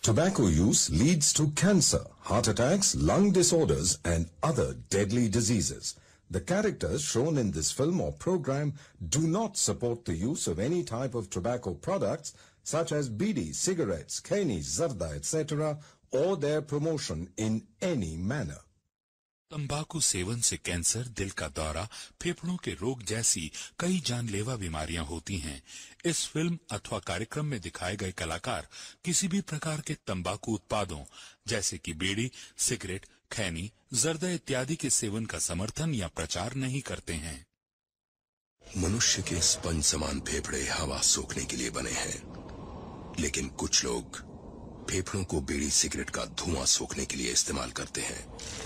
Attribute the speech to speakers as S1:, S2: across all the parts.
S1: Tobacco use leads to cancer, heart attacks, lung disorders, and other deadly diseases. The characters shown in this film or program do not support the use of any type of tobacco products such as bidi, cigarettes, kani, zarda, etc., or their promotion in any manner.
S2: तंबाकू सेवन से cancer दिल का दौरा फेफड़ों के रोग जैसी कई जानलेवा बीमारियां होती हैं इस फिल्म अथवा कार्यक्रम में दिखाए गए कलाकार किसी भी प्रकार के तंबाकू उत्पादों जैसे कि बीड़ी सिगरेट खैनी जर्दा इत्यादि के सेवन का समर्थन या प्रचार नहीं करते हैं
S3: मनुष्य के स्पंज समान फेफड़े हवा सोखने के लिए बने हैं लेकिन कुछ लोग फेफड़ों को बीड़ी सिगरेट का धुआं सोखने के लिए इस्तेमाल करते हैं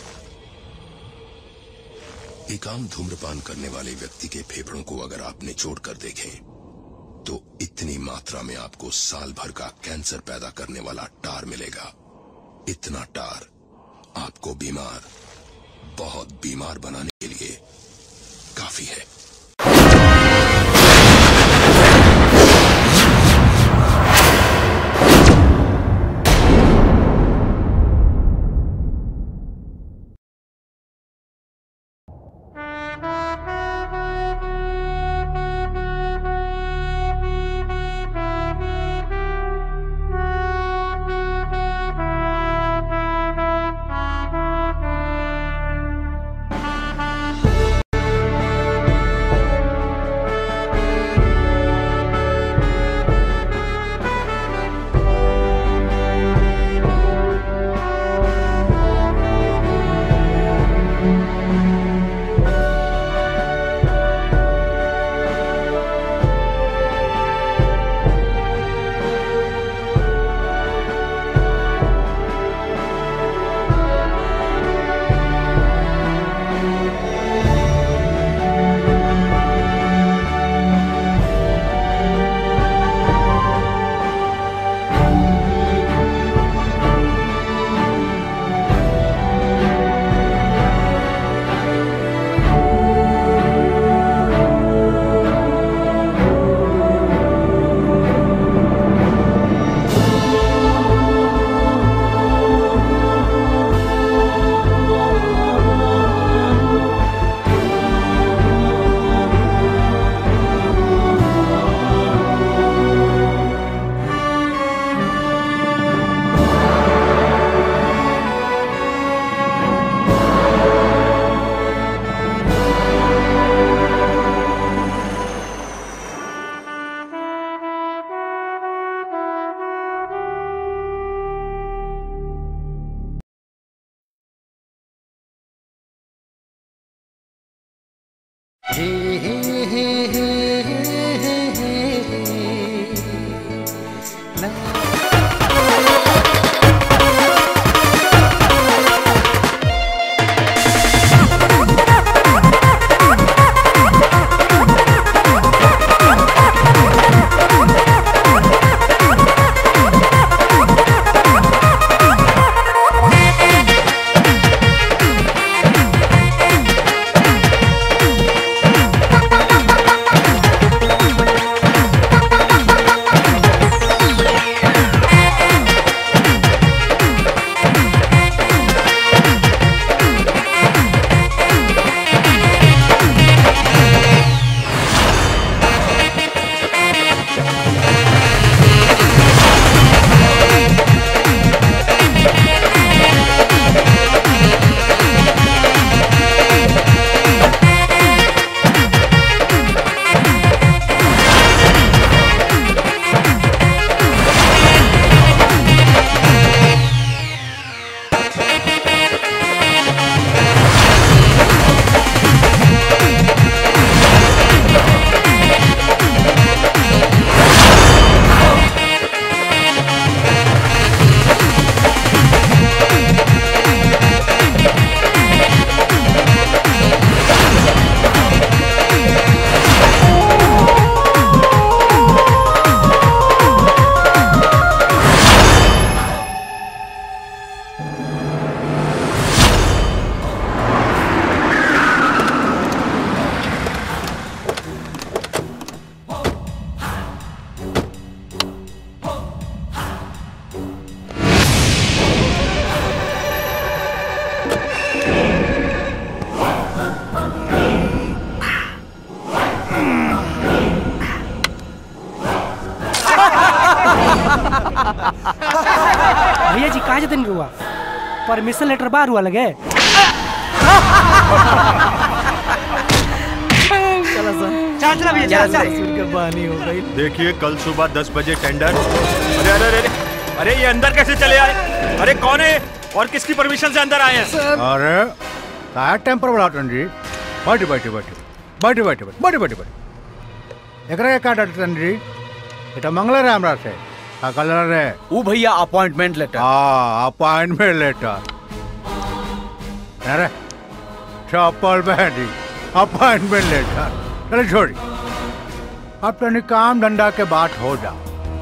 S3: एक आम धूम्रपान करने वाले व्यक्ति के फेफड़ों को अगर आप निचोड़ कर देखें तो इतनी मात्रा में आपको साल भर का कैंसर पैदा करने वाला टार मिलेगा इतना टार आपको बीमार बहुत बीमार बनाने के लिए काफी है
S4: भैया जी कहा जतन हुआ परमिशन लेटर बाहर हुआ लगे चलो सर चल चला भैया चल चल
S5: देखिए कल सुबह दस बजे टेंडर अरे अरे अरे अरे ये अंदर कैसे चले आए अरे कौन है और किसकी परमिशन से अंदर आए हैं
S6: अरे काय टेम्पर बढ़ाटन जी बैठे बैठे बैठे बैठे बैठे बैठे बैठे बैठे एकरा के का डाटन जी এটা मंगला रे हमरा से का कलर रे
S7: वो भैया अपॉइंटमेंट लेटर
S6: हाँ अपॉइंटमेंट लेटर अरे चप्पल पहनी अपॉइंटमेंट लेटर चलो छोड़ी अब तनी काम धंधा के बात हो जा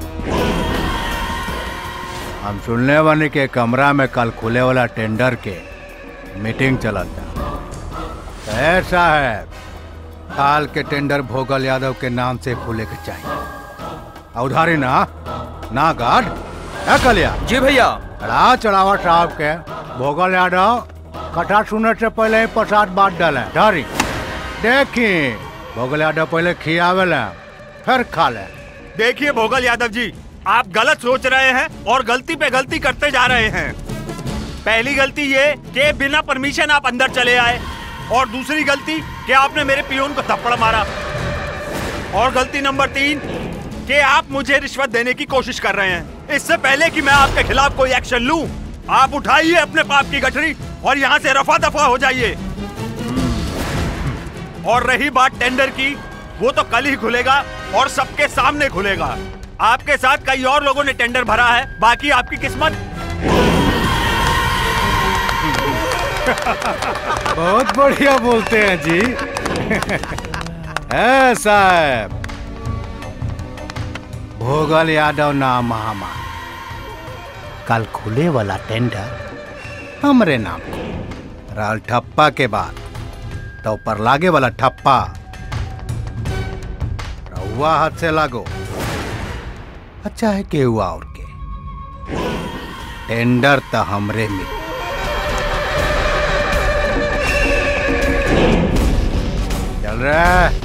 S6: हम सुनने वाले के कमरा में कल खुले वाला टेंडर के मीटिंग चलत था ऐसा है काल के टेंडर भोगल यादव के नाम से खुले के चाहिए और उधारी ना ना गार्ड क्या कलिया
S7: जी भैया
S6: रा चढ़ावा साहब के भोगल यादव कथा सुनने से पहले ही प्रसाद बांट डाले डारी देखी भोगल यादव पहले खियावे फिर खा ले
S5: देखिए भोगल यादव जी आप गलत सोच रहे हैं और गलती पे गलती करते जा रहे हैं पहली गलती ये कि बिना परमिशन आप अंदर चले आए और दूसरी गलती कि आपने मेरे पियून को थप्पड़ मारा और गलती नंबर तीन कि आप मुझे रिश्वत देने की कोशिश कर रहे हैं इससे पहले कि मैं आपके खिलाफ कोई एक्शन लूं आप उठाइए अपने पाप की गठरी और यहाँ से रफा दफा हो जाइए और रही बात टेंडर की वो तो कल ही खुलेगा और सबके सामने खुलेगा आपके साथ कई और लोगों ने टेंडर भरा है बाकी आपकी किस्मत
S6: बहुत बढ़िया बोलते हैं जी है साहब भोगल यादव नाम हमार कल खुले वाला टेंडर हमरे नाम को राल ठप्पा के बाद तो पर लागे वाला ठप्पा रहुआ हाथ से लागो अच्छा है के हुआ और के टेंडर तो हमरे मिल चल रहा है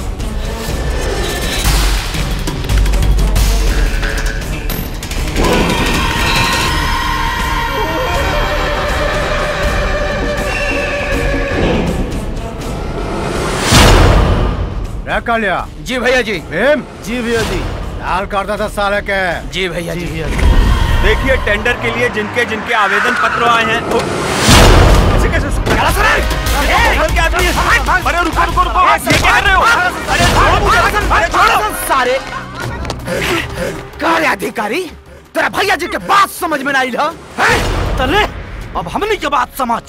S6: क्या कर लिया
S7: जी भैया जी
S6: भीम
S7: जी भैया जी
S6: डाल करता था साले के
S7: जी भैया जी
S5: देखिए टेंडर के लिए जिनके जिनके आवेदन पत्र आए हैं वो- ऐसे कैसे चला सर भोगल के आदमी है। अरे रुको रुको रुको ये क्या कर रहे हो अरे छोड़ो मुझे अरे छोड़ो
S7: सारे कार्य अधिकारी तेरा भैया जी के बात समझ में नहीं ला तले अब हमने के बात समझ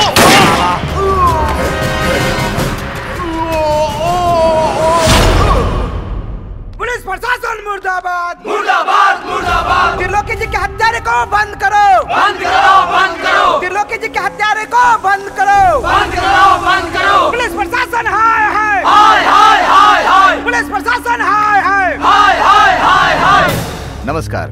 S4: पुलिस प्रशासन मुर्दाबाद मुर्दाबाद मुर्दाबाद त्रिलोकी जी के हत्यारे को बंद करो बंद करो बंद करो त्रिलोकी जी के हत्यारे को बंद करो बंद करो बंद करो पुलिस प्रशासन हाय हाय हाय हाय हाय हाय पुलिस प्रशासन हाय हाय हाय हाय हाय हाय
S7: नमस्कार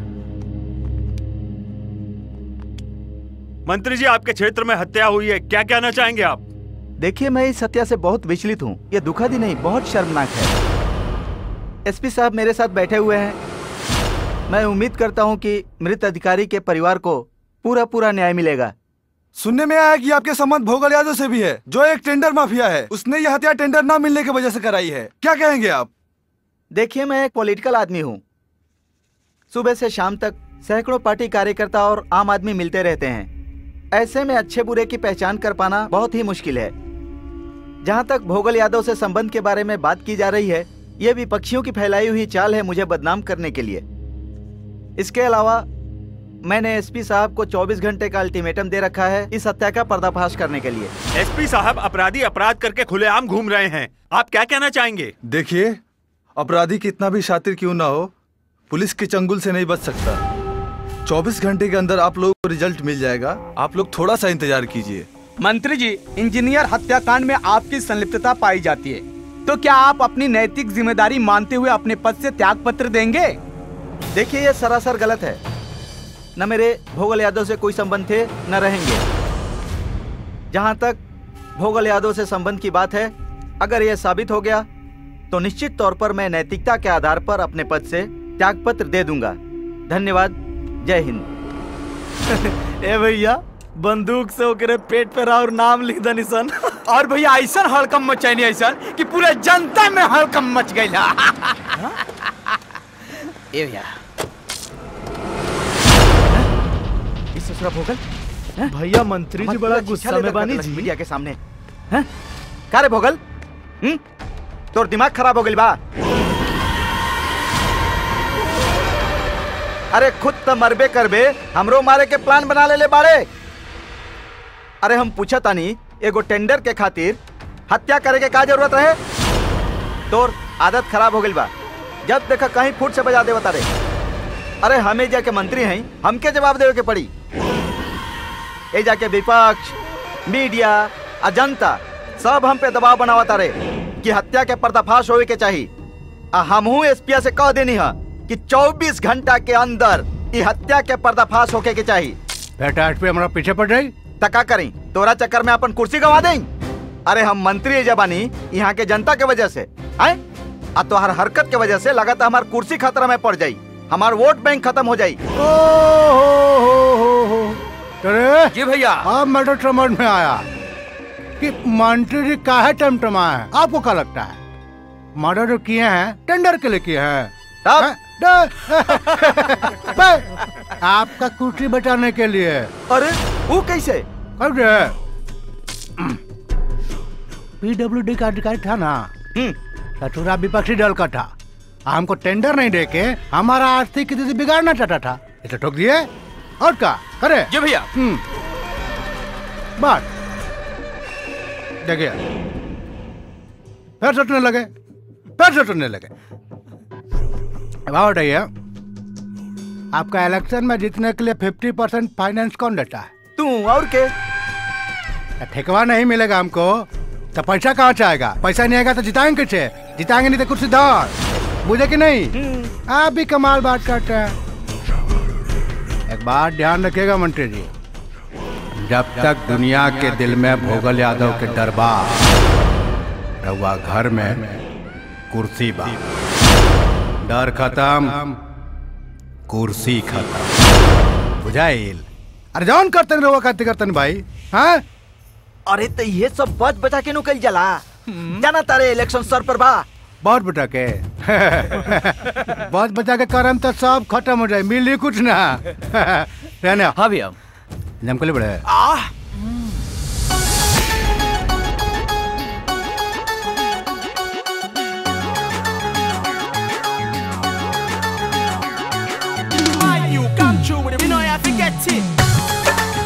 S5: मंत्री जी आपके क्षेत्र में हत्या हुई है क्या कहना चाहेंगे आप
S8: देखिए मैं इस हत्या से बहुत विचलित हूँ ये दुखद ही नहीं बहुत शर्मनाक है एसपी साहब मेरे साथ बैठे हुए हैं मैं उम्मीद करता हूँ कि मृत अधिकारी के परिवार को पूरा पूरा न्याय मिलेगा
S9: सुनने में आया कि आपके संबंध भोगल यादव से भी है जो एक टेंडर माफिया है उसने यह हत्या टेंडर न मिलने की वजह से कराई है क्या कहेंगे आप
S8: देखिए मैं एक पॉलिटिकल आदमी हूँ सुबह से शाम तक सैकड़ों पार्टी कार्यकर्ता और आम आदमी मिलते रहते हैं ऐसे में अच्छे बुरे की पहचान कर पाना बहुत ही मुश्किल है जहाँ तक भोगल यादव से संबंध के बारे में बात की जा रही है ये विपक्षियों की फैलाई हुई चाल है मुझे बदनाम करने के लिए इसके अलावा मैंने एसपी साहब को 24 घंटे का अल्टीमेटम दे रखा है इस हत्या का पर्दाफाश करने के लिए
S5: एसपी साहब अपराधी अपराध करके खुलेआम घूम रहे हैं आप क्या कहना चाहेंगे
S9: देखिए अपराधी कितना भी शातिर क्यों ना हो पुलिस के चंगुल से नहीं बच सकता 24 घंटे के अंदर आप लोगों को रिजल्ट मिल जाएगा आप लोग थोड़ा सा इंतजार कीजिए
S7: मंत्री जी इंजीनियर हत्याकांड में आपकी संलिप्तता पाई जाती है तो क्या आप अपनी नैतिक जिम्मेदारी मानते हुए अपने पद से त्याग पत्र देंगे
S8: देखिए ये सरासर गलत है न मेरे भोगल यादव से कोई संबंध थे न रहेंगे जहां तक भोगल यादव से संबंध की बात है अगर यह साबित हो गया तो निश्चित तौर पर मैं नैतिकता के आधार पर अपने पद से त्यागपत्र दे दूंगा धन्यवाद जय हिंद
S7: ए भैया बंदूक से ओकरे पेट पे और नाम लिख दनी सन और भैया ऐसा हड़कम मचैनी ऐसा कि पूरे जनता में हड़कम मच गई ए भैया
S8: इस ससुरा भोगल
S7: भैया मंत्री जी बड़ा गुस्सा में बानी जी
S8: मीडिया के सामने हैं का रे भोगल हम्म तोर दिमाग खराब हो गइल बा अरे खुद त मरबे करबे हमरो मारे के प्लान बना ले ले बाड़े अरे हम पूछा तानी एगो टेंडर के खातिर हत्या करे के का जरूरत रहे तोर आदत खराब हो गइल बा जब देखा कहीं फुट से बजा देवता रे अरे हमें जाके मंत्री हैं हमके जवाब देवे के पड़ी ए जाके विपक्ष मीडिया आ जनता सब हम पे दबाव बनावता रे कि हत्या के पर्दाफाश होवे के चाहिए आ हमहू एसपीआ से कह देनी है कि 24 घंटा के अंदर ई हत्या के पर्दाफाश होके के चाहिए
S6: बेटा पे हमारा पीछे पड़ जाई
S8: तका करी तोरा चक्कर में अपन कुर्सी गवा दें अरे हम मंत्री जबानी यहाँ के जनता के वजह से आए आ तोहर हरकत के वजह से लगातार हमार कुर्सी खतरा में पड़ जाई हमार वोट बैंक खत्म हो जाई
S6: ओ हो हो हो हो अरे
S7: जी भैया
S6: अब मैटर समझ में आया कि मंत्री जी काहे टमटमा है आपको क्या लगता है मर्डर जो किए हैं टेंडर के लिए किए हैं
S8: तब?
S6: हैं? ड- बे, आपका कुर्सी बचाने के लिए
S8: अरे वो कैसे
S6: कर दे पीडब्ल्यूडी का अधिकारी था ना
S8: हम्म
S6: सचुरा विपक्षी दल का था हमको टेंडर नहीं देके हमारा आर्थिक स्थिति बिगाड़ना चाहता था इसे ठोक दिए और क्या करे
S7: जी भैया
S6: हम्म बात देखिए फिर सोचने लगे फिर सोचने लगे अब आओ बताइए आपका इलेक्शन में जीतने के लिए फिफ्टी परसेंट फाइनेंस कौन देता है
S8: तू और के
S6: ठेकवा नहीं मिलेगा हमको तो पैसा कहाँ से आएगा पैसा नहीं आएगा तो जिताएंगे कैसे जिताएंगे नहीं तो कुछ दौड़ बुझे कि नहीं आप भी कमाल बात करते हैं एक बात ध्यान रखिएगा मंत्री जी जब तक दुनिया के दिल में भोगल यादव के दरबार रहुआ घर में कुर्सी बा डर खत्म कुर्सी खत्म बुझाइल अरे जौन करतन रहुआ करते करतन भाई हाँ
S8: अरे तो ये सब बच बचा के नु कल जला जाना तारे इलेक्शन सर पर बा
S6: बहुत बचा के बहुत बचा के करम तो सब खत्म हो जाए मिली कुछ ना रहने
S7: हाँ भैया
S6: जमकली बड़े
S7: आह You come true with it, we know you have to get it.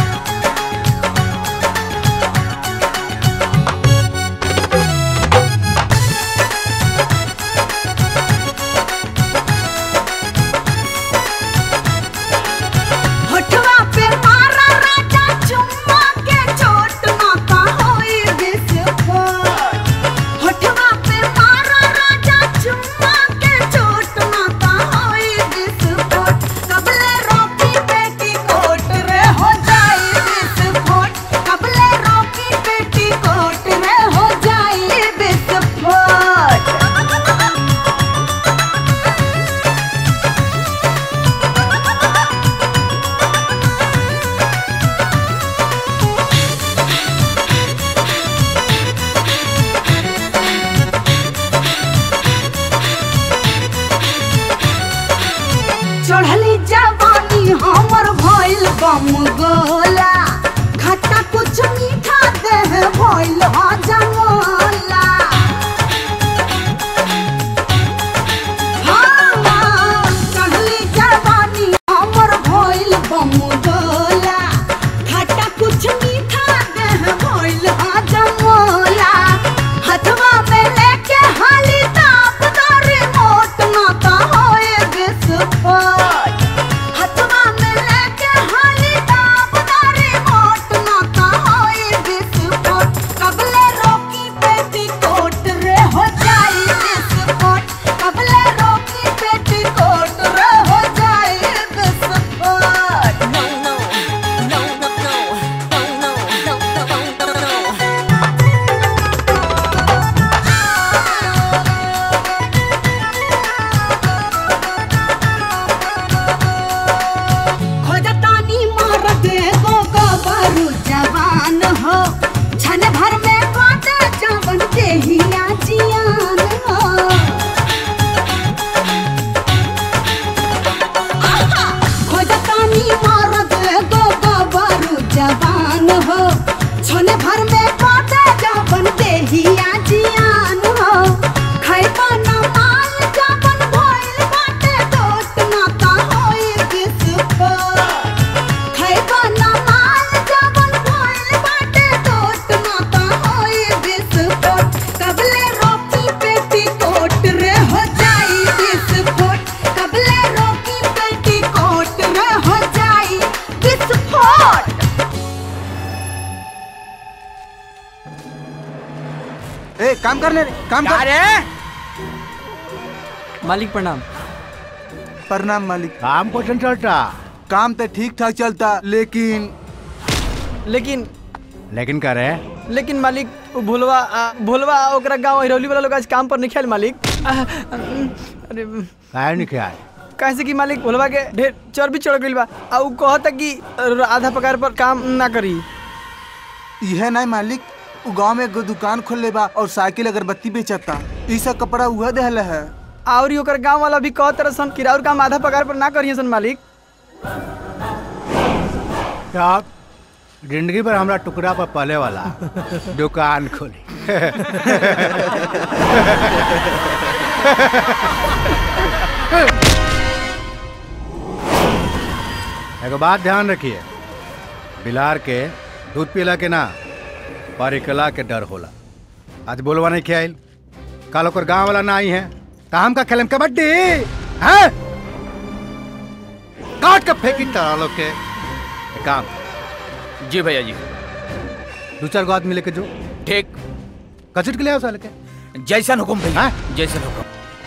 S10: होठवा पे मारा राजा चुम्मा के चोट माता होई विस्फोट होठवा पे मारा राजा चुम्मा के चोट माता होई विस्फोट कबले रोकी बेटी कोट रे हो जाई विस्फोट कबले रोकी बेटी कोट रे हो जाई विस्फोट चढ़ली जवानी हमर भइल बम गोला खट्टा कुछ मीठा देह भइल हजमोला हाँ, चढ़ली जवानी हमर भइल बम गोला खट्टा कुछ मीठा देह भइल हजमोला हथवा में लेके हाली ताप दरे मोट माता होए विस्फोट हथवा में लेके हाली ताप दरे मोट माता होए विस्फोट कबले देहिया जियान हो खैबा ना माल जबन भइल बाटे टोट ना ता होई विस्फोट खैबा ना माल जबन भइल बाटे टोट ना ता होई विस्फोट कबले रोकी पेटी कोट रे हो जाई विस्फोट कबले रोकी पेटी कोट रे हो जाई विस्फोट
S7: ए काम कर ले रे, काम कर रे
S11: मालिक प्रणाम
S7: प्रणाम मालिक
S6: काम क्वेश्चन चलता
S7: काम तो ठीक ठाक चलता लेकिन
S11: लेकिन
S6: लेकिन का रे
S11: लेकिन मालिक उ भोलवा आ, भोलवा आ, ओकरा गांव हिरौली वाला लोग आज काम पर नहीं खेल मालिक आ, अरे
S6: काहे नहीं क्या
S11: कैसे कि मालिक भोलवा के ढेर चर्बी चढ़ गइल बा आ उ कहता कि आधा पगार पर काम ना करी
S7: यह नहीं मालिक उ गांव में एगो दुकान खोल ले बा और साइकिल अगरबत्ती बेचता ई सब कपड़ा उह देहले है
S11: और ही ओकर गांव वाला भी कहत रह सन किराउर काम आधा पगार पर ना करिए सन मालिक
S6: साहब जिंदगी भर हमरा टुकड़ा पर पले वाला दुकान खोली एगो बात ध्यान रखिए बिलार के दूध पीला के ना परिकला के डर होला आज बोलवा नहीं खियाइल कल ओकर गांव वाला ना आई है तो हम का खेलम कबड्डी हैं काट के फेंकी तारा लोग के एक काम
S12: जी भैया जी
S6: दो चार गो आदमी लेके जो
S12: ठीक
S6: कचट के ले आओ साले के
S12: जैसन हुकुम भैया जैसन हुकुम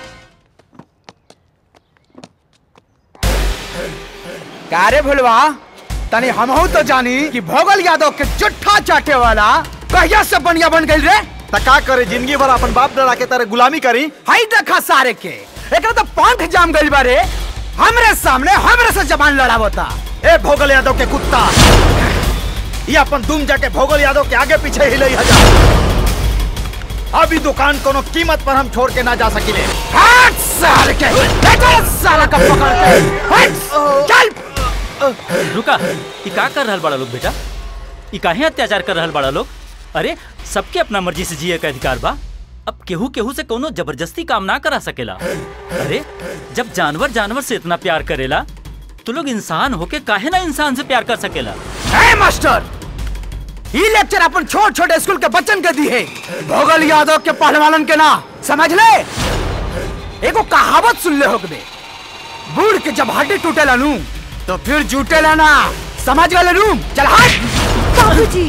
S7: का रे भुलवा तनी हमहू तो जानी कि भोगल यादव के जुट्ठा चाटे वाला कहिया से बनिया बन गई रे त का करे जिंदगी भर अपन बाप दादा के तरह गुलामी करी हाई देखा सारे के एकरा तो पंख जाम गइल बारे हमरे सामने हमरे से जबान लड़ावता ए भोगल यादव के कुत्ता ये अपन दुम जाके भोगल यादव के आगे पीछे हिलई हजार अभी दुकान कोनो कीमत पर हम छोड़ के ना जा सकिले हट साल के देखो साला का पकड़ के हट चल
S13: रुका ई का कर रहल बड़ा लोग बेटा ई काहे अत्याचार कर रहल बड़ा लोग अरे सबके अपना मर्जी से जिए का अधिकार बा अब केहू केहू से कोनो जबरदस्ती काम ना करा सकेला अरे जब जानवर जानवर से इतना प्यार करेला तो लोग इंसान होके काहे ना इंसान से प्यार कर सकेला
S7: ए मास्टर ई लेक्चर अपन छोट छोटे स्कूल के बच्चन के दी है भोगल यादव के पहलवानन के ना समझ ले एगो कहावत सुन ले होकबे बूढ़ के जब हड्डी टूटेला नू तो फिर जुटेला ना समझ गए नू चल हट
S14: बाबूजी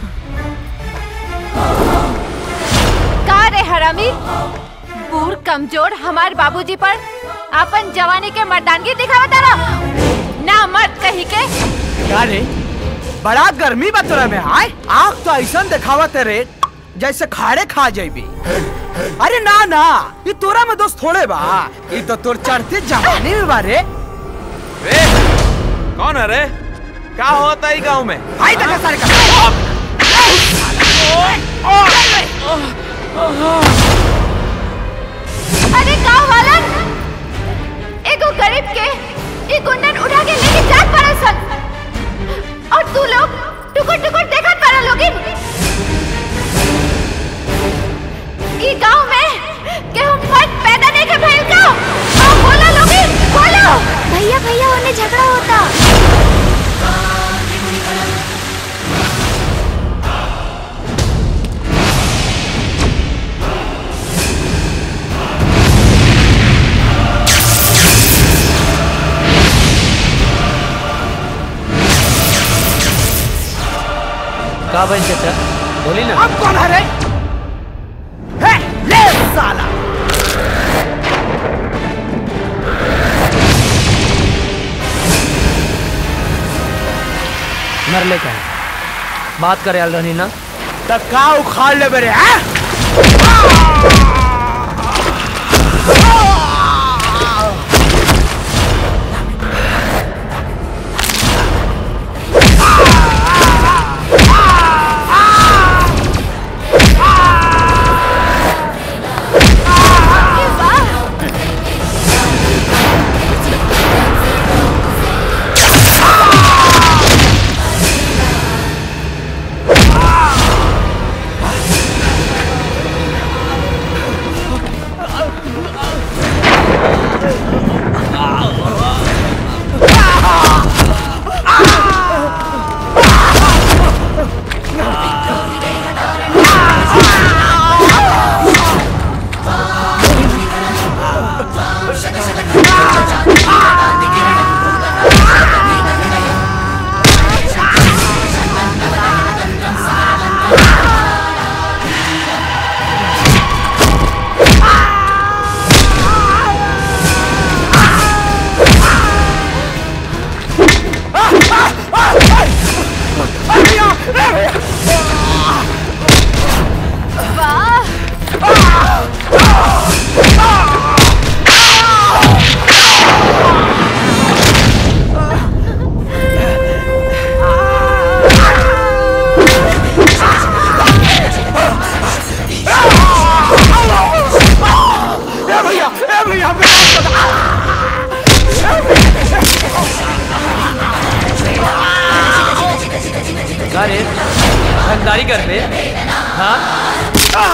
S14: का रे हरामी बूढ़ कमजोर हमार बाबूजी पर अपन जवानी के मर्दानगी दिखावा तारा ना मर्द कही के
S7: का रे बड़ा गर्मी बा तोरा में हाय आँख तो ऐसा दिखावा तेरे जैसे खाड़े खा जाबी अरे ना ना ये तोरा में दोस्त थोड़े बा ये तो तोर चढ़ते जवानी में बारे
S15: कौन है रे क्या होता है गांव में
S7: हाय देखा सारे का
S14: अरे गाँव वालन एगो गरीब के ई गुंडन उठा के लेके जात पड़ा सन और तू लोग टुकुर टुकुर देखत पड़ा लोगिन ई गांव में केहू मर्द पैदा नहीं के भइल का आओ बोला लोगिन बोलो भैया भैया उन्हें झगड़ा होता
S12: का बन चाचा बोली ना
S7: अब कौन है रे है, ले साला
S12: मरले का बात करे आल रहनी ना
S7: तब का उखाड़ ले बेरे हैं
S12: अरे रंगदारी कर पे हाँ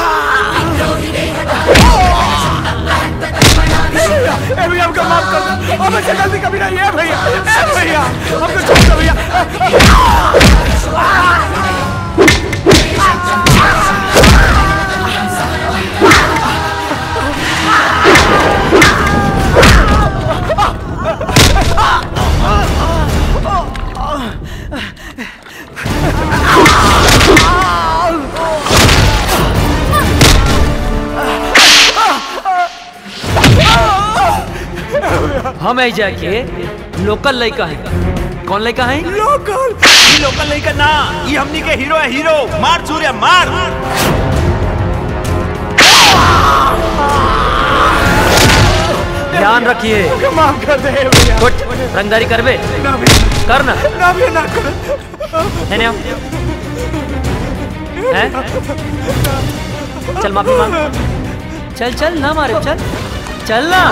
S4: ए भैया हमको माफ कर दो अब ऐसे गलती कभी नहीं है भैया ए भैया हमको छोड़ दो भैया
S12: हम आई जाके लोकल लड़का है कौन लड़का है
S5: लोकल ये लोकल नहीं करना ये हमनी के हीरो है हीरो मार सूर्य मार
S12: ध्यान रखिए
S4: माफ कर दे भैया
S12: कुछ रंगदारी करबे
S4: ना भैया
S12: कर ना
S4: ना भैया ना करो
S12: है ना हैं चल माफी मांग चल चल ना मारे चल चल ना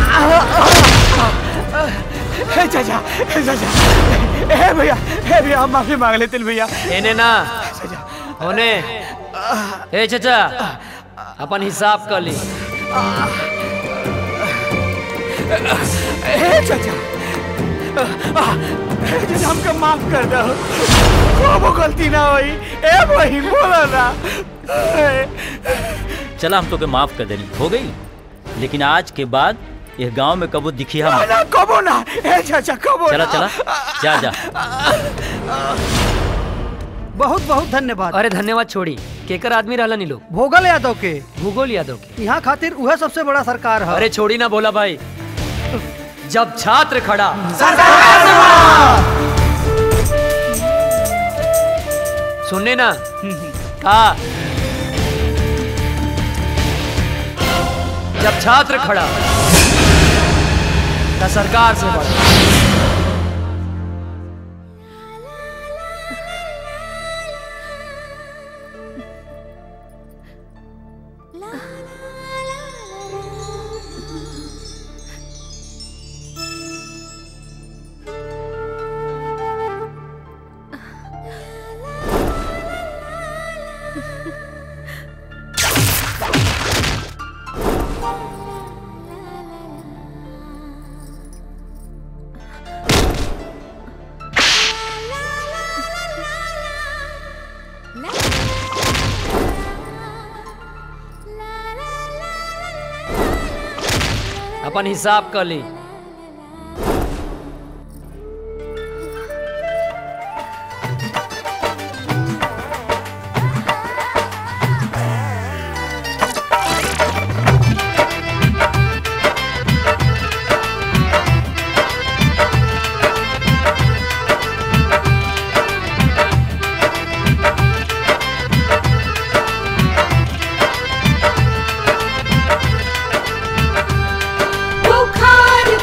S4: ए चाचा ए चाचा ए भैया ए भैया हम माफी मांग लेते हैं भैया
S12: एने ना होने ए चाचा अपन हिसाब कर ली
S4: ए चाचा ए चाचा हमको माफ कर दो वो गलती ना हुई ए भाई बोला ना ए,
S13: चला हम तो के माफ कर देनी हो गई लेकिन आज के बाद यह गांव में कबो दिखी हम
S4: ना कबो ना ए चाचा कबो
S13: चला
S4: ना।
S13: चला जा जा
S11: बहुत बहुत धन्यवाद
S12: अरे धन्यवाद छोड़ी केकर आदमी रहला नी लोग
S11: भोगल यादव के
S12: भूगोल यादव के
S11: यहाँ खातिर वह सबसे बड़ा सरकार है
S12: अरे छोड़ी ना बोला भाई जब छात्र खड़ा सुनने ना का जब छात्र खड़ा तो सरकार से बड़ा अपन हिसाब कर ली
S10: बुखार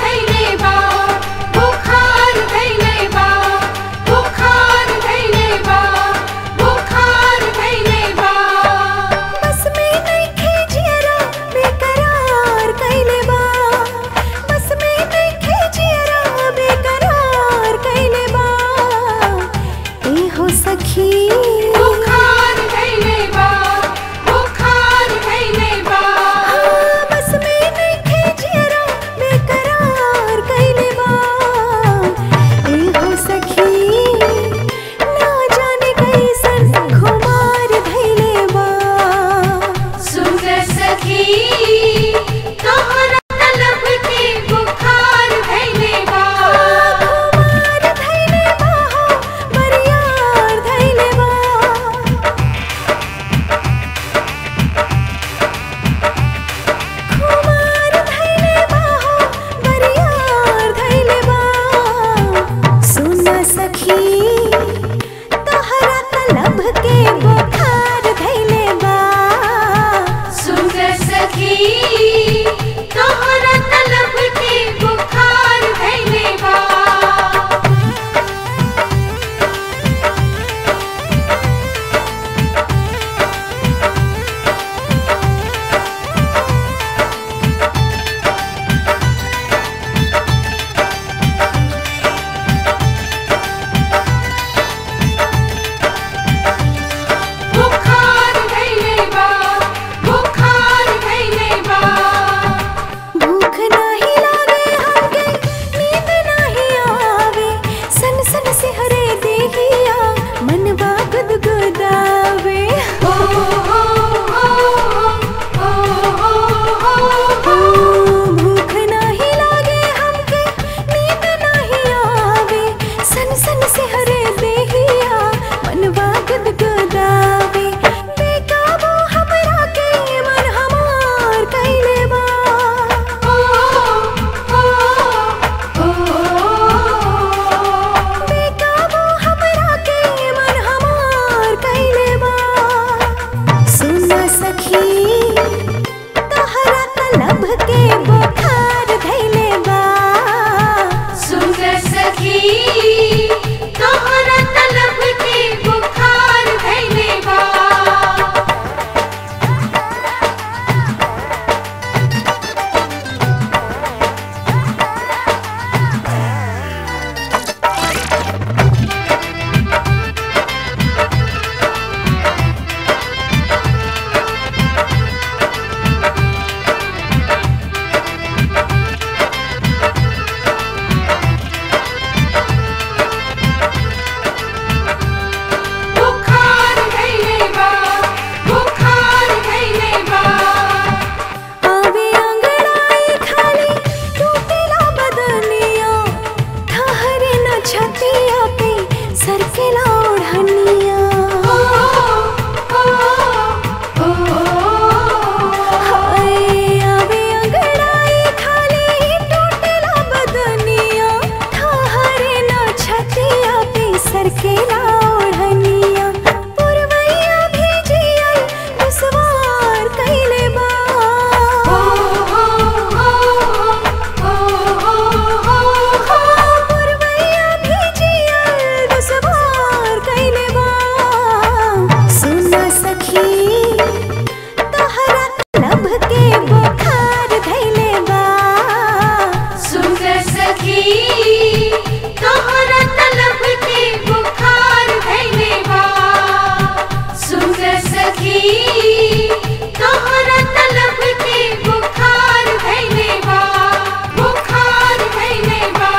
S10: सखी तोहरा तलब के बुखार भइले बा बुखार भइले बा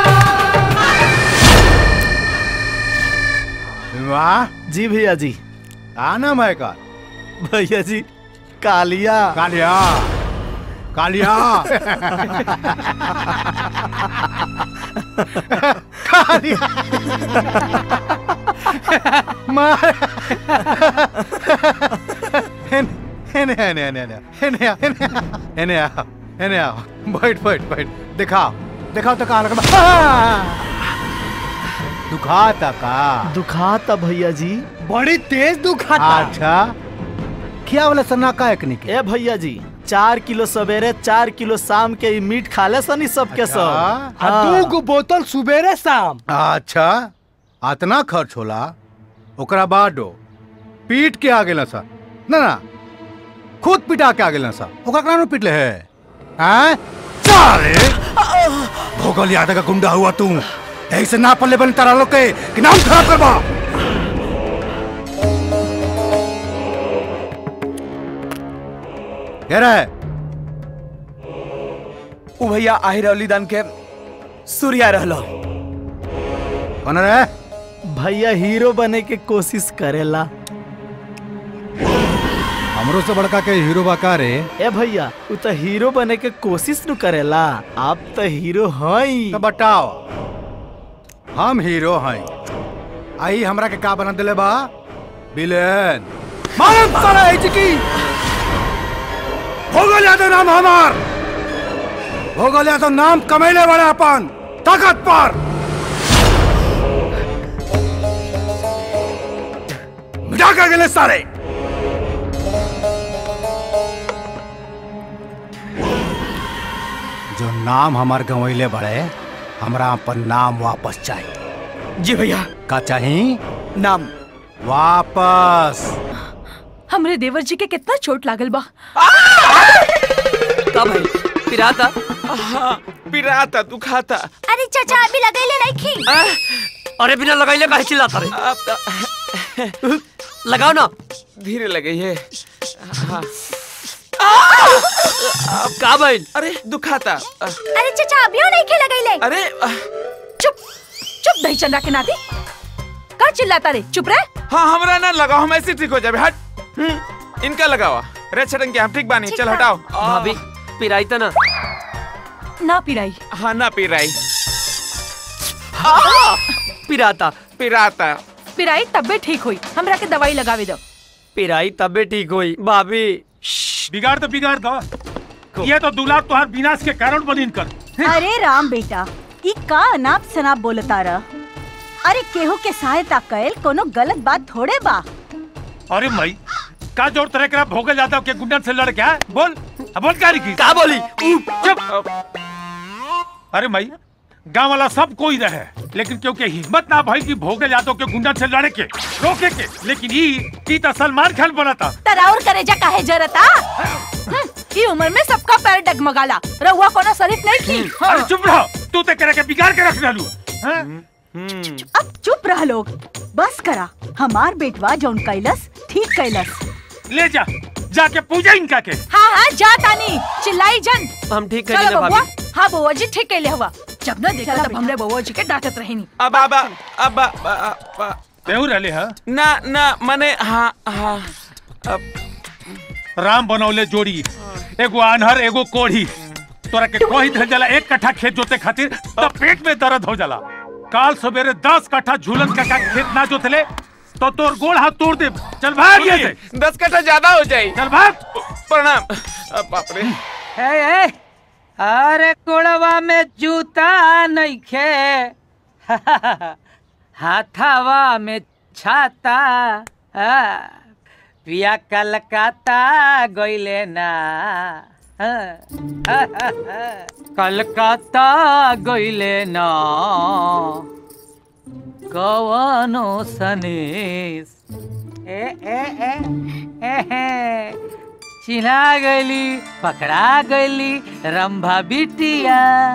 S6: वाह
S7: जी भैया जी
S6: का नाम है का
S7: भैया जी कालिया
S6: कालिया कालिया कालिया मार हेने हेने हेने हेने हेने आ, हेने आ, हेने आ, हेने आ बैठ बैठ बैठ दिखाओ दिखाओ तो कहाँ लगा दुखाता का
S7: दुखाता भैया जी
S6: बड़ी तेज दुखाता अच्छा क्या वाला सन्ना का एक निके
S7: ए भैया जी चार किलो सवेरे चार किलो शाम के ई मीट खा ले सनी सबके सब
S6: आ, दू
S7: गो बोतल सुबेरे शाम
S6: अच्छा अतना खर्च होला ओकरा बादो पीट के आ गेला सा ना ना खुद पिटा के आ गेला सा ओकरा काहे पीट ले है हैं साले भोगल यादव का गुंडा हुआ तू ऐसे ना पल्ले बन तारा लोग के कि नाम खराब करबा कह रहा है
S7: उ भैया आहिर अलीदान के सूर्या रहलो
S6: कौन रे
S7: भैया हीरो बने के कोशिश करेला
S6: हमरो से बड़का के हीरो बाका रे
S7: ए भैया उ तो हीरो बने के कोशिश न करेला आप तो हीरो हई
S6: तो बताओ हम हीरो हैं आई हमरा के का बना दिले बा विलेन मालूम सारा है चिकी भोगल यादव नाम हमार भोगल यादव नाम कमैले वाले अपन ताकत पर मिटा के गेले सारे जो नाम हमार गंवैले बड़े हमरा अपन नाम वापस चाहिए
S7: जी भैया
S6: का चाहिए
S7: नाम
S6: वापस
S16: हमरे देवर जी के कितना चोट लागल बा
S15: का भाई पिराता पिराता तू खाता
S14: अरे चाचा अभी लगैले नहीं खी
S12: अरे बिना लगाइले काहे चिल्लाता रे लगाओ ना
S15: धीरे लगे ये हाँ।
S12: का भाई
S15: अरे दुखाता
S14: अरे चाचा अभी नहीं खी लगैले
S15: अरे
S16: चुप चुप दही चंदा के नाती का चिल्लाता रे चुप रह
S15: हाँ हमरा ना लगाओ हम ऐसे ठीक हो जाए हट हम्म, इनका लगावा रे छटन के हम ठीक बानी चल हटाओ
S12: भाभी पिराई तो ना
S16: ना पिराई
S15: हाँ ना पिराई
S12: पिराता
S15: पिराता
S16: पिराई तब्बे ठीक हुई हमरा के दवाई लगावे दो
S12: पिराई तबे ठीक हुई भाभी
S17: बिगाड़ तो बिगाड़ दो ये तो दुलार तुहार विनाश के कारण बनिन कर
S18: अरे राम बेटा ई का अनाप शनाप बोलता रह अरे केहू के सहायता कैल कोनो गलत बात थोड़े बा
S17: अरे मई का जोर तरह करा भोगल यादव के गुंडन से लड़ के आ? बोल अब बोल क्या की
S12: का बोली
S17: चुप अरे मई गांव वाला सब कोई रहे लेकिन क्योंकि हिम्मत ना भाई की भोगल यादव के गुंडन से लड़े के रोके के लेकिन ई की तो सलमान खान बना था
S16: तराउर करे जा काहे जरता हम्म, ई उम्र में सबका पैर डगमगाला रहुआ कोनो शरीफ नहीं की
S17: अरे चुप रहो तू ते करे के बिगाड़ के रख डालू
S18: अब चुप रह लोग बस करा हमार बेटवा जौन कैलस ठीक कैलस
S17: ले जा जाके पूजा इनका के
S16: हाँ हाँ जा तानी चिल्लाई जन
S12: हम ठीक
S16: चलो
S12: करी ना
S16: बबुआ
S12: भाभी
S16: हाँ बउआ जी ठीक कहले हुआ जब न देखा तब हमरे बउआ जी के डांटत रही
S15: अब अब अब अब
S17: तेहू रहले हा
S15: ना ना मने हाँ हाँ अब
S17: राम बनौले जोड़ी एगो आन्हर एगो कोढ़ी तोरा के कही धल जाला एक कट्ठा खेत जोते खातिर तब पेट में दर्द हो जाला काल सवेरे दस कट्ठा झूलन का खेत ना जोतले तो तोर गोड़ हाथ तोड़ दे चल भाग ये से
S15: दस कट्ठा ज्यादा हो जाए
S17: चल भाग
S15: प्रणाम अब बाप रे
S19: ए, ए, अरे कोड़वा में जूता नहीं खे हाथावा में छाता आ, पिया कलकत्ता गईले ना कलकत्ता गईले ना कवनो सनेस ए ए ए ए, ए चिन्हा गईली पकड़ा गईली रंभा बिटिया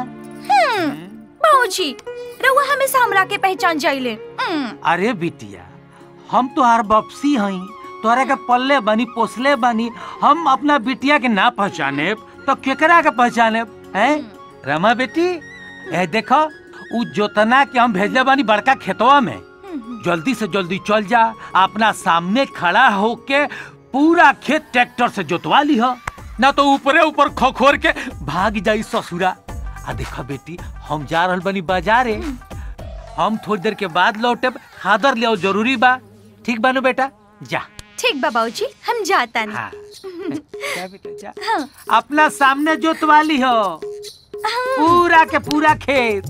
S16: बाबूजी रहुआ हमेशा हमरा के पहचान जाइले हम्म,
S19: अरे बिटिया हम तोहार बपसी हई तोरे के पल्ले बनी पोसले बनी हम अपना बिटिया के ना पहचाने तो केकरा के पहचाने हैं रमा बेटी ए देखो उ जोतना के हम भेजले बानी बड़का खेतवा में जल्दी से जल्दी चल जा अपना सामने खड़ा होके पूरा खेत ट्रैक्टर से जोतवा ली हो ना तो ऊपरे ऊपर खोखोर के भाग जाई ससुरा आ देखो बेटी हम जा रहल बनी बाजारे हम थोड़ी देर के बाद लौटे खादर ले आओ जरूरी बा ठीक बानो बेटा जा
S20: ठीक बा बाबूजी हम जाता
S19: हाँ।
S20: नहीं हाँ।
S19: अपना सामने जोतवा ली हो पूरा के पूरा खेत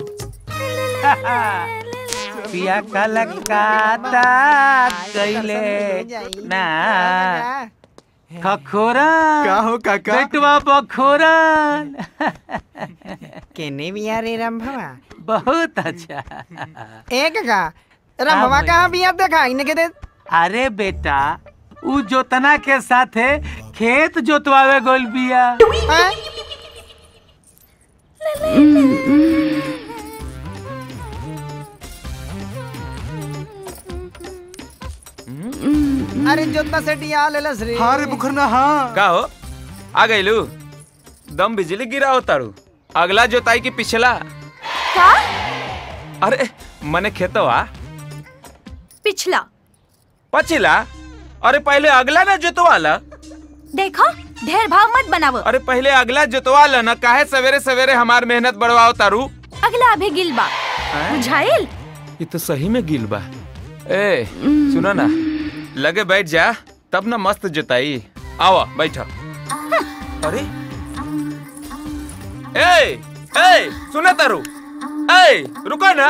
S19: पिया कलकाता कैले ना खखोरन
S7: का हो काका?
S19: बेटवा बखोरन
S4: केने बिया रे रंभवा
S19: बहुत अच्छा
S4: एक का रंभवा कहाँ बिया देखा इने के दे
S19: अरे बेटा उ जोतना के साथे खेत जोतवावे गोल बिया
S4: अरे जोतना से डिया ले लस रे
S7: हाँ रे बुखरना हाँ
S15: का हो आ गइलू दम बिजली गिरा हो तारू अगला जोताई की पिछला
S20: का
S15: अरे मने खेतवा
S20: पिछला
S15: पछिला अरे पहले अगला ना जोतवाला
S20: देखो ढेर भाव मत बनावो
S15: अरे पहले अगला जोतवाला ना काहे सवेरे सवेरे हमार मेहनत बढ़वाओ तारू
S20: अगला अभी गिल बा बुझाइल
S15: ये तो सही में गिल बा ए सुनो ना लगे बैठ जा तब ना मस्त जोताई आओ बैठो अरे ए ए सुना तारू ए रुको ना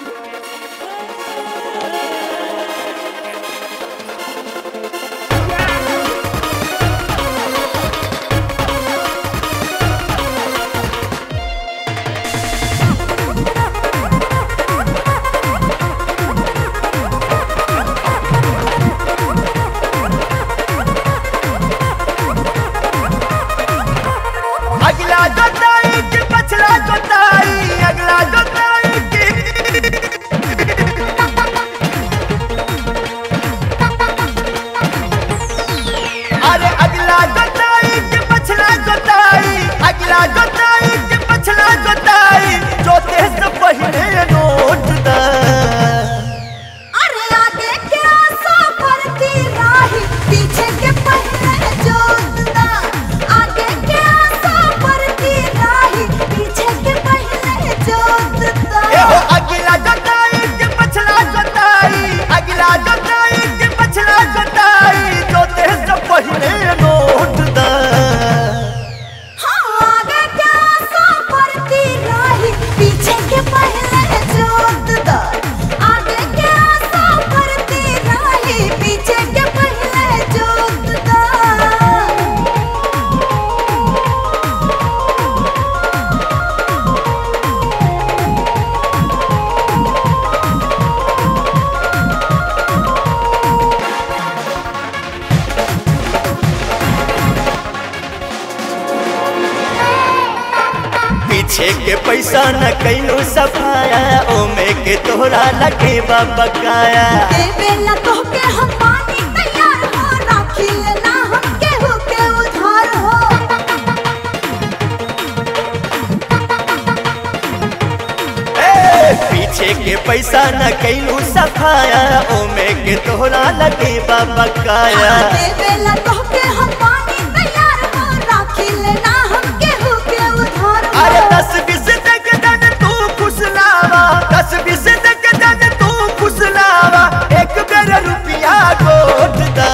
S10: अगला जोताई के पछला जोताई अगला जोताई के अरे अगला जोताई के पछला जोताई अगला जोताई के पछला जोताई जोते से पहले नोट दा
S16: अरे आगे के आशा करती राही पीछे के पहले जोतना आगे के आशा करती राही पीछे के पहले जोतना
S10: ए हो अगला जोताई के पछला जोताई अगला जोताई के पछला जोताई जोते से पहले नोट दा
S16: हाँ आगे के आशा करती राही पीछे के पहले जोतना आगे के आशा करती राही पीछे के पहले जोतना
S10: पीछे के पैसा न कैलो सफाया ओमे के तोहरा लगे बकाया
S16: देवेला तोहके हम पानी तैयार हो राखी लेना हम केहू के उधार हो
S10: ए, पीछे के पैसा न कैलो सफाया ओमे के तोहरा लगे बकाया
S16: देवेला तोहके हम पानी तैयार हो राखी लेना हम केहू के उधार हो
S10: अरे दस बीस तक दन तू फुसलावा दस बीस तक दन तू फुसलावा एक बेर रुपया गोट दा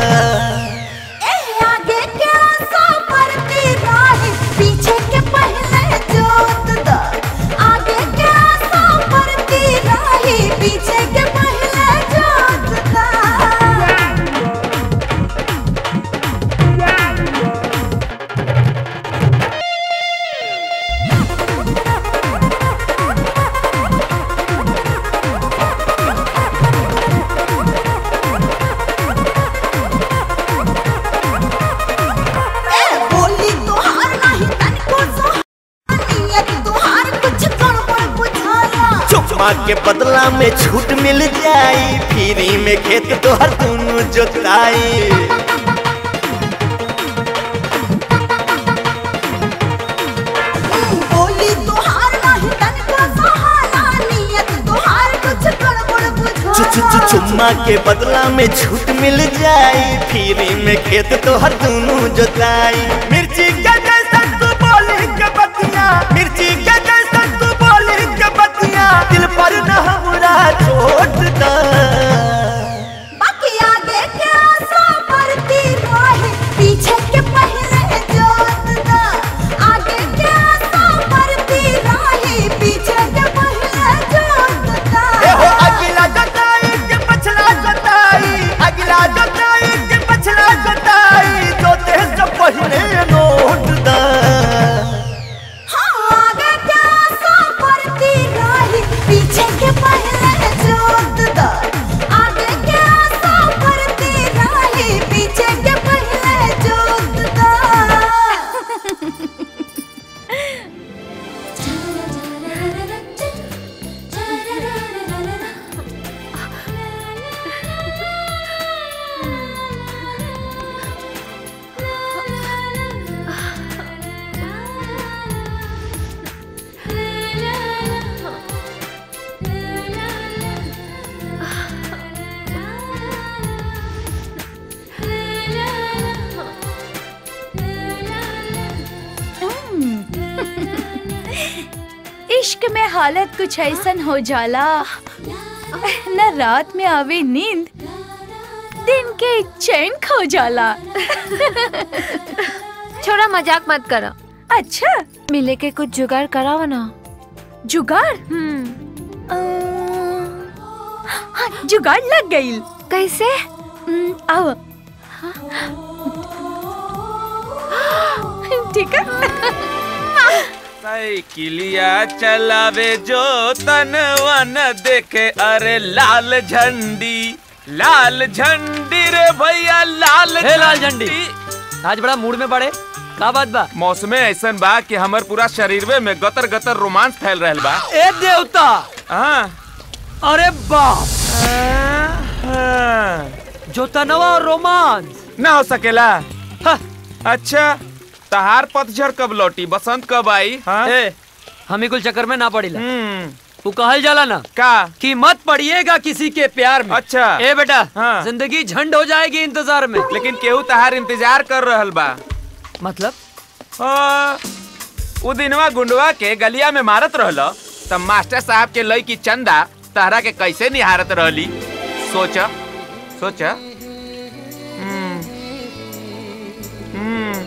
S16: ए आगे के आशा करती राही पीछे के पहले जोत दा आगे के आशा करती राही पीछे के पहले जोत दा
S21: चुम्मा के बदला में छूट मिल जाई फ्री में खेत तोहर दोनों जोताई
S16: बोली तोहार नाही तनिको सहारा नियत तोहार कुछ गड़बड़ बुझा
S21: चु चु चु चुम्मा के बदला में छूट मिल जाई फ्री में खेत तोहर दोनों जोताई मिर्ची के जैसन तू बोली के बतिया मिर्ची के जैसन तू बोली के बतिया दिल पर न हमरा छोट दा
S16: बाकी आगे के आशा बढ़ती रहे पीछे के पहले जोत दा आगे के आशा बढ़ती रहे पीछे के पहले जोत दा
S21: ए हो अगला जोताई के पछला जोताई अगला जोताई के पछला जोताई जोते से पहले नोट दा
S16: हाँ आगे के आशा बढ़ती रहे पीछे के पहले जोत दा आगे के आशा बढ़ती रहे पीछे के पहले जोत दा
S20: इश्क में हालत कुछ ऐसन हो जाला न रात में आवे नींद दिन के चैन खो जाला
S14: छोड़ा मजाक मत करो
S20: अच्छा
S14: मिले के कुछ जुगाड़ कराओ ना
S20: जुगाड़ हाँ, जुगाड़ लग गई
S14: कैसे
S20: आओ ठीक है
S15: साइकिलिया चलावे जो तन वन देखे अरे लाल झंडी लाल झंडी रे भैया लाल
S12: हे लाल झंडी आज बड़ा मूड में बड़े का बात बा
S15: मौसमे ऐसन बा कि हमर पूरा शरीरवे में गतर गतर रोमांस फैल रहल बा
S12: ए देवता
S15: हाँ
S12: अरे बाप जो तनवा और रोमांस
S15: ना हो सकेला अच्छा तहार पतझड़ कब लौटी बसंत कब आई हाँ?
S12: ए हमी कुल चक्कर में ना पड़ीला तू कहल जाला ना
S15: का
S12: कि मत पड़िएगा किसी के प्यार में
S15: अच्छा
S12: ए बेटा
S15: हाँ।
S12: जिंदगी झंड हो जाएगी इंतजार में
S15: लेकिन केहू तहार इंतजार कर रहल बा
S12: मतलब
S15: हाँ, उ दिनवा गुंडवा के गलिया में मारत रहल तब मास्टर साहब के लई की चंदा तहरा के कैसे निहारत रहली सोच सोच हम्म, हम्म।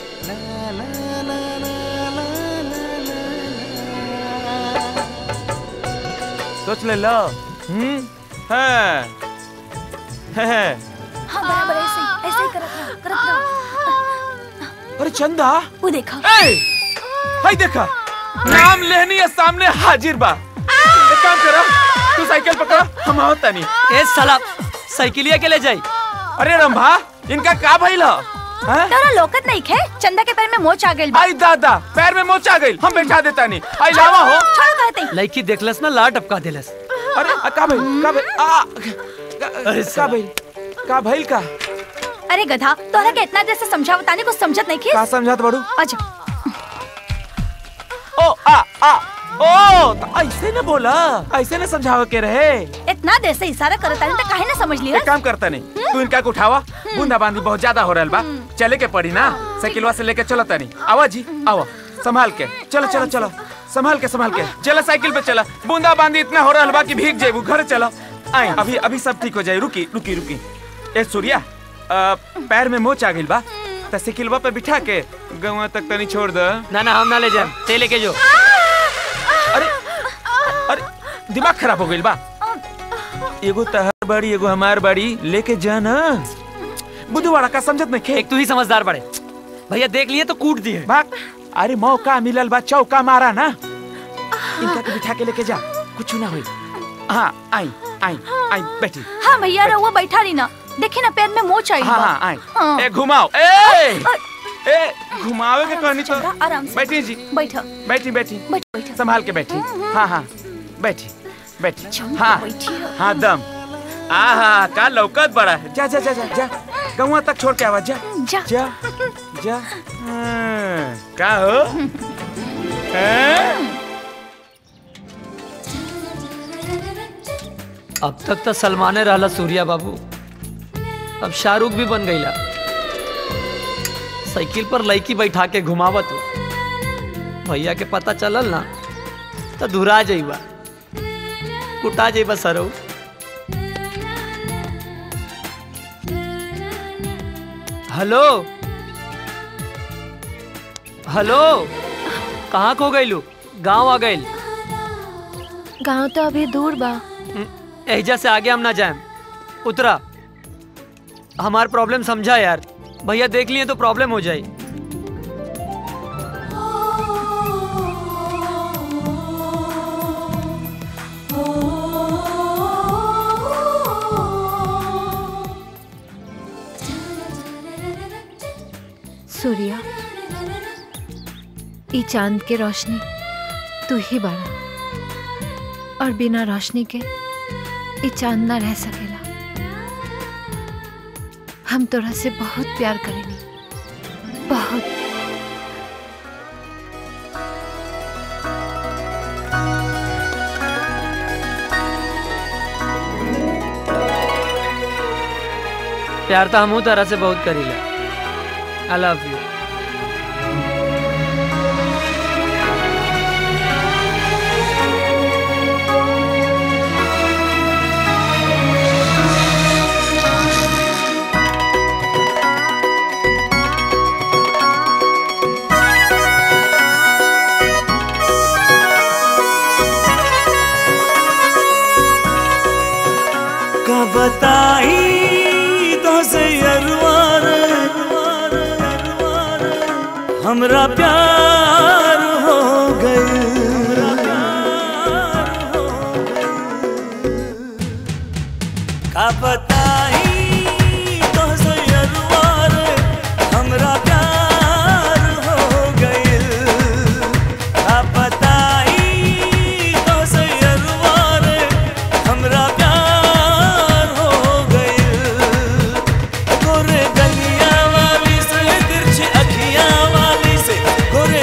S15: सोच ले लो हम्म हाँ हाँ।
S20: हाँ बराबर ऐसे ही ऐसे ही करत रहो करत रहो
S15: अरे चंदा
S20: वो देखा
S15: ए, हाय देखा नाम लेनी है सामने हाजिर बा एक काम करो तू साइकिल पकड़ हम आओ तनी
S12: ए साला साइकिलिया के ले जाई
S15: अरे रंभा इनका का भइल ह हैं?
S20: तोरा लोकत नहीं खे चंदा के पैर में मोच आ गइल बा
S15: आई दादा पैर में मोच आ गइल हम बैठा देता नहीं आई लावा हो
S20: छोड़ कहते
S12: लड़की देखलस ना लाट टपका देलस
S15: अरे आ, का भइल का भइल आ का- का भइल का भइल का
S20: अरे गधा तोरा के इतना देर से समझावतानी कुछ समझत नहीं खे
S15: का समझात बड़ू
S20: अच्छा
S15: ओ आ आ ओ तो ऐसे न बोला ऐसे न समझावे के रहे
S20: इतना देर से इशारा करतानी तो काहे ना समझ लिया
S15: एक काम करता नहीं तू इनका के उठावा बूंदा बांदी बहुत ज्यादा हो रहल बा चले के पड़ी ना साइकिलवा से लेके चलो तनी आवा जी आवा संभाल के चलो चलो चलो संभाल के संभाल के चलो साइकिल पे चला बूंदा बांदी इतना हो रहल बा कि भीग जेबू घर चलो आई अभी अभी सब ठीक हो जाए रुकी रुकी रुकी ए सूर्या अ, पैर में मोच आ गइल बा त साइकिलवा पे बिठा के गवा तक तनी छोड़ दे
S12: ना ना हम ना ले जाए ते लेके जो
S15: अरे अरे दिमाग खराब हो गइल बा एगो तहर बाड़ी एगो हमार बाड़ी लेके जा ना बुधवाड़ा का समझत नहीं खे
S12: एक तू ही समझदार बड़े भैया देख लिए तो कूट दिए
S15: भाग अरे मौका मिलल बा चौका मारा ना इनका के बिठा के लेके जा कुछ ना होई हाँ आई आई आई बैठी
S20: हाँ भैया रहुआ बैठा रही ना देखी ना पैर में मोच आई
S15: हाँ
S20: बा।
S15: हाँ आई
S20: हाँ।
S15: ए घुमाओ ए ए घुमावे के कहनी तो
S20: आराम से
S15: बैठी जी
S20: बैठा
S15: बैठी बैठी
S20: बैठ बैठा
S15: संभाल के बैठी हाँ हाँ बैठी बैठ हाँ हाँ दम आहा का लौकत बड़ा है जा जा जा जा जा गौवा तक छोड़ के आवा जा
S20: जा
S15: जा जा हाँ, का हो हैं?
S12: अब तक तो सलमाने रहला सूर्या बाबू अब शाहरुख भी बन गईला साइकिल पर लड़की बैठा के घुमावत हो भैया के पता चलल ना तो धुरा जाइबा कुटा जाइबा सरऊ हेलो हेलो कहाँ खो गईलू गांव आ गईल
S14: गांव तो अभी दूर बा
S12: एहजा से आगे हम ना जाएं उतरा हमार प्रॉब्लम समझा यार भैया देख लिए तो प्रॉब्लम हो जाए
S14: सूर्या ई चांद के रोशनी तू ही बड़ा और बिना रोशनी के ई चांद ना रह सकेला हम तोरा से बहुत प्यार करेनी बहुत
S12: प्यार तो हमू तरह से बहुत करीला आई लव यू
S21: का बताई तो से अरवार हमरा प्यार हो गए का बताई तो से अरवार हमरा प्यार हो गए का बताई तो से अरवार हमरा प्यार हो गइल गोरे गलिया वाली से तिरछी अखियां वाली से गोरे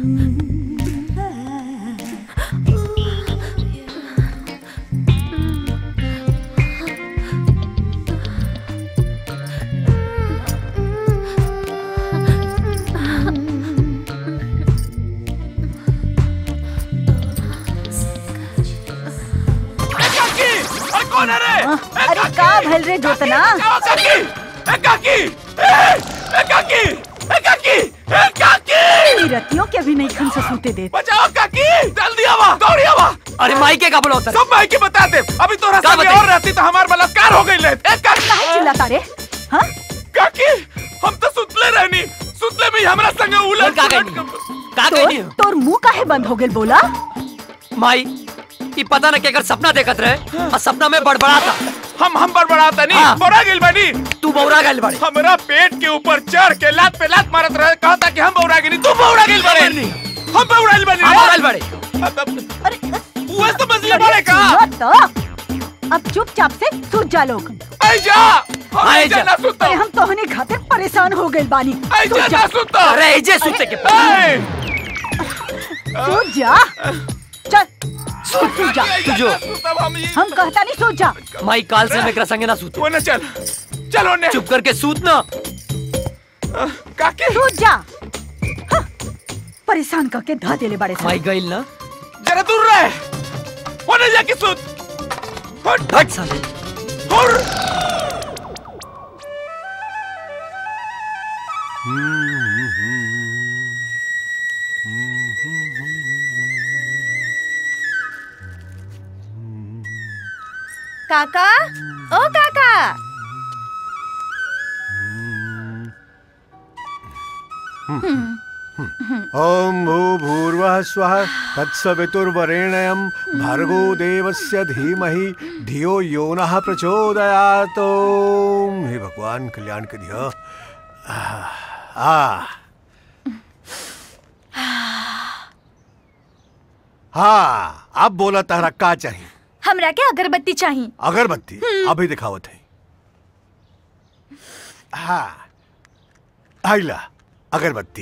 S15: अरे कौन है रे
S18: अरे का भल रे जोतना
S15: काकी ए काकी ए ए काकी ए काकी ए काकी
S18: ई रतियों के भी नहीं खन से सूते दे
S15: बचाओ काकी जल्दी आवा दौड़ी आवा
S12: अरे माई के का बोला होता
S15: सब माई के बता दे अभी तो रास्ते में और रहती तो हमार बलात्कार हो गई ले ए काकी
S18: काहे चिल्लाता रे हां
S15: काकी हम तो सुतले रहनी सुतले में ही हमरा संगे उलट
S12: का
S15: पुलट
S12: का
S18: तोर तोर मुंह काहे बंद हो गेल बोला
S12: माई ई पता न केकर सपना देखत रहे और सपना में बड़बड़ाता
S15: हम हम बड़बड़ाता नहीं
S12: हाँ।
S15: बड़ा गिल बनी
S12: तू बौरा गइल बाड़ी
S15: हमरा पेट के ऊपर चढ़ के लात पे लात मारत रहे कहता कि हम बौरा गिनी तू बौरा गिल बड़े हम बौरा गिल बनी
S12: हम बौरा गिल बड़े
S15: वो समझ ले बड़े का
S18: सुनो तो अब चुपचाप से सूत जा लोग
S15: आई जा हम
S12: आए
S15: ऐजा
S12: जा।
S15: ना सुतो
S18: अरे हम तोहनी खातिर परेशान हो गइल बानी
S15: आई
S18: सूत
S15: जा
S18: जा
S15: ना सुतो
S12: अरे एजे सूते के
S15: ए!
S18: सूत जा चल सूत तू जा
S12: तू जो
S15: सुतब हम ये
S18: हम कहता नहीं सूत जा
S12: माई काल से मेकरा संगे ना सूत
S15: वो ना चल चलो ने
S12: चुप करके सूत ना
S15: काकी
S18: सूत जा हाँ, परेशान करके धा देले बड़े
S12: माई गइल ना
S15: जरा दूर रहे होने जाके सुत हट
S12: हट साले
S15: हुर
S20: काका ओ काका
S6: ओम भूर्भुवः स्वः तत्सवितुर्वरेण्यं भर्गो देवस्य धीमहि धियो यो नः प्रचोदयात् ओम हे भगवान कल्याण के धियो आ हाँ अब बोला तारा का चाहिए
S20: हमरा के अगरबत्ती चाहिए
S6: अगरबत्ती अभी दिखावत है हाँ आइला अगरबत्ती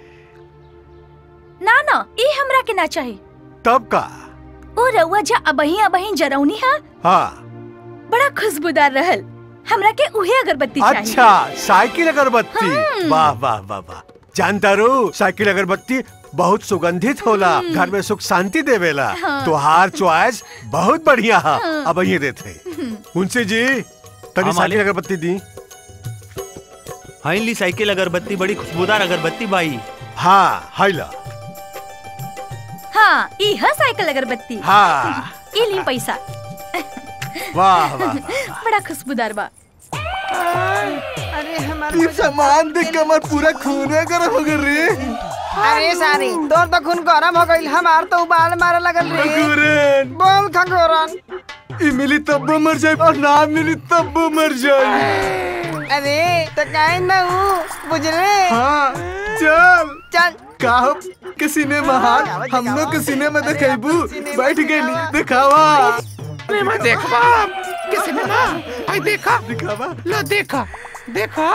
S20: ना ना ई हमरा के ना चाहिए
S6: तब का
S20: ओ रउआ जा अबही अबही जरौनी है
S6: हाँ
S20: बड़ा खुशबूदार रहल हमरा के उहे अगरबत्ती चाहिए
S6: अच्छा साइकिल अगरबत्ती वाह वाह वाह वाह जानता रू साइकिल अगरबत्ती बहुत सुगंधित होला घर में सुख शांति देवेला
S20: हाँ।
S6: तुहार चॉइस बहुत बढ़िया है
S20: हाँ।
S6: अब ये देते उनसे जी तनी
S5: हाँ,
S6: साइकिल
S5: मालिक।
S6: अगरबत्ती दी
S5: हाँ ली साइकिल अगरबत्ती बड़ी खुशबूदार अगरबत्ती बाई
S6: हाँ हाइला
S20: हाँ ई है साइकिल अगरबत्ती
S6: हाँ
S20: ई ली पैसा
S6: वाह वाह
S20: बड़ा खुशबूदार बा
S4: अरे हमारे
S7: ये सामान देख के हमार पूरा खूने गरम हो गया रे
S4: अरे सारी तोर तो खून गरम हो गइल हमार तो उबाल मारे लगल रे
S7: खंगोरन
S4: बोल खंगोरन
S7: ई मिली तब मर जाए और ना मिली तब मर जाए
S4: अरे तो काहे ना हूँ बुझले
S7: हाँ चल
S4: चल
S7: का हो के सिनेमा हाल हम लोग के सिनेमा देखेबू बैठ गेली दिखावा
S15: सिनेमा देखबा के सिनेमा आई देखा
S7: दिखावा
S15: लो देखा देखा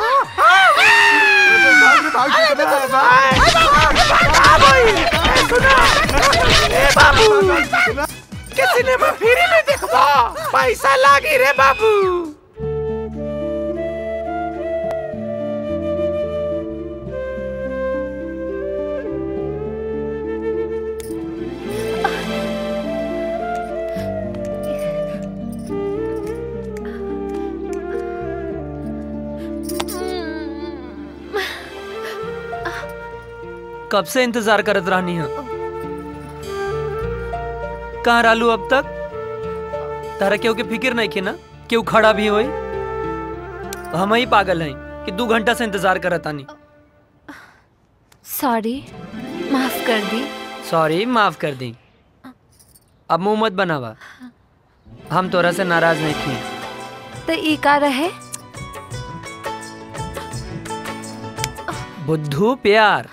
S15: के सिनेमा फ्री में देखबा पैसा लागी रे बाबू
S12: कब से इंतजार करत रहनी है कहाँ रालू अब तक तारा केहू के फिक्र नहीं की ना केहू खड़ा भी होई हम ही पागल हैं कि दो घंटा से इंतजार करत आनी
S14: सॉरी माफ कर दी
S12: सॉरी माफ कर दी अब मुंह मत बनावा हम तोरा से नाराज नहीं थी
S14: तो ई का रहे
S12: बुद्धू प्यार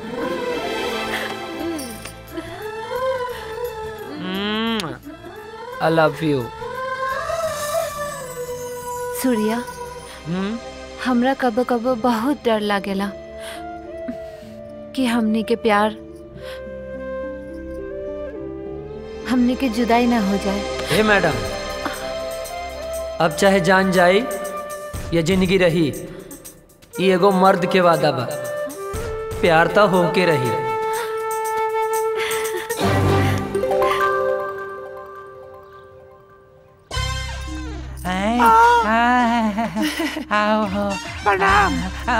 S12: आई लव यू
S14: सूर्या हमरा कबो कबो बहुत डर लागेला कि हमनी के प्यार हमने के जुदाई ना हो जाए
S12: हे मैडम अब चाहे जान जाए या जिंदगी रही ये एगो मर्द के वादा बा प्यार तो होके रही
S19: प्रणाम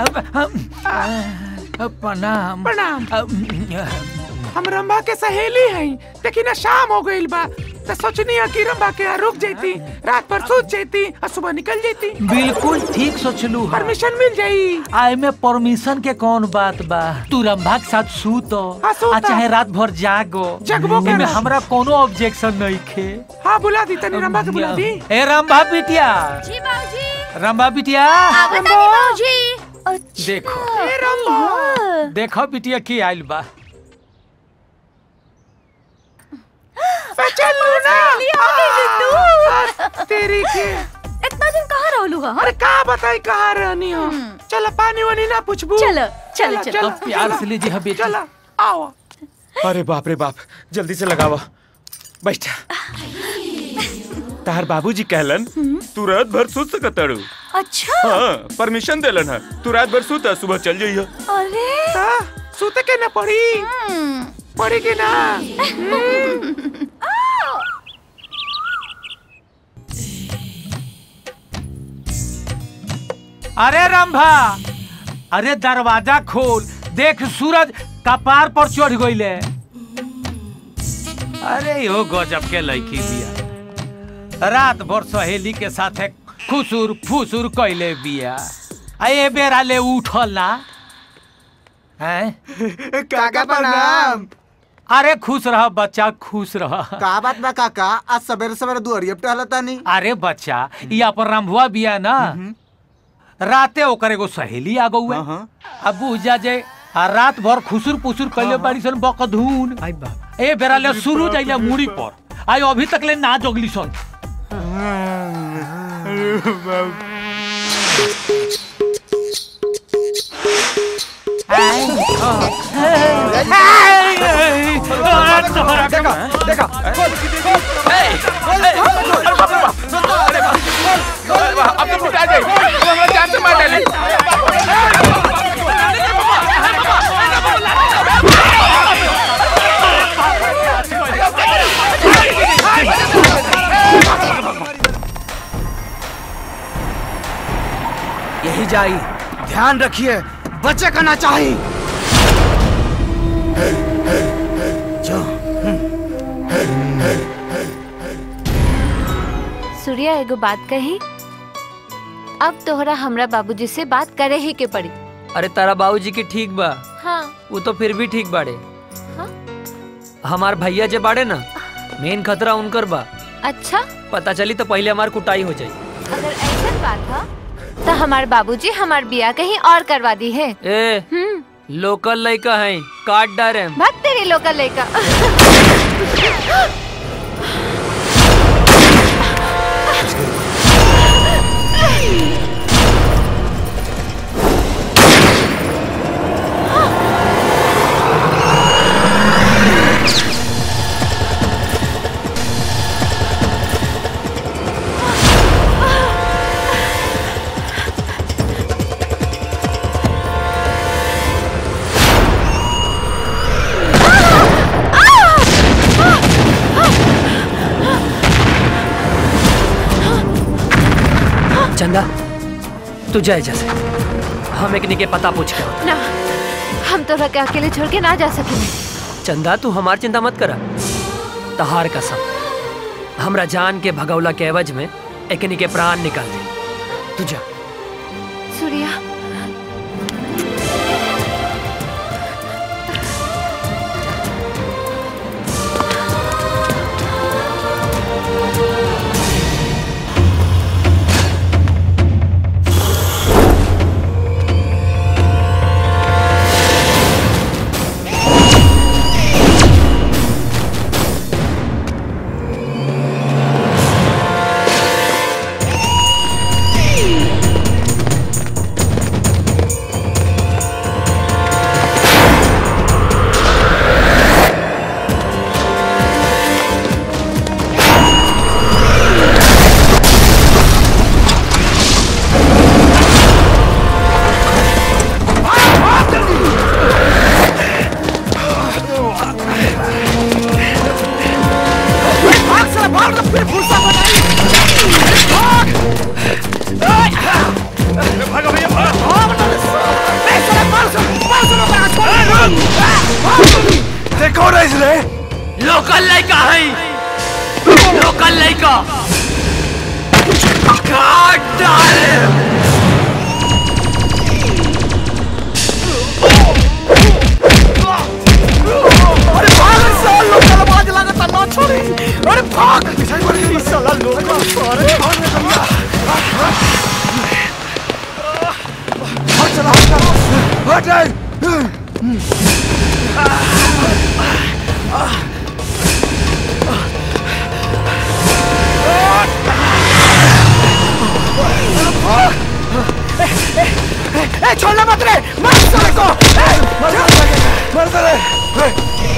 S19: प्रणाम
S1: प्रणाम हम रंबा के सहेली हई लेकिन शाम हो गईल बा तो सोचनी है कि रंबा के यहाँ रुक जाती रात भर सूत जाती और सुबह निकल जाती
S19: बिल्कुल ठीक सोचलू
S1: परमिशन मिल जाई
S19: आए में परमिशन के कौन बात बा तू रंभा के साथ सूतो
S1: हाँ, सूता।
S19: आ चाहे रात भर जागो
S1: जगबो
S19: एमे
S1: करा।
S19: हमरा कोनो ऑब्जेक्शन नहीं खे
S1: हाँ बुला दी तनी रंबा के बुला दी
S19: ए रंभा बिटिया
S14: जी बाबूजी
S19: रंभा बिटिया
S14: आवत आनी बाबूजी
S19: देखो देखो बिटिया की आइल बा
S1: चल लू ना तेरी के
S20: इतना दिन कहाँ रहलू हा
S1: अरे का बताई कहाँ रहनी हो चलो पानी वानी ना पूछबू
S20: चलो, चलो, चलो।
S19: अब प्यार से लीजिए बेटी
S1: चलो आओ
S15: अरे बाप रे बाप जल्दी से लगावा बैठा तार बाबूजी कहलन तू रात भर सूत सकत तारू
S20: अच्छा
S15: हाँ परमिशन देलन है तू रात भर सूत सुबह चल जाइए
S20: अरे
S1: सूते के ना पड़ी पड़ी के ना
S19: अरे रंभा अरे दरवाजा खोल देख सूरज कपार पर चढ़ गईले अरे यो गजब के लड़की बिया रात भर सहेली के साथे खुसुर फुसुर कैले बिया आ ए बेरा ले उठल ना हैं
S8: काका प्रणाम
S19: अरे खुश रह बच्चा खुश रह
S8: का बात बा काका आज सवेरे सवेरे दुआरिया पे टहलता नहीं
S19: अरे बच्चा ये अपन रंभुआ बिया ना राते ओकर एगो सहेली आ गौए अब बुझा जे आ रात भर खुसुर पुसुर कैले बाड़ी सन बकधून ए बेरा ले शुरू जाइले मुड़ी पर आई अभी तक ले ना जगली सन
S7: देखा
S15: अब तो फुटा जाए तू हमरा जान से मार डाली
S7: यही जाई ध्यान रखिए बच्चे का ना चाहिए
S14: सूर्या एगो बात कही अब तोहरा हमरा बाबूजी से बात करे ही के पड़ी
S12: अरे तारा बाबूजी की ठीक बा
S14: हाँ
S12: वो तो फिर भी ठीक बाड़े
S14: हाँ?
S12: हमार भैया जे बाड़े ना मेन खतरा उनकर बा
S14: अच्छा
S12: पता चली तो पहले हमार कुटाई हो जाई
S14: अगर ऐसा बात है तो हमार बाबूजी हमार बिया कहीं और करवा दी है
S12: ए
S14: हम्म
S12: लोकल लड़का है काट डारे
S14: भाग तेरी लोकल लड़का
S12: चंदा तू जाए जैसे हम एक के पता पूछ कर
S14: ना हम तोरा के अकेले छोड़ के ना जा सकेंगे
S12: चंदा तू हमार चिंता मत करा तहार कसम हमरा जान के भगौला के एवज में एकनी के प्राण निकाल दे तू जा
S14: सूर्या
S9: कौन है इसने
S12: लोकल लड़का है लोकल लड़का काट डाले
S4: अरे भाग साल लोग आवाज लागत ना छोड़ी अरे भाग ई साला लोग अरे भाग रे भैया हट चला हट चला हट ए छोड़ना मत रे मार साले को ए मर मर साले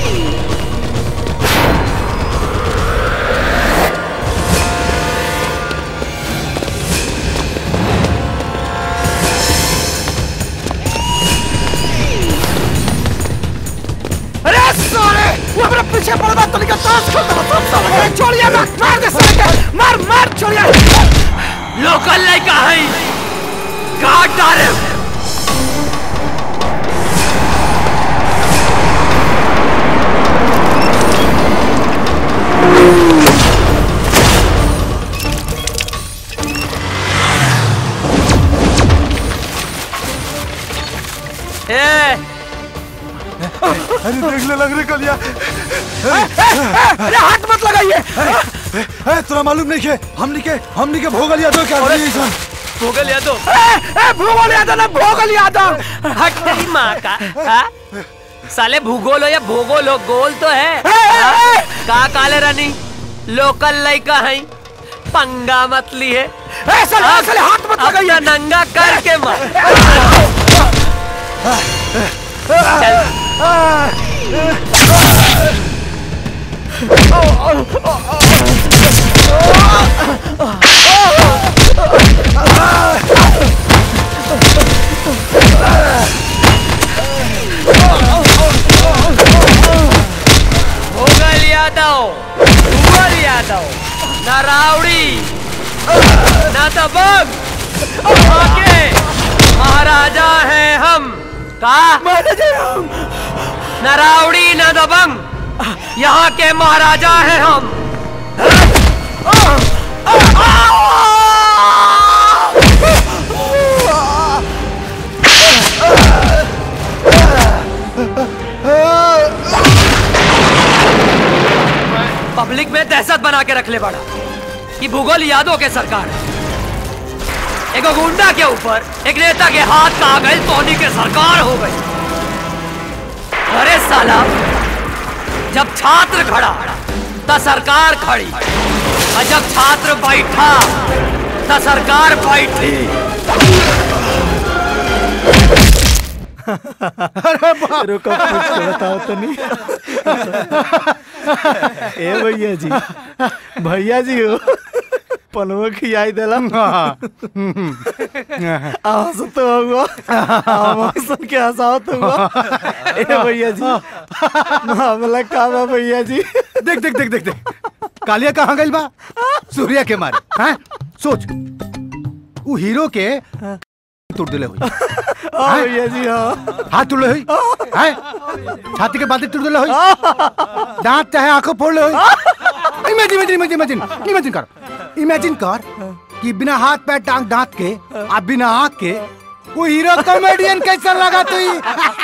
S4: अरे साले वो अपने पीछे पड़ रहा तो निकल ताश खेलता है सब साले अरे छोड़िए ना मार दे साले के मार मार छोड़िए
S12: लोकल लड़का है काट डाले ए
S9: अरे देख ले लग रही कलिया
S4: अरे हाथ मत लगाइए
S9: ए तोरा मालूम नहीं के हमनी के हमनी के भोगल यादव क्या आदमी सन
S12: भोगल यादव
S4: ए भूगोल यादव ना भोगल यादव
S12: हट तेरी माँ का हाँ? साले भूगोल हो या भूगोल हो गोल तो है हाँ? का काले रानी लोकल लड़का है पंगा मत लिए
S4: ए साले ए, साले हाथ मत लगाइए
S12: अपना नंगा करके मार भोगल यादव कुंवर यादव न रावड़ी न दबंग आगे महाराजा हैं हम का न रावड़ी न दबंग यहाँ के महाराजा हैं हम पब्लिक में दहशत बना के रख ले बड़ा कि भूगोल यादों के सरकार है एक गुंडा के ऊपर एक नेता के हाथ का आ गई सोनी के सरकार हो गई अरे साला जब छात्र खड़ा तो सरकार खड़ी और जब छात्र बैठा तो सरकार बैठी
S2: अरे बाप रुको कुछ बताओ तो नहीं ए भैया जी भैया जी हो पनवा खियाई देला आवाज तो हुआ आवाज सुन के हंसाओ तो हुआ ए भैया जी मामला का बा भैया जी
S6: देख देख देख देख देख कालिया कहाँ गई बा सूर्या के मारे हैं सोच वो हीरो के तोड़ दिले हुई
S2: हाँ भैया जी हाँ
S6: हाथ तोड़ ले हुई हैं छाती के बातें तोड़ दिले हुई दांत चाहे आंखों फोड़ ले हुई imagine imagine imagine imagine imagine कर इमेजिन कर कि बिना हाथ पैर टांग दांत के आप बिना आंख के वो हीरो कॉमेडियन कैसा लगा तू ही?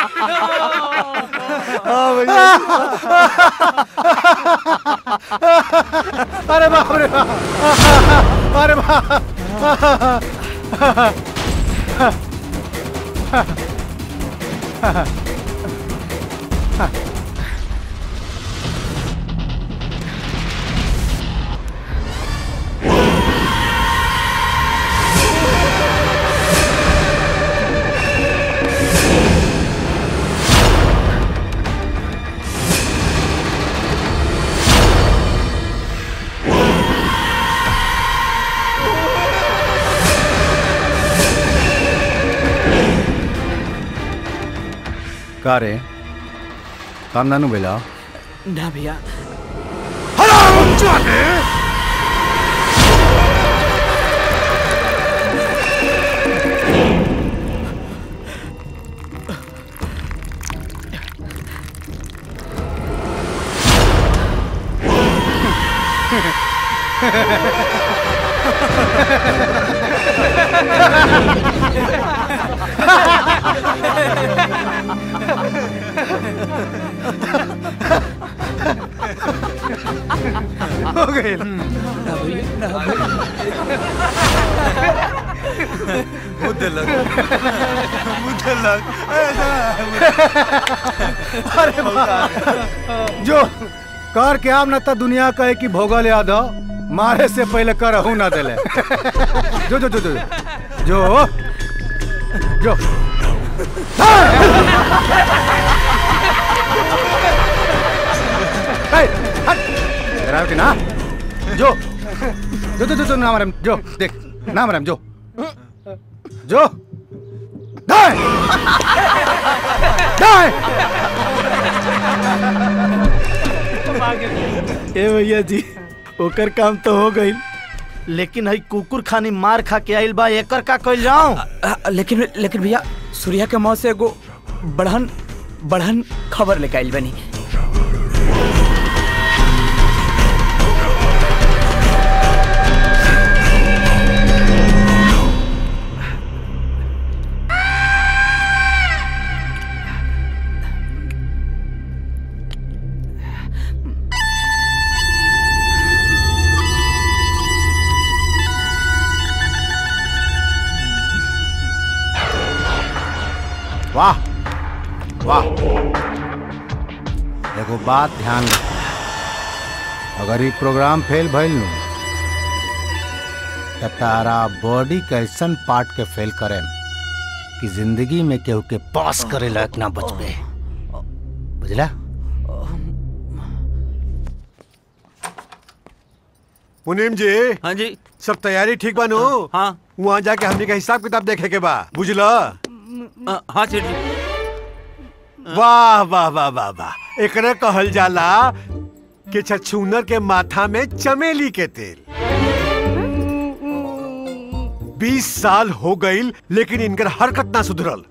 S6: अरे बाप रे बाप अरे बाप का रे काम नानू बेला
S11: ना भैया
S2: हो गए
S9: मुद्दे लग मुद्दे लग
S2: अरे जो कर के आम न त दुनिया कहे कि भोगल यादव मारे से पहले करहू ना दिले जो जो जो जो जो जो ए, हट डराव के ना जो जो जो जो जो नाम रम जो देख नाम रम जो जो दाएं दाएं
S8: ए भैया जी ओकर काम तो हो गई लेकिन हई कुकुर खानी मार खा के आइल बा एकर का कइल जाऊं
S4: लेकिन लेकिन भैया सूर्या के मौत से एगो बढ़न बढ़न खबर लेके आइल बनी
S6: वाह वाह एगो बात ध्यान रखो अगर ये प्रोग्राम फेल भइल नु त तारा बॉडी के ऐसन पार्ट के फेल करे कि जिंदगी में केहू के पास करे लायक ना बचबे बुझला
S3: मुनीम जी
S5: हाँ जी
S3: सब तैयारी ठीक बानो
S5: हाँ
S3: वहाँ जाके हमने का हिसाब किताब देखे के बा बुझला
S5: हाँ सेठ जी
S3: वाह वाह वाह वाह वाह एकरे कहल जाला कि छछूनर के माथा में चमेली के तेल बीस साल हो गईल लेकिन इनकर हरकत ना सुधरल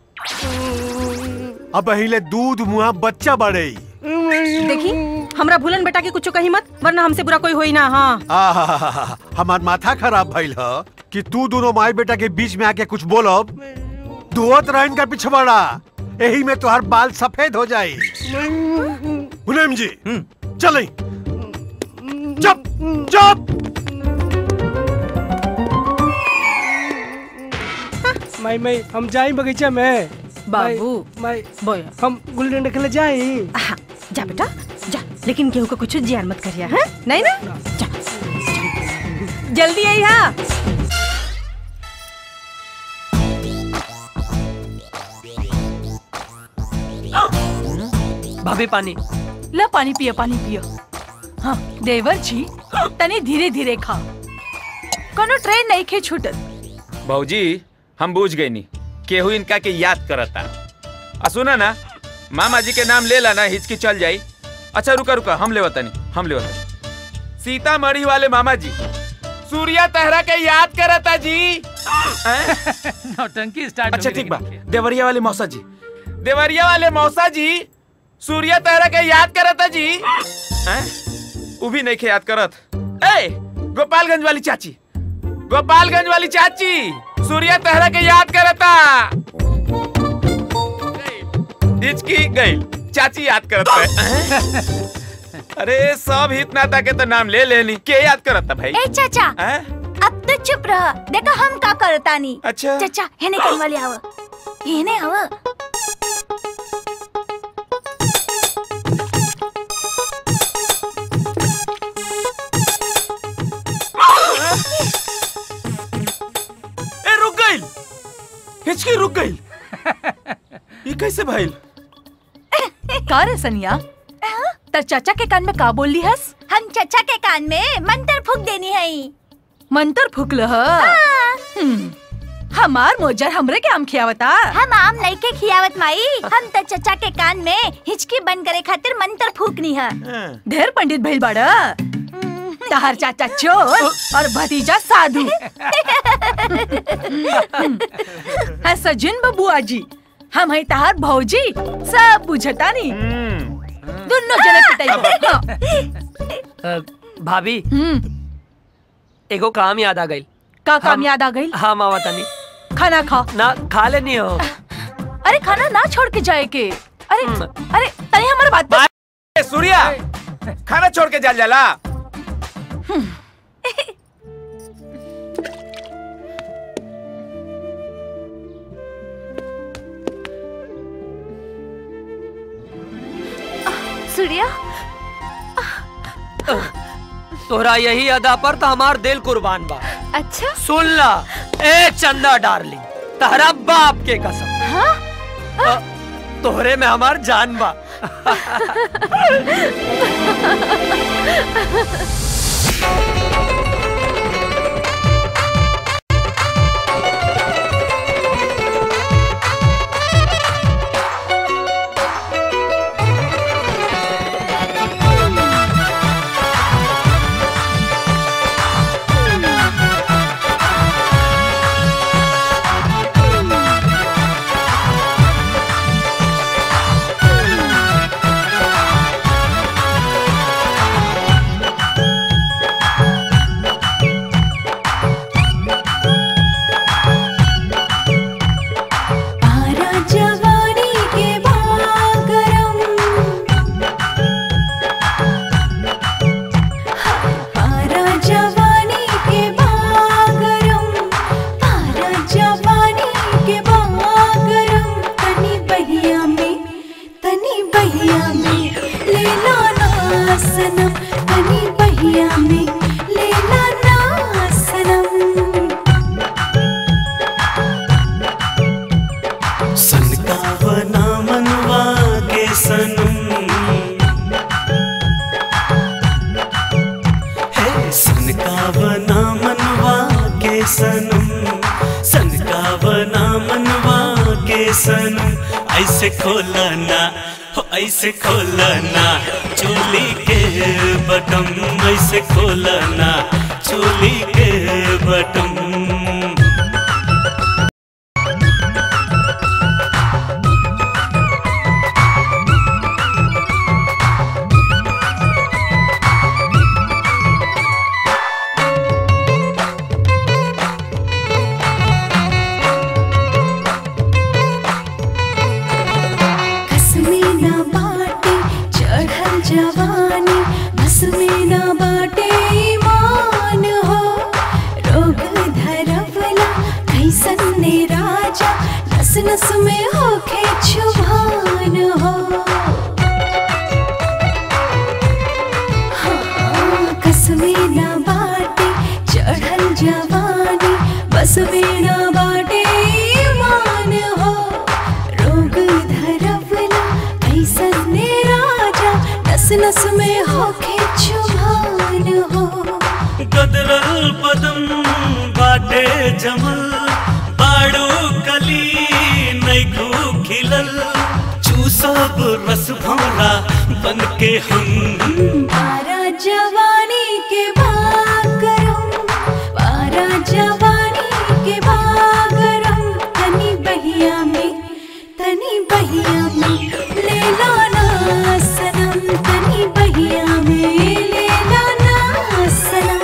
S3: अब अहिले दूध मुहा बच्चा बढ़ई
S22: देखी हमरा भूलन बेटा के कुछ कही मत वरना हमसे बुरा कोई होई ना हाँ
S3: आहा, हमार माथा खराब भइल ह कि तू दोनों माई बेटा के बीच में आके कुछ बोलब धोत रहन का पिछवाड़ा यही में तुहार बाल सफेद हो जाई मुनीम जी चले चुप चुप
S23: माई माई हम जाई बगीचा में
S22: बाबू
S23: माई
S22: बोल
S23: हम गुल्ली डंडा खेले जाई
S22: जा बेटा जा लेकिन केहू को कुछ जियान मत करिया हैं नहीं ना जा जल्दी आई हा
S12: भाभी पानी
S20: ला पानी पियो पानी पियो हाँ देवर जी तनी धीरे धीरे खा कोनो ट्रेन नहीं खे छूटत
S15: भौजी हम बूझ गई नी केहू इनका के याद करता आ सुना ना मामा जी के नाम ले लाना हिचकी चल जाई अच्छा रुका रुका हम ले नहीं हम ले सीतामढ़ी वाले मामा जी सूर्या तहरा के याद करता जी
S19: नौटंकी स्टार्ट
S15: अच्छा ठीक बा देवरिया वाले मौसा जी देवरिया वाले मौसा जी सूर्या तहरा के याद करता जी हैं? उ भी नहीं के याद करत ए गोपालगंज वाली चाची गोपालगंज वाली चाची सूर्या तहरा के याद करता हिचकी गई चाची याद करता है अरे सब हित नाता के तो नाम ले लेनी के याद करता भाई
S24: ए चाचा
S15: हैं?
S24: अब तो चुप रह देखा हम का करतानी
S15: अच्छा
S24: चाचा हेने कन वाली आव हेने आव
S15: ए रुक गई हिचकी रुक गई ये कैसे भाई
S20: का रे सनिया तर चाचा के कान में का बोल ली हस
S24: हम चाचा के कान में मंत्र फूक देनी है
S20: मंतर फूकल ह हम्म, हमार मोजर हमरे के आम खियावता
S24: हम आम नहीं के खियावत माई हम तो चाचा के कान में हिचकी बंद करे खातिर मंत्र फूकनी है
S20: ढेर पंडित भइल बाड़ा तहार चाचा चोर और भतीजा साधु है सजिन बबुआ जी हम है तहार भौजी सब बुझता नहीं दोनों जने पिटाई
S12: भाभी एगो काम याद आ गई
S18: का काम याद आ गई
S12: हाँ मावा तनी
S18: खाना खा
S12: ना खा लेनी हो
S18: अरे खाना ना छोड़ के जाए के अरे अरे तनी हमारे बात पे
S15: ए, सूर्या खाना छोड़ के जल जाला
S14: सूर्या
S12: तोरा यही अदा पर तो हमार दिल कुर्बान बा
S14: अच्छा
S12: सुन ला ए चंदा डार्लिंग तहरा बाप के कसम
S14: हाँ?
S12: तोहरे में हमार जान बा
S10: आरा जवानी के बागरम आरा जवानी के बागरम आरा जवानी के बागरम तनी बहिया में तनी बहिया में लेला ना सनम तनी बहिया में लेला ना सनम
S21: सनकावना मनवा के सनम हे सनकावना मनवा के सनम सनकावना मनवा के सनम ऐसे खोलना हो ऐसे खोलना चोली के बटम ऐसे खोलना चोली के बटम
S10: बस में ना बाटे चढ़ल जवानी बस में ना बाटे ईमान हो रोग धरवला कैसन ने राजा नस नस में होके छुभान हो हाँ, कस में ना बाटे चढ़ल जवानी बस में ना बाटे ईमान हो रोग धरवला कैसन ने राजा नस नस में होके छुभान हो
S21: गदरल बदन बाटे जमल बाड़ू कली नैखू खिलल चूसब रस भौरा बन के हम
S10: पारा जवानी के बागरम पारा जवानी के बागरम तनी बहिया में तनी बहिया में ले लो ना सनम तनी बहिया में ले लो ना सनम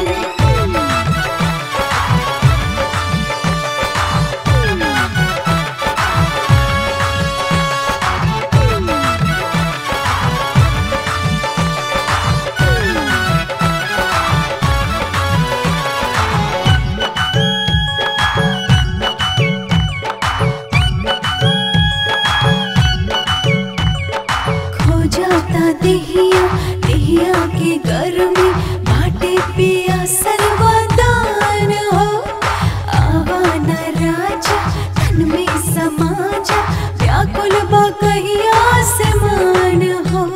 S10: खो जाता देहिया देहिया के गर्मी बाटे पिया सर्वदान हो आवा न राजा तन में समाजा व्याकुल बकहिया से मान हो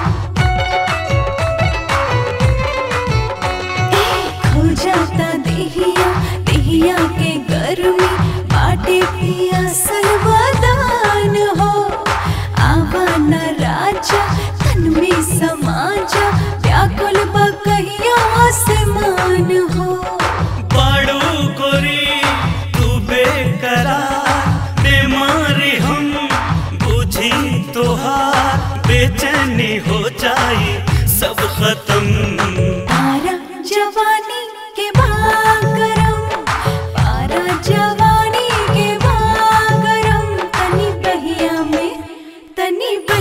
S10: ए, खो जाता देहिया देहिया के गर्मी बाटे पिया सर्वदान हो आवा न राजा तन में समाजा व्याकुल बकहिया से मान हो
S21: बाड़ू गोरी तू बेकरार बीमारी हम बुझी तोहार बेचैनी हो जाई सब खत्म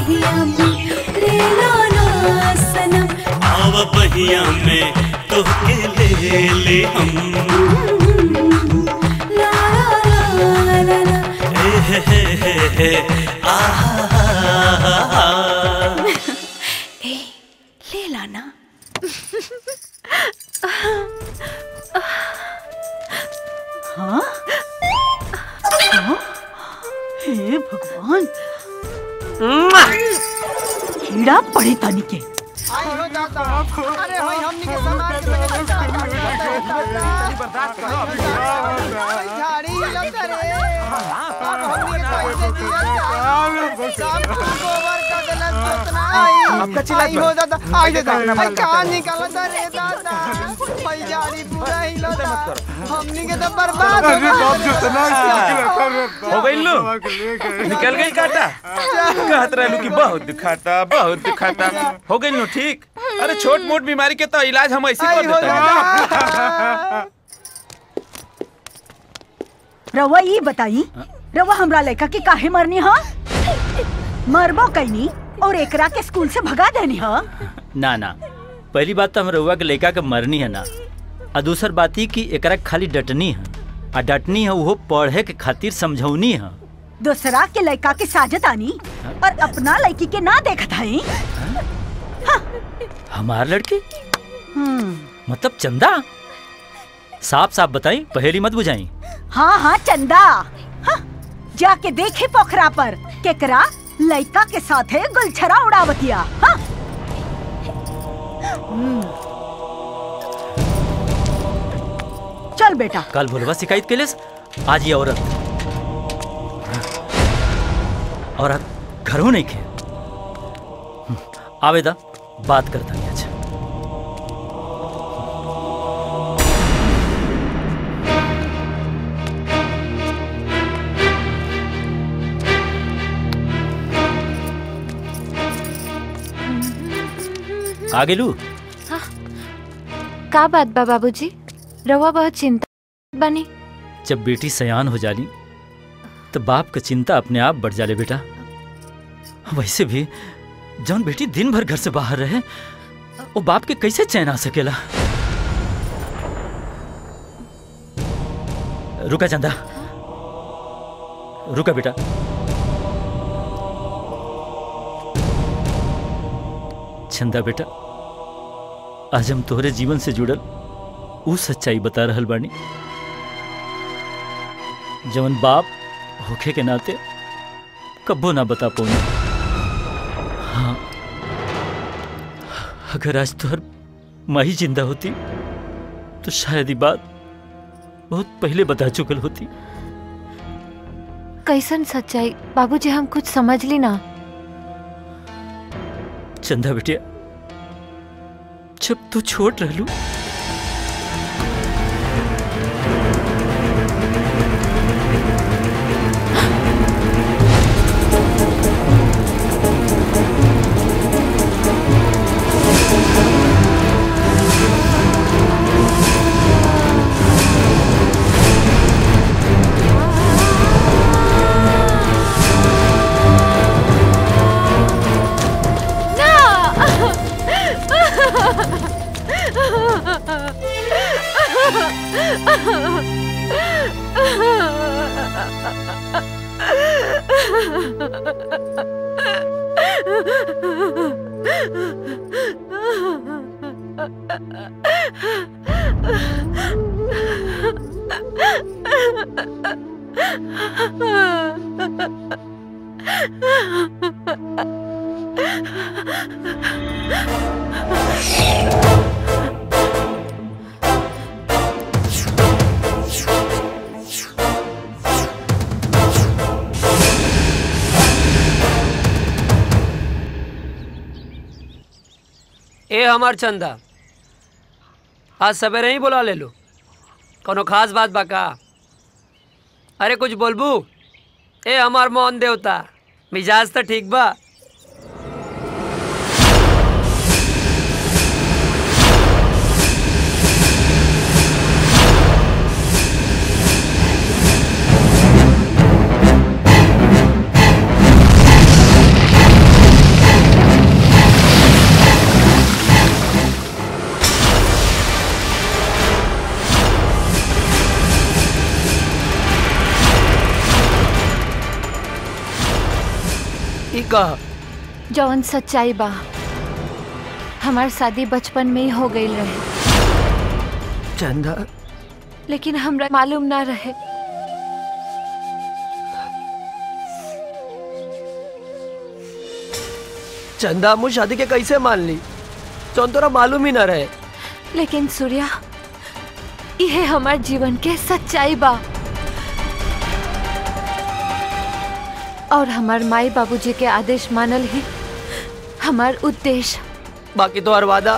S10: बहिया में ले लो ना सनम
S21: आव बहिया में तोहके ले ले हम
S10: ला ला ला ला
S21: ए हे हे हे हे आहा
S10: ए ले ला ना
S18: हाँ हाँ? हे भगवान कीड़ा पड़े तानी के
S4: अरे भाई हमनी के समाज में झाड़ी हिलत रे अब हमनी के कैसे जियत सब गोबर का गलत कितना आई
S7: आपका चिल्ला
S4: आई हो दादा आई दादा भाई कहां निकलत रे दादा भाई झाड़ी पूरा हिलत हमनी के तो बर्बाद हो गए
S15: हो गई लो निकल गई काटा कहत रहलू कि बहुत दुखाता बहुत दुखाता हो गई लो ठीक अरे छोट मोट बीमारी के तो इलाज हम ऐसे कर देते हैं
S18: रवा ये बताई रवा हमरा लड़का के काहे मरनी हा मरबो कैनी और एकरा के स्कूल से भगा देनी हा
S1: ना ना पहली बात तो हम रउआ के लड़का के मरनी है ना आ दूसर बात ही कि एकरा के खाली डटनी है आ डटनी है वो पढ़े के खातिर समझौनी है
S18: दूसरा के लड़का के साजत आनी और अपना लड़की के ना देखत हई
S1: हमार लड़की
S18: हम्म
S1: मतलब चंदा साफ साफ बताई पहेली मत बुझाई
S18: हाँ हाँ चंदा हाँ, जाके देखे पोखरा पर केकरा लड़का के साथे गुलछरा उड़ावतिया हाँ हम्म। चल बेटा
S1: कल भोलवा शिकायत के लिए आज ये औरत औरत घरों नहीं खे आवेदा बात करता नहीं आज आ गेलू
S14: का बात बा बाबूजी रवा बहुत चिंता बनी
S1: जब बेटी सयान हो जाली तो बाप का चिंता अपने आप बढ़ जाले बेटा वैसे भी जौन बेटी दिन भर घर से बाहर रहे वो बाप के कैसे चैन आ सकेला रुका चंदा रुका बेटा चंदा बेटा आज हम तोहरे जीवन से जुड़ल ऊ सच्चाई बता रहल बानी जवन बाप होखे के नाते कब्बो ना बता पौनी हाँ अगर आज तोहर माही जिंदा होती तो शायद ये बात बहुत पहले बता चुकल होती
S14: कैसन सच्चाई बाबूजी हम कुछ समझ ली ना
S1: चंदा बेटिया जब तू छोट रहलू
S12: ए हमार चंदा आज सवेरे ही बुला ले लो कोनो खास बात बा का अरे कुछ बोलबू ए हमार मोहन देवता मिजाज तो ठीक बा कहा
S14: जौन सच्चाई बा हमार शादी बचपन में ही हो गई रहे
S12: चंदा
S14: लेकिन हमरा मालूम ना रहे
S12: चंदा मुझ शादी के कैसे मान ली जौन तोरा मालूम ही ना रहे
S14: लेकिन सूर्या यह हमार जीवन के सच्चाई बा और हमार माई बाबूजी के आदेश मानल ही हमार उद्देश्य
S12: बाकी तो हर वादा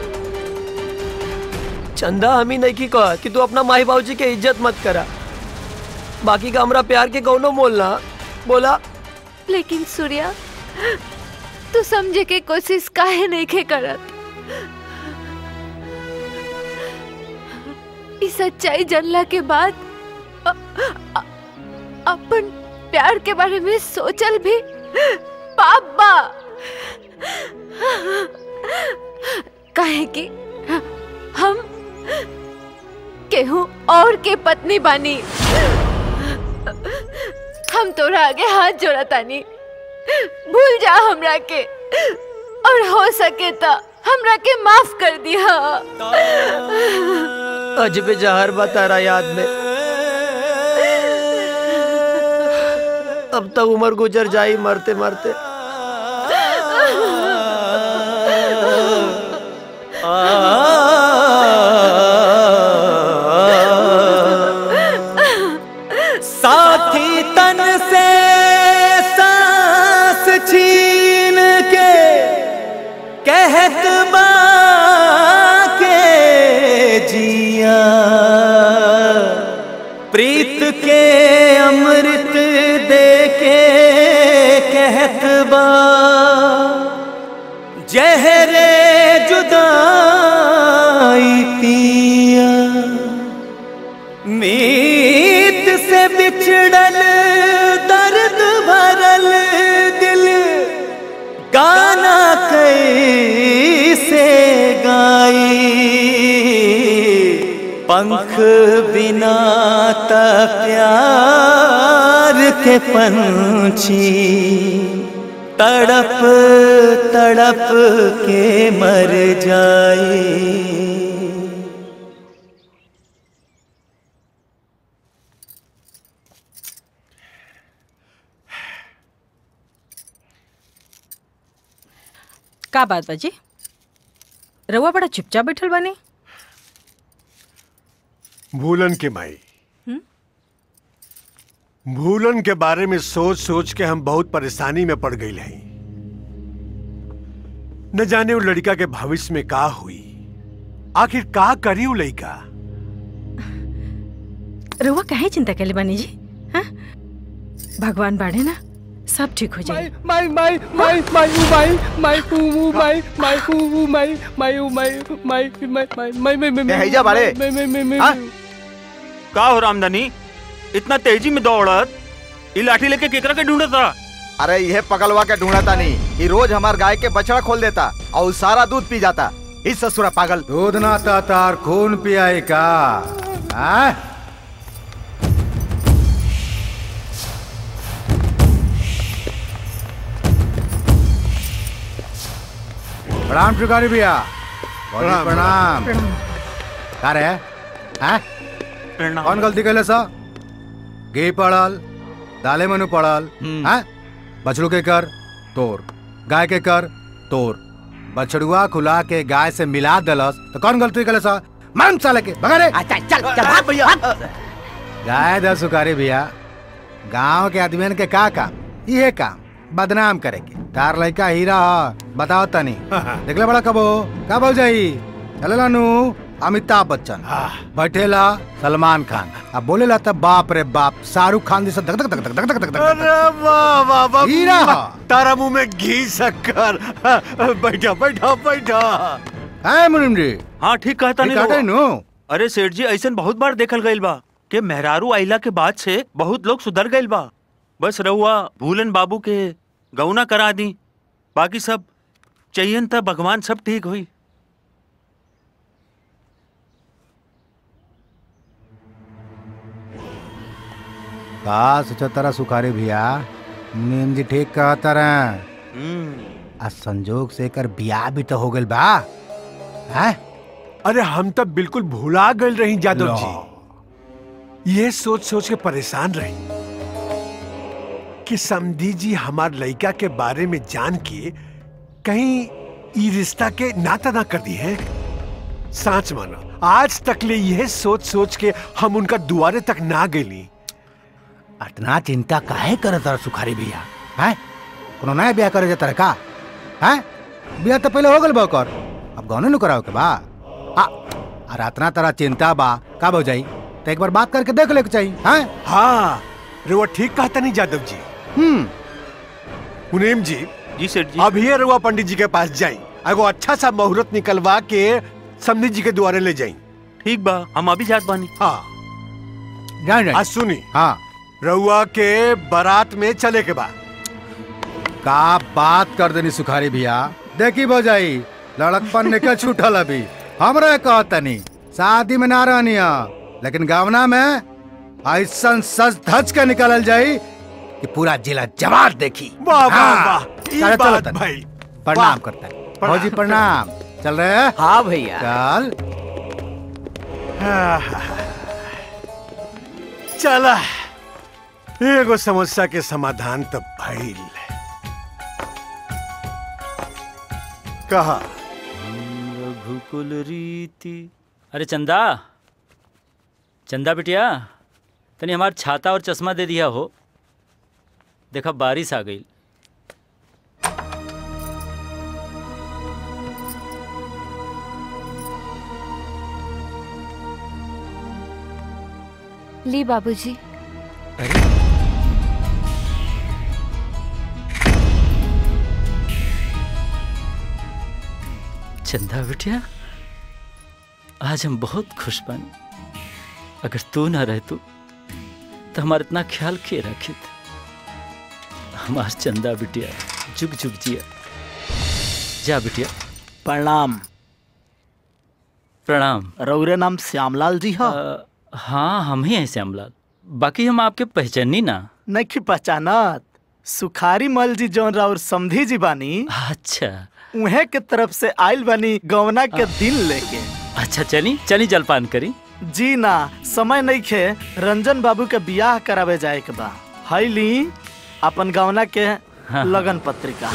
S12: चंदा हम ही नहीं की कहा कि तू अपना माई बाबूजी के इज्जत मत करा बाकी का हमरा प्यार के कौनो मोल ना बोला
S14: लेकिन सूर्या तू समझे के कोशिश काहे नहीं के करत इस सच्चाई जानला के बाद अ- अ- अपन प्यार के बारे में सोचल भी पाप बा काहे कि हम केहू और के पत्नी बानी हम तोरा आगे हाथ जोड़ा तानी भूल जा हमरा के और हो सके तो हमरा के माफ कर दिया
S12: अजब जहर बतारा याद में अब तक उम्र गुजर जाई मरते मरते
S21: साथी तन से सांस छीन के कहत बा के जिया प्रीत के अमृत दे के कहत बा जहरे जुदाई पिया मीत से बिछड़ल दर्द भरल दिल गाना कैसे गाई पंख बिना त प्यार के पंछी तड़प तड़प के मर जाए
S22: का बात बाजी रउआ बड़ा चुपचाप बैठल बानी
S3: भूलन के माई
S22: हम्म?
S3: भूलन के बारे में सोच सोच के हम बहुत परेशानी में पड़ गई हैं न जाने वो लड़का के भविष्य में का हुई आखिर का करी वो लड़का
S22: रउआ काहे चिंता कैले बानी जी हाँ? भगवान बाड़े ना सब ठीक हो जाए
S23: माई माई माई माई ऊ माई माई ऊ ऊ माई माई ऊ ऊ माई माई ऊ माई माई माई माई माई माई माई
S8: हैजा बाड़े।
S23: माई माई माई
S8: हाँ?
S23: माई
S5: का हो रामदानी इतना तेजी में दौड़त ये लाठी लेके केकरा के ढूंढत था
S8: अरे यह पगलवा के ढूंढता नहीं ये रोज हमार गाय के बछड़ा खोल देता और सारा दूध पी जाता इस ससुरा पागल
S2: दूध ना तार खून पियाई का हाँ? प्रणाम त्रिकारी भैया बहुत ही
S3: प्रणाम,
S2: प्रणाम का रे हैं कौन गलती कैले सा घी पड़ल दाले मनु पड़ल हैं बछड़ू के कर तोर गाय के कर तोर बछड़ुआ खुला के गाय से मिला दलस तो कौन गलती कैले सा मन साले के भगा रे
S8: चल चल चल भाग भैया
S2: गाय दस सुकारी भैया गांव के आदमियन के का काम ये काम बदनाम करे के तार लड़का हीरा ह बताओ तनी देखले बड़ा कबो का बोल जाई चलेला नु अमिताभ बच्चन बैठेला सलमान खान अब बोलेला तब बाप रे बाप शाहरुख खान जैसा धक धक धक धक धक धक धक धक
S3: अरे वाह वाह वाह
S2: हीरा हा।
S3: तारा मुंह में घी शक्कर बैठा बैठा बैठा
S2: है मुनिम जी
S5: हाँ ठीक कहता
S2: ठीक
S5: नहीं
S2: कहता
S5: रहुआ।
S2: नु
S5: अरे सेठ जी ऐसा बहुत बार देखल गईल बा कि मेहरारू आइला के बाद से बहुत लोग सुधर गईल बा बस रहुआ भूलन बाबू के गौना करा दी बाकी सब चाहिए था भगवान सब ठीक हुई
S2: का सोचा तारा सुखारी भैया
S6: नीम जी ठीक कहता रहे आ संजोग से कर बियाह भी तो हो गइल बा हैं
S3: अरे हम तब बिल्कुल भुला गए रही यादव जी ये सोच सोच के परेशान रही कि समधी जी हमार लड़का के बारे में जान के कहीं ई रिश्ता के नाता ना कर दी है सांच मानो आज तक ले यह सोच सोच के हम उनका दुआरे तक ना गई
S6: इतना चिंता काहे करत रह सुखारी भैया हैं कोनो नया ब्याह करे जाता का हैं ब्याह तो पहले हो गल बा ओकर अब गौने न कराओ के बा आ और इतना तरह चिंता बा का हो जाई तो एक बार बात करके देख ले के चाहिए हैं
S3: हाँ रुआ ठीक कहता नहीं यादव जी
S6: हम्म
S3: मुनीम जी जी सर जी अब ये रुआ पंडित जी के पास जाई एगो अच्छा सा मुहूर्त निकलवा के समधी जी के द्वारे ले जाई
S5: ठीक बा हम अभी जात बानी
S3: हाँ
S6: जान जान
S3: आज सुनी
S6: हाँ
S3: रउआ के बारात में चले के बाद
S6: का बात कर देनी सुखारी भैया देखी भौजाई लड़कपन निकल छूटल अभी हमरे कहतनी शादी में ना रहनी है लेकिन गावना में ऐसा सज धज के निकलल जाई कि पूरा जिला जवाब देखी
S3: वाह, वाह,
S6: हाँ।
S3: वाह, ई
S6: चलो, चलो,
S3: बात
S6: तनी।
S3: भाई।
S6: प्रणाम
S3: वाह।
S6: करता है भौजी प्रणाम चल रहे हैं
S11: हाँ भैया
S6: चल
S3: चला एगो समस्या के समाधान तो भइल कहा
S1: रघुकुल रीति अरे चंदा चंदा बिटिया तनी हमार छाता और चश्मा दे दिया हो देखा बारिश आ गई
S14: ली बाबूजी
S1: चंदा बिटिया आज हम बहुत खुश बन अगर तू ना रह तू तो हमारा इतना ख्याल के रखित हमार चंदा बिटिया जुग जुग जिया जा बिटिया
S11: प्रणाम
S1: प्रणाम
S11: रौरे नाम श्यामलाल जी हो
S1: हाँ हम ही हैं श्यामलाल बाकी हम आपके पहचानी ना
S11: नहीं पहचानत सुखारी मल जी जौन राउर समधी जी बानी
S1: अच्छा
S11: उहे के तरफ से आइल बानी गवना के दिन लेके
S1: अच्छा चली चली जलपान करी
S11: जी ना समय नहीं खे रंजन बाबू के बियाह करावे जाए के बा हई ली अपन गवना के
S1: हाँ।
S11: लगन पत्रिका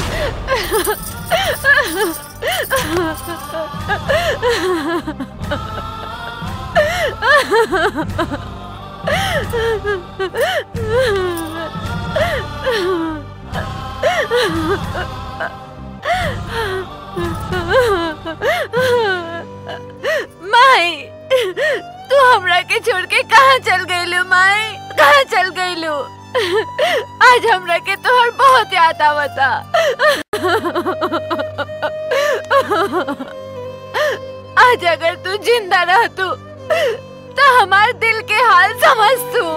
S14: माई तू हमरा के छोड़ के कहाँ चल गईलू माई कहाँ चल गईलू आज हमरा के तोहर बहुत याद आवता आज अगर तू जिंदा रह तू तो हमार दिल के हाल समझ तू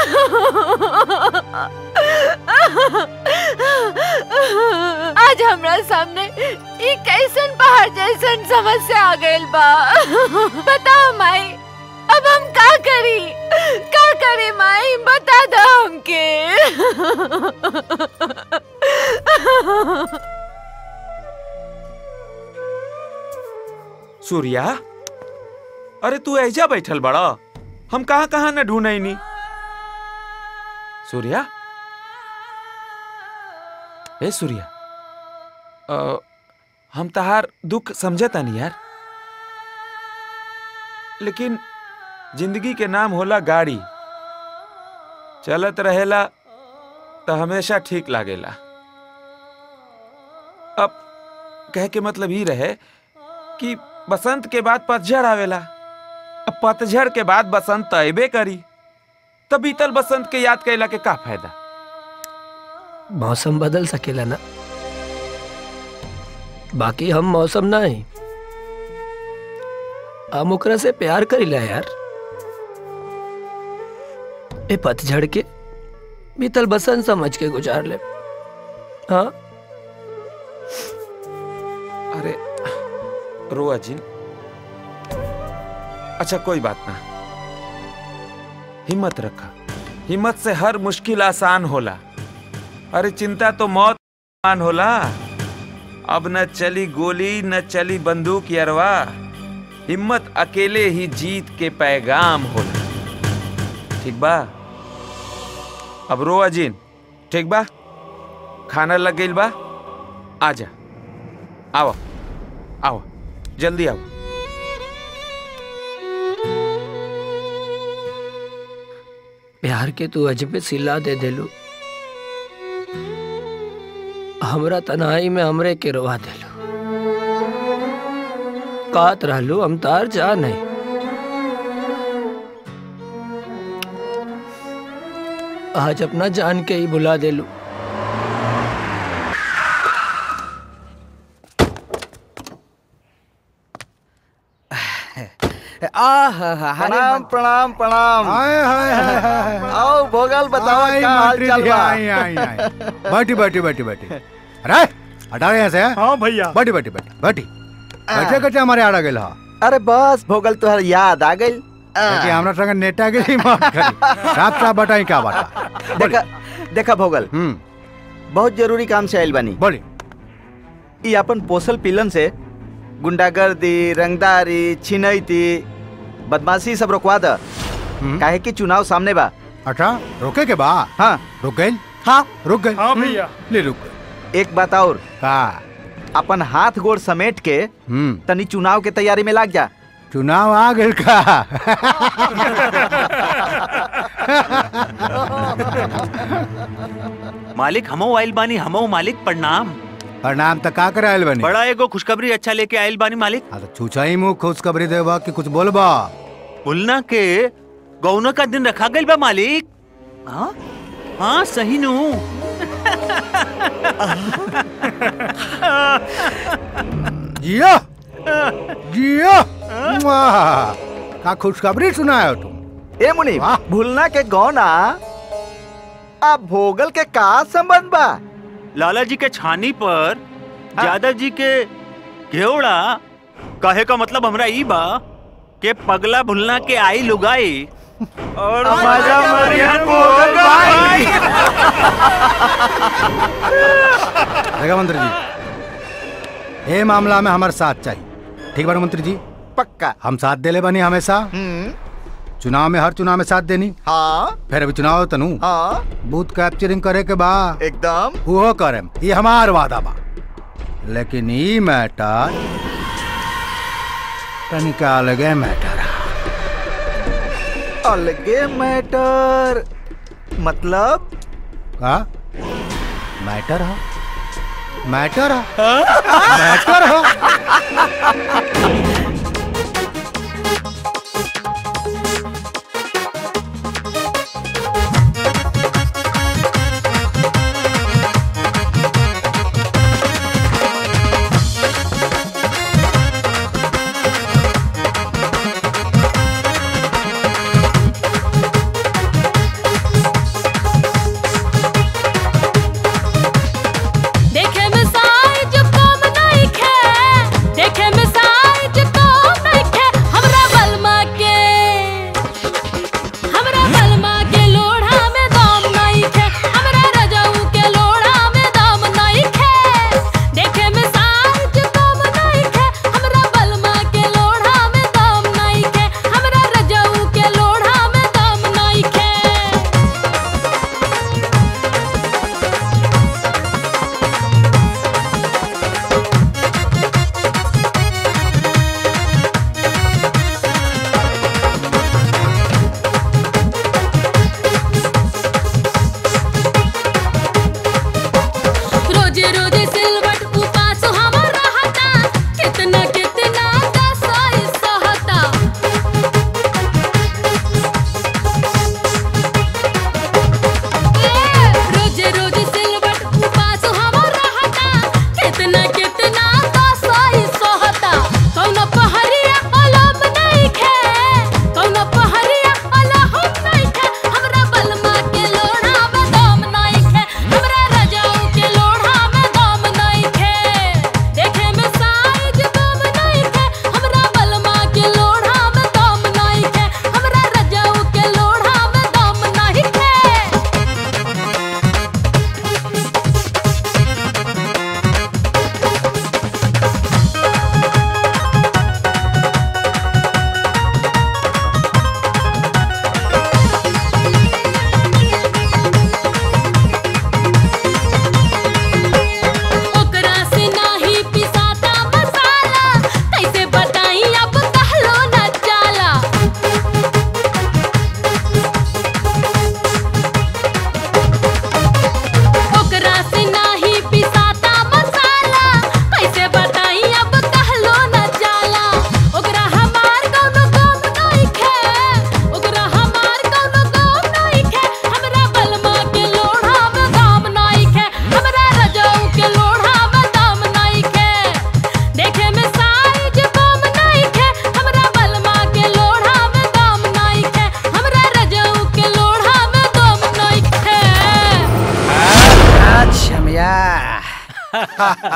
S14: आज हमरा सामने ई कैसन पहाड़ जैसन समस्या आ गइल बा बताओ माई अब हम का करी का करी माई बता दो हमके
S15: सूर्या अरे तू ऐजा बैठल बड़ा हम कहाँ कहाँ न ढूंढे नी सूर्या ए सूर्या अ, हम तहार दुख समझता नहीं यार लेकिन जिंदगी के नाम होला गाड़ी चलत रहेला तो हमेशा ठीक लागेला अब कह के मतलब ही रहे कि बसंत के बाद पतझड़ आवेला अब पतझड़ के बाद बसंत तो अबे करी तब बीतल बसंत के याद कैला के का फायदा
S13: मौसम बदल सकेला ना बाकी हम मौसम नहीं हम ओकरा से प्यार करीला यार ए पतझड़ के बीतल बसंत समझ के गुजार ले हाँ
S15: अरे रोआ जिन अच्छा कोई बात ना हिम्मत रखा हिम्मत से हर मुश्किल आसान होला अरे चिंता तो मौत मान होला अब न चली गोली न चली बंदूक यरवा हिम्मत अकेले ही जीत के पैगाम होला ठीक बा अब रो अजीन ठीक बा खाना लग गइल बा आजा आओ आओ जल्दी आओ
S13: प्यार के तू अजबे सिला दे देलू हमरा तनाई में हमरे के रोवा देलू कात रहलू हम तार जा नहीं आज अपना जान के ही बुला देलू
S8: प्रणाम प्रणाम प्रणाम
S2: हाय हाय हाय हाय हाय।
S8: आओ भोगल बताओ
S2: आई,
S8: क्या हाल
S2: मंत्री
S8: चाल
S2: जी,
S8: बा
S2: आई, आई, आई। बैठी बैठी बैठी बैठी अरे हटा यहाँ से हाँ भैया बैठी बैठी बैठी बैठी बैठे बैठे हमारे आड़ा गेल हा
S8: अरे बस भोगल तुहर याद आ गई
S2: देखिए हमरा संग नेता के लिए माफ करी साफ साफ बताई क्या बात
S8: देखा देखा भोगल बहुत जरूरी काम से आयल बानी
S2: बोली
S8: ई अपन पोसल पिलन से गुंडागर्दी रंगदारी छिनैती बदमाशी सब रोकवा द काहे कि चुनाव सामने बा
S2: अच्छा रोके के बा
S8: हाँ
S2: रुक गई
S8: हाँ
S2: रुक गई
S8: हाँ भैया।
S2: ले रुक गई
S8: एक बात और
S2: का
S8: अपन हाथ गोड़ समेट के
S2: हम्म
S8: तनी चुनाव के तैयारी में लाग जा
S2: चुनाव आ गए का
S5: मालिक हमो आइल बानी हमो मालिक प्रणाम
S2: प्रणाम तो का करे आयल बनी
S5: बड़ा एगो खुशखबरी अच्छा लेके आइल बानी मालिक
S2: हाँ तो छूछा ही मुँह खुशखबरी देबा कि कुछ बोलबा
S5: बुलना के गौना का दिन रखा गइल बा मालिक हाँ हाँ सही नु
S2: जियो जियो वाह का खुशखबरी सुनायो तुम
S8: ए मुनि भूलना के गौना अब भोगल के का संबंध बा
S5: लाला जी के छानी पर यादव जी के घेवड़ा कहे का मतलब हमरा ई बा के पगला भुलना के आई लुगाई और
S8: मजा मरियन
S5: भोगल भाई
S2: देखा मंत्री जी ये मामला में हमारे साथ चाहिए ठीक बा ना मंत्री जी
S8: पक्का
S2: हम साथ देले बनी हमेशा चुनाव में हर चुनाव में साथ देनी
S8: हाँ
S2: फिर अभी चुनाव तनु
S8: हाँ
S2: बूथ कैप्चरिंग करे के बा
S8: एकदम
S2: वो करे ये हमार वादा बा लेकिन ई मैटर तनिका अलगे मैटर
S8: अलगे मैटर मतलब
S2: का मैटर है मैटर है मैटर है
S10: देखे में साइज कम नहीं खे देखे में साइज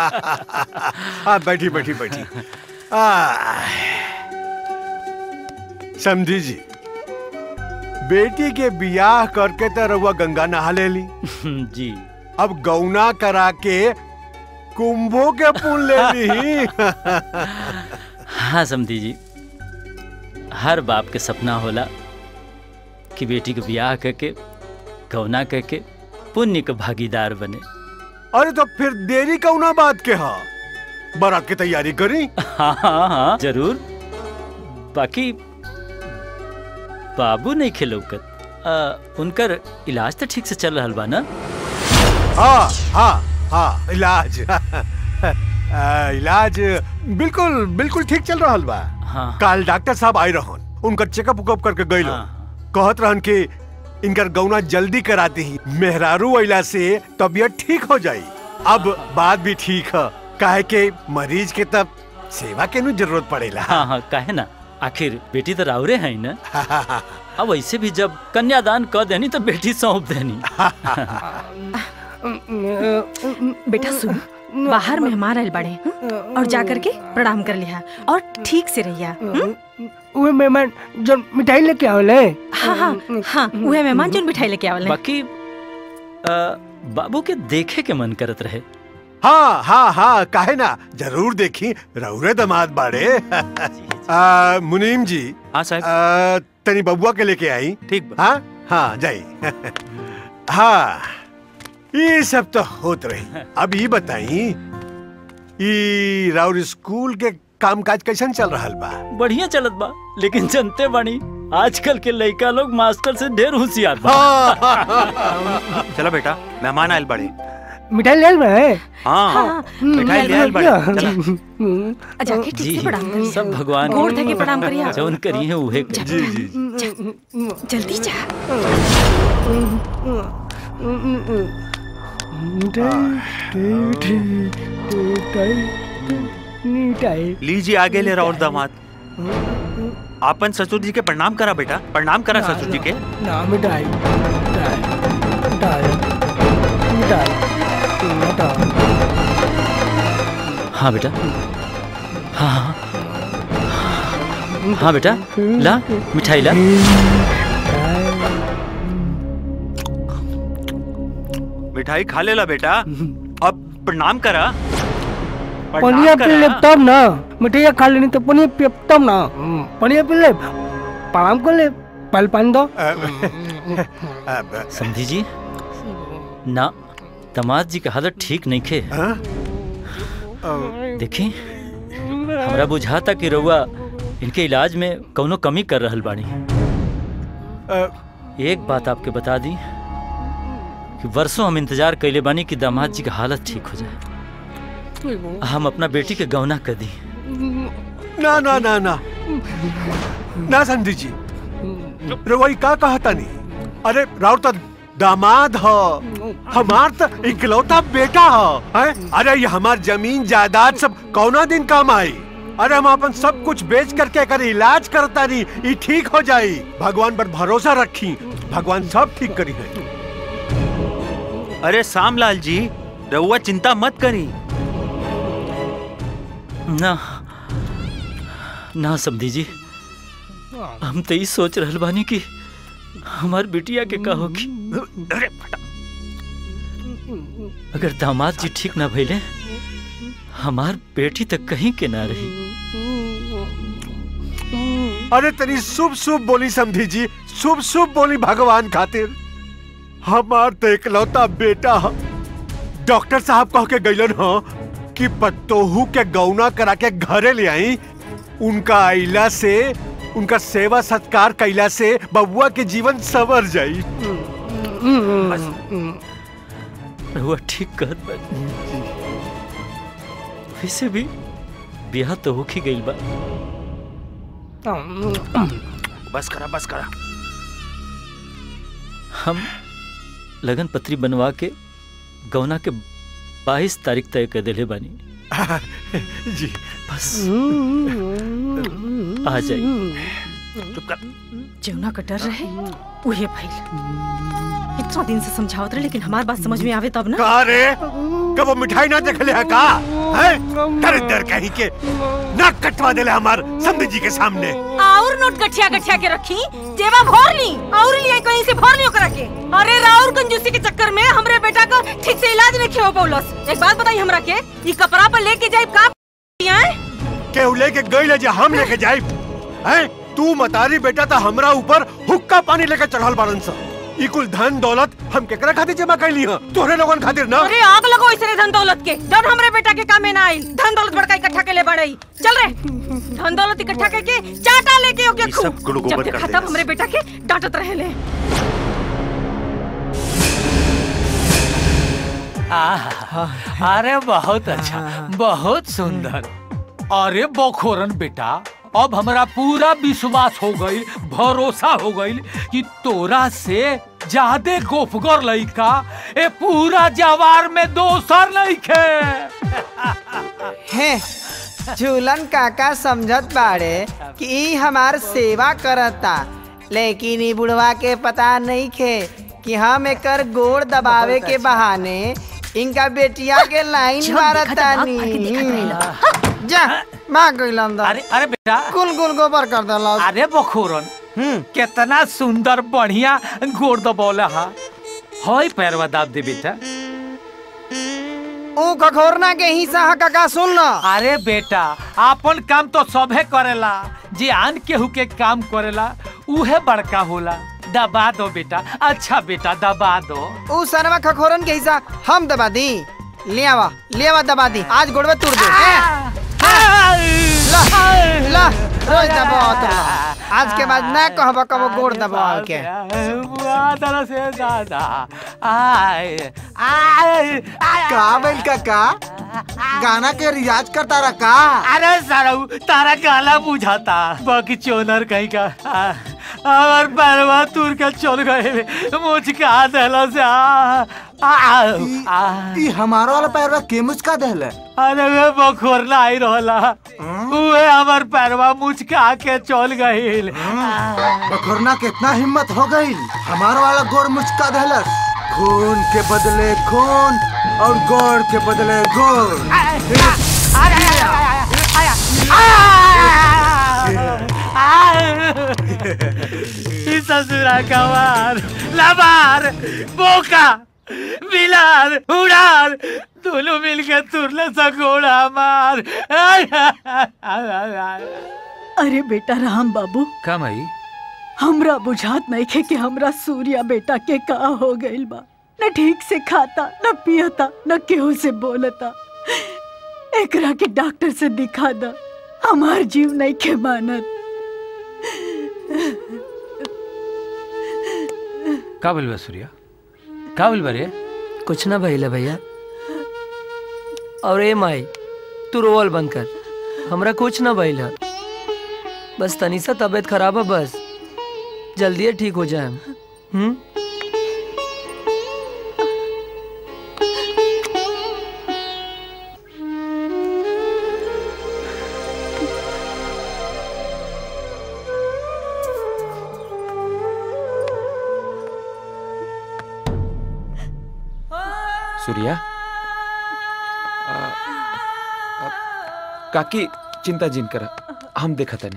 S3: हाँ बैठी बैठी बैठी आ, समझी जी बेटी के बियाह करके तो रउआ गंगा नहा ले ली
S1: जी
S3: अब गौना करा के कुंभों के पुण्य ले ली
S1: हाँ समधी जी हर बाप के सपना होला कि बेटी के ब्याह करके गौना करके पुण्य के भागीदार बने
S3: अरे तो फिर देरी कौना बात के हा बारात की तैयारी करी
S1: हाँ हाँ हाँ जरूर बाकी बाबू नहीं खिलौकत आ, उनकर इलाज तो ठीक से चल रहा बा ना
S3: हाँ हाँ हाँ इलाज आ, इलाज बिल्कुल बिल्कुल ठीक चल रहा बा
S1: हाँ।
S3: कल डॉक्टर साहब आए रहन उनकर चेकअप उकअप करके गई कहत रहन कि इनकर गौना जल्दी कराती ही मेहरारू अइला से तबीयत ठीक हो जाई अब बात भी ठीक है काहे के मरीज के तब सेवा के नु जरूरत पड़ेला
S1: हाँ हाँ काहे ना आखिर बेटी तो राउरे है ना अब वैसे भी जब कन्यादान कर देनी तो बेटी सौंप देनी
S22: बेटा सुन बाहर मेहमान आयल बड़े हं? और जा करके प्रणाम कर लिया और ठीक से रहिया हं?
S23: उहे मेहमान जो मिठाई लेके आवले
S22: हाँ हाँ हाँ उहे मेहमान जो मिठाई लेके आवल
S1: बाकी आ, बाबू के देखे के मन करत रहे
S3: हाँ हाँ हाँ काहे ना जरूर देखी रउरे दमाद बाड़े आ, मुनीम जी
S5: हाँ साहब
S3: तनी बबुआ के लेके आई
S5: ठीक
S3: हाँ हाँ जाई हाँ ये सब तो होत रही अब ये बताई ई राउर स्कूल के कामकाज कैसन चल रहा बा
S1: बढ़िया चलत बा लेकिन जनते बानी आजकल के लड़का लोग मास्टर से ढेर होशियार बा
S5: चलो बेटा मेहमान आयल बड़े
S23: मिठाई ले आए
S5: हाँ मिठाई ले आयल बड़े चला
S22: जाके ठीक
S1: जी
S22: से प्रणाम कर
S1: सब भगवान
S22: गोड़ धके प्रणाम करिया
S1: जौन करी है उहे करी।
S3: जी जी
S22: जल्दी जा
S23: मिठाई
S5: लीजिए आगे ले रहा और दामाद आपन ससुर जी के प्रणाम करा बेटा प्रणाम करा ससुर जी के
S23: ना मिठाई मिठाई मिठाई मिठाई मिठाई
S1: हाँ बेटा हाँ हाँ हाँ बेटा ला मिठाई ला
S5: मिठाई खा लेला बेटा अब प्रणाम करा
S23: पनिया
S5: प्रणाम
S23: पी ले
S5: करा
S23: तब ना मिठाई खा लेनी तो पनिया पी तब ना पनिया पी ले प्रणाम कर ले पल पानी दो
S1: समझी जी ना दमाद जी का हालत ठीक नहीं खे देखी हमरा बुझाता कि रउआ इनके इलाज में कौनो कमी कर रहल बानी एक बात आपके बता दी कि वर्षों हम इंतजार कैले बानी कि दामाद जी का हालत ठीक हो जाए हम अपना बेटी के गौना कर दी
S3: ना ना ना ना ना संधि जी रवई का कहता नहीं अरे राउर तो दामाद हो हमार तो इकलौता बेटा हो हैं? अरे ये हमार जमीन जायदाद सब कौना दिन काम आई अरे हम अपन सब कुछ बेच करके कर इलाज करता नहीं ये ठीक हो जाई भगवान पर भरोसा रखी भगवान सब ठीक करी है
S5: अरे सामलाल जी रहुआ चिंता मत करी
S1: ना ना समझी जी हम तो ये सोच रहल बानी कि हमार बिटिया के का होगी अगर दामाद जी ठीक ना भइले हमार बेटी तक कहीं के ना रही
S3: अरे तनी शुभ शुभ बोली समझी जी शुभ शुभ बोली भगवान खातिर हमार तो इकलौता बेटा ह। डॉक्टर साहब कह के गइलन हो कि पत्तोहू के गौना करा के घरे ले आई उनका आइला से उनका सेवा सत्कार कैला से बबुआ के जीवन संवर जाई
S1: रहुआ ठीक कहत बा वैसे भी ब्याह तो होके गइल बा
S5: बस करा बस करा
S1: हम लगन पत्री बनवा के गौना के 22 तारीख तय कर देले बानी
S3: जी
S1: बस आ जाइए
S5: चुप कर
S22: जौना कटर रहे उहे भइल इतना दिन से समझावत रहे लेकिन हमार बात समझ में आवे तब ना
S3: का रे कब वो मिठाई ना देख ले है का है डर डर कहीं के नाक कटवा देले हमार समधी जी के सामने
S22: और नोट गठिया गठिया के रखी जेबा भर ली और लिए कहीं से भर लियो करा के अरे राउर कंजूसी के चक्कर में हमरे बेटा का ठीक से इलाज नहीं हो पौलस एक बात बताई हमरा के ई कपड़ा पर लेके जाए का हैं
S3: केहू लेके गई ले जे हम लेके जाई हैं तू मतारी बेटा था हमरा ऊपर हुक्का पानी लेके चढ़ल बारन सा ई कुल धन दौलत हम केकरा खातिर जमा कैली ह तोहरे लोगन खातिर ना
S22: अरे आग लगो इसने धन दौलत के जब हमरे बेटा के कामे ना आई धन दौलत बड़का इकट्ठा के ले बड़ई चल रे धन दौलत इकट्ठा करके चाटा लेके ओके
S3: ई सब
S22: खूब
S3: गुड़
S22: जब
S3: गोबर कर
S22: देखा
S3: देना
S22: तब हमरे बेटा के डांटत रहे ले
S9: आहा, अरे बहुत अच्छा बहुत सुंदर अरे बखोरन बेटा अब हमरा पूरा विश्वास हो गई भरोसा हो गई कि तोरा से ज्यादा गोफगर लइका ए पूरा जवार में दोसर लइके
S16: हैं झूलन काका समझत बाड़े कि ई हमार सेवा करता लेकिन ई बुढ़वा के पता नहीं खे कि हम एकर गोड़ दबावे के बहाने इनका बेटिया के लाइन
S22: जब
S16: मारतानी
S22: देखा था, बाप आके देखत
S16: जा मां गइल अंदर
S9: अरे अरे बेटा
S16: कुल कुल गोबर कर देला
S9: अरे बखोरन कितना सुंदर बढ़िया गोड़ दबौला हा हई पैरवा दाब दे बेटा
S16: ऊ खखोरना के हिस्सा ह काका सुन ल
S9: अरे बेटा आपन काम तो सबे करेला जे आन केहू के काम करेला उहे बड़का होला दबा दो बेटा अच्छा बेटा दबा दो
S16: ऊ सरवा खखोरन के हिस्सा हम दबा दी ले आवा ले आवा दबा दी आज गोड़वे तोड़ दे ला ला रोज दबाओ तो आज के बाद ना कहब कबो गोड़ दबाओ के
S9: दादा से दादा आए आए
S7: का बैल काका गाना के रियाज करता रहा का
S9: अरे सारू तारा काला बुझाता बाकी चोनर कहीं का आ, और पैरवा तुर के चल गए मुझका देला से आ, आ, आ,
S7: ई हमारा वाला पैरवा के मुचका देले
S9: अरे वे बखोरना आई रहला उहे हमर पैरवा मुचका के चल गइल
S7: बखोरना के इतना हिम्मत हो गई हमारा वाला गोर मुचका देलस खून के बदले खून और गोर के बदले गोर
S9: ई ससुरा कवार लबार बोका बिलार उड़ार दोनों मिलके तुरले सकोड़ा मार
S18: अरे बेटा राम बाबू
S9: का मई
S18: हमरा बुझात नहीं खे कि हमरा सूर्या बेटा के का हो गइल बा न ठीक से खाता न पियता न केहू से बोलता एकरा के डॉक्टर से दिखा दा हमार जीव नहीं खे मानत
S9: का बोल बा सूर्या का बोल बा रे
S13: कुछ ना भइले भैया और ए माई तू रोवल बंद कर हमरा कुछ ना भइल है बस तनी सा तबीयत खराब है बस जल्दी ठीक हो जाए हम्म
S15: सूर्या आ, आ, काकी चिंता जिन कर हम देखा तनी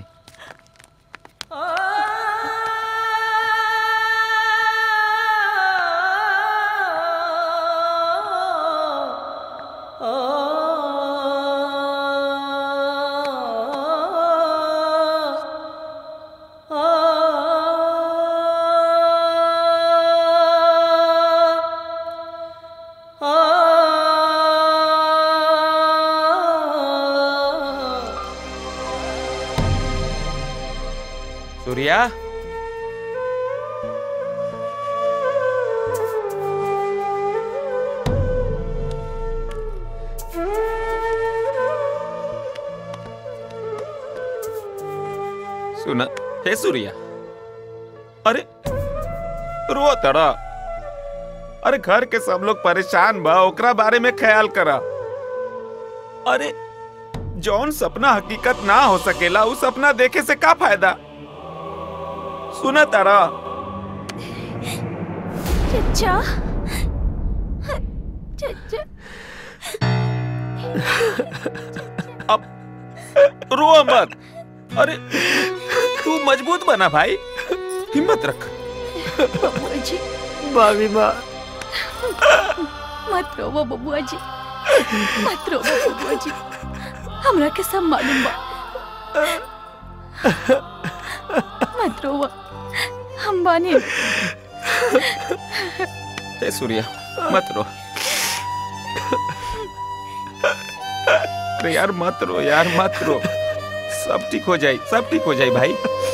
S15: सूर्या सुना हे सूर्या अरे रो तड़ा अरे घर के सब लोग परेशान बा ओकरा बारे में ख्याल करा अरे जौन सपना हकीकत ना हो सकेला उ सपना देखे से का फायदा सुना तारा
S24: चचा चचा
S15: अब रो मत अरे तू मजबूत बना भाई हिम्मत रख
S14: बबुआ जी
S16: भाभी माँ
S14: मत रोवो बबुआ जी मत रोवो बबुआ जी हमरा के सब मालूम बा मत रोवो हम बानी
S15: हे सूर्या मत रो अरे यार मत रो यार मत रो सब ठीक हो जाए सब ठीक हो जाए भाई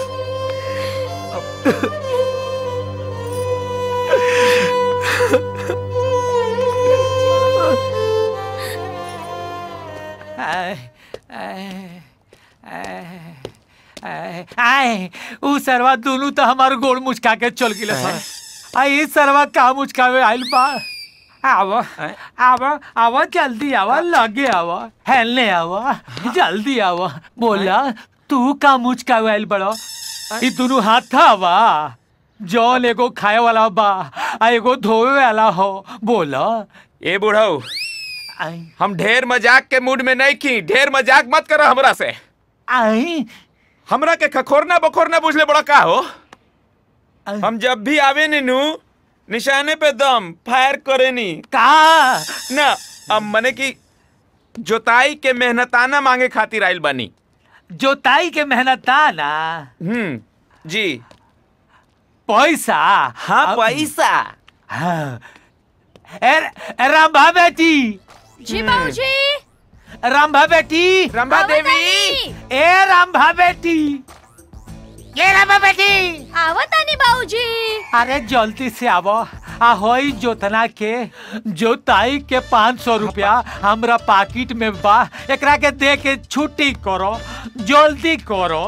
S9: आए, आए, आए, आए, आए, ऊ सरवा दोनों तो हमार गोड़ मुचका के चल गिले सर आ ई सरवा का मुचकावे आइल बा आवा आवा आवा जल्दी आवा लगे आवा हेलने आवा जल्दी आवा बोला तू का मुचकावे आइल बड़ो ई दोनों हाथ था आवा जौन एगो खाए वाला बा आ एगो धोवे वाला हो बोला
S15: ए बुढ़ऊ हम ढेर मजाक के मूड में नहीं की ढेर मजाक मत करो हमरा से
S9: आई
S15: हमरा के खखोरना बखोरना बुझले बड़ा का हो हम जब भी आवे नीनू निशाने पे दम फायर करे नी
S9: का
S15: ना अब मने की जोताई के मेहनताना मांगे खातिर आइल बानी
S9: जोताई के मेहनताना
S15: हम्म जी
S9: पैसा
S15: हाँ पैसा
S9: हाँ ए, रंभा बेटी
S24: जी बाबूजी
S9: रंभा बेटी
S15: रंभा देवी
S9: ए रंभा बेटी ये रंभा बेटी
S24: आवत आनी बाबूजी
S9: अरे जल्दी से आवो आ होई जोतना के जोताई के पाँच सौ रुपया हमरा पाकिट में बा एकरा के दे के छुट्टी करो जल्दी करो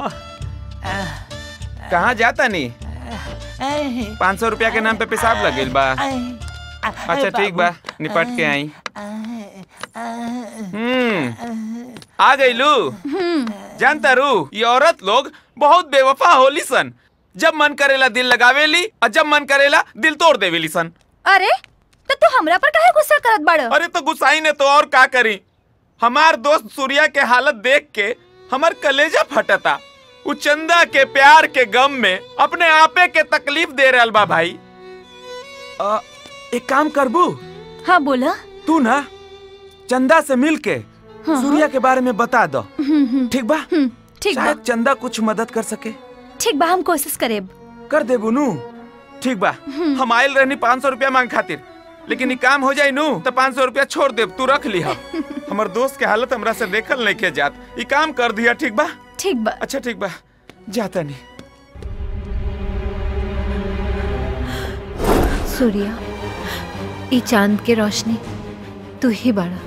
S15: कहाँ जाता नी पाँच सौ रुपया के नाम पे पेशाब लगिल बा अच्छा ठीक बा निपट के आई हम्म आ गई लू जानता रू ये औरत लोग बहुत बेवफा होली सन जब मन करेला दिल लगावेली और जब मन करेला दिल तोड़ देवेली सन
S24: अरे तो तू हमरा पर काहे गुस्सा करत बाड़
S15: अरे तो गुस्साई ने तो और का करी हमार दोस्त सूर्या के हालत देख के हमार कलेजा फटता उ चंदा के प्यार के गम में अपने आपे के तकलीफ दे रहल बा भाई आ, एक काम करबू
S24: हाँ बोला
S15: तू ना चंदा से मिल के
S24: हाँ।
S15: सूर्या के बारे में बता दो ठीक बा
S24: ठीक बा
S15: शायद चंदा कुछ मदद कर सके
S24: ठीक बा हम कोशिश करेब
S15: कर दे बुनू ठीक बा हम आयल रहनी पाँच सौ रुपया मांग खातिर लेकिन ये काम हो जाए नू तो पाँच सौ रुपया छोड़ दे तू रख लिहा हमर दोस्त के हालत हमरा से देखल नहीं के जात ये काम कर दिया ठीक बा
S24: ठीक बा
S15: अच्छा ठीक बा जाता नहीं
S14: सूर्या ई चांद के रोशनी तू ही बड़ा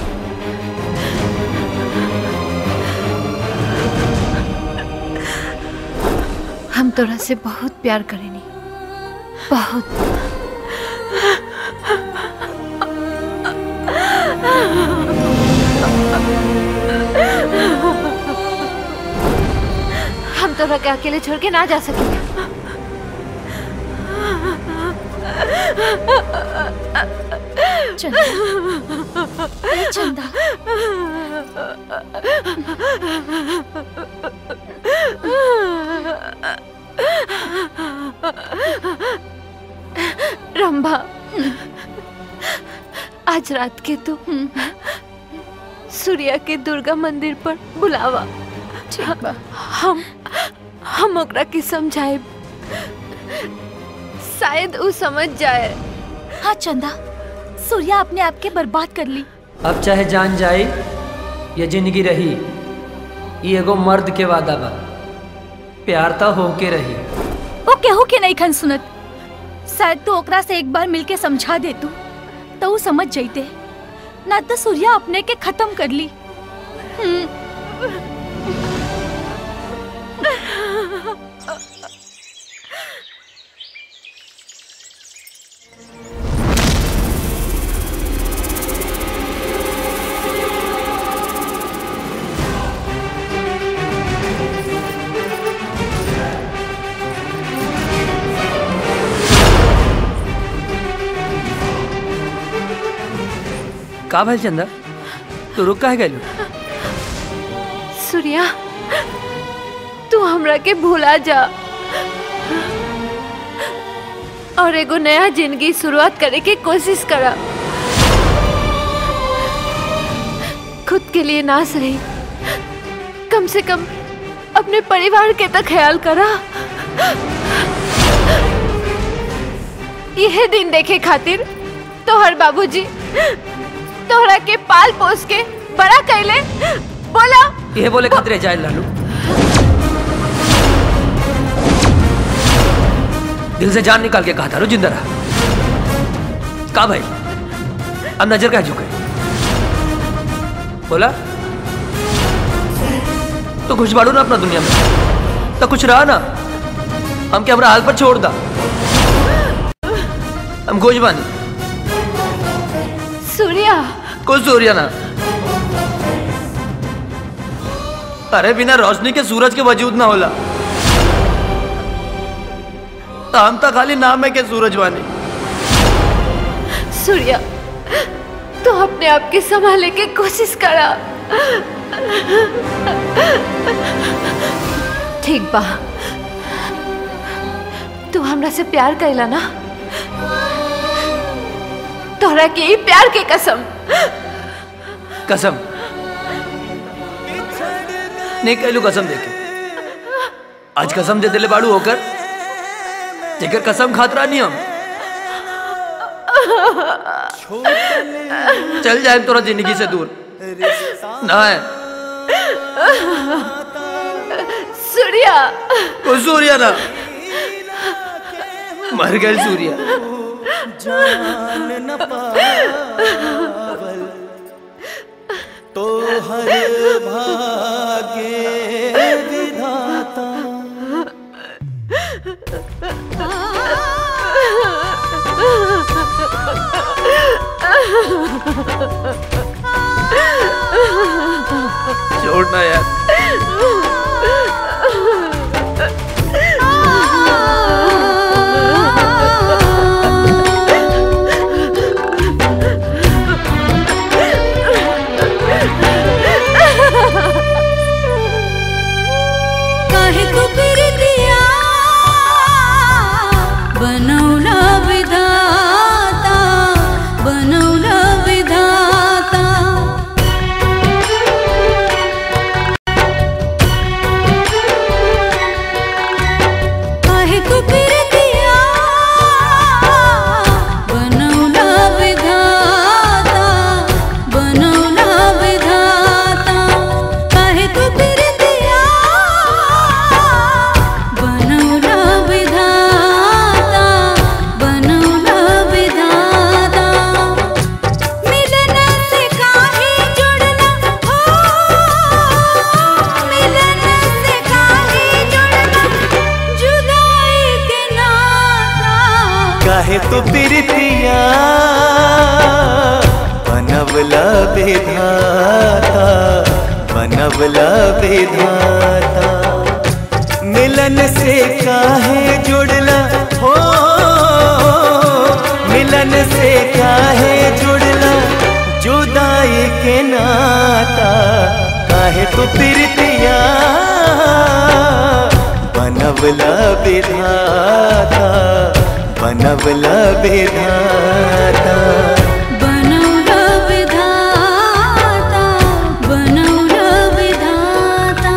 S14: हम तोरा से बहुत प्यार करेनी बहुत हम तोरा के अकेले छोड़ के ना जा सकेंगे
S24: चंदा ए चंदा
S14: रंभा आज रात के तू सूर्या के दुर्गा मंदिर पर बुलावा
S24: ठीक बा
S14: हम हम ओकरा के समझाए शायद ऊ समझ जाए
S24: हाँ चंदा सूर्या अपने आप के बर्बाद कर ली
S13: अब चाहे जान जाए या जिंदगी रही ये एगो मर्द के वादा बा प्यार तो होके रही
S24: वो केहू के नहीं खन सुनत शायद तू ओकरा से एक बार मिलके समझा दे तू तो वो समझ जाते ना तो सूर्या अपने के खत्म कर ली हम्म
S13: का भल चंदा तू रुक काहे गइलू
S14: सूर्या तू हमरा के भुला जा और एगो नया जिंदगी शुरुआत करे के कोशिश करा खुद के लिए ना सही कम से कम अपने परिवार के तो ख्याल करा यह दिन देखे खातिर तोहर बाबूजी तोहरा के पाल पोस के बड़ा कैले बोला
S13: ये बोले खतरे जाए लालू दिल से जान निकाल के कहा था रो जिंदा रहा का भाई अब नजर का झुके बोला तो खुश बाड़ू ना अपना दुनिया में तो कुछ रहा ना हम क्या हमारा हाल पर छोड़ दा हम गोज बानी
S14: सूर्या
S13: कोई सूर्य ना अरे बिना रोशनी के सूरज के वजूद ना होला तो हम तो खाली नाम है के सूरज वानी
S14: सूर्या तू अपने आप के संभाले के कोशिश करा ठीक बा तू हमरा से प्यार कैला ना तोहरा के ही प्यार के कसम
S13: कसम नहीं कहलू कसम देके आज कसम दे दिले बाड़ू होकर जेकर कसम खातरा नहीं हम चल जाए तोरा जिंदगी से दूर ना है
S14: सूर्या
S13: कोई सूर्य ना मर गए सूर्य
S21: जान न पावल तो हर भागे विधाता
S13: छोड़ना यार
S10: काहे तू फिर दिया बनवला विधाता बनवला विधाता काहे तू फिर दिया बनवला विधाता बनवला विधाता काहे तू फिर दिया बनवला विधाता बनवला विधाता मिलन से काहे जुड़ना हो मिलन से काहे जुड़ना जुदाई के नाता
S21: काहे तो प्रीतिया बनवला विधाता बनवला विधाता मिलन से काहे जुड़ला हो मिलन से काहे जुड़ला जुदाई के नाता काहे तो प्रीतिया बनवला विधाता बनवला विधाता
S10: बनवला विधाता बनवला विधाता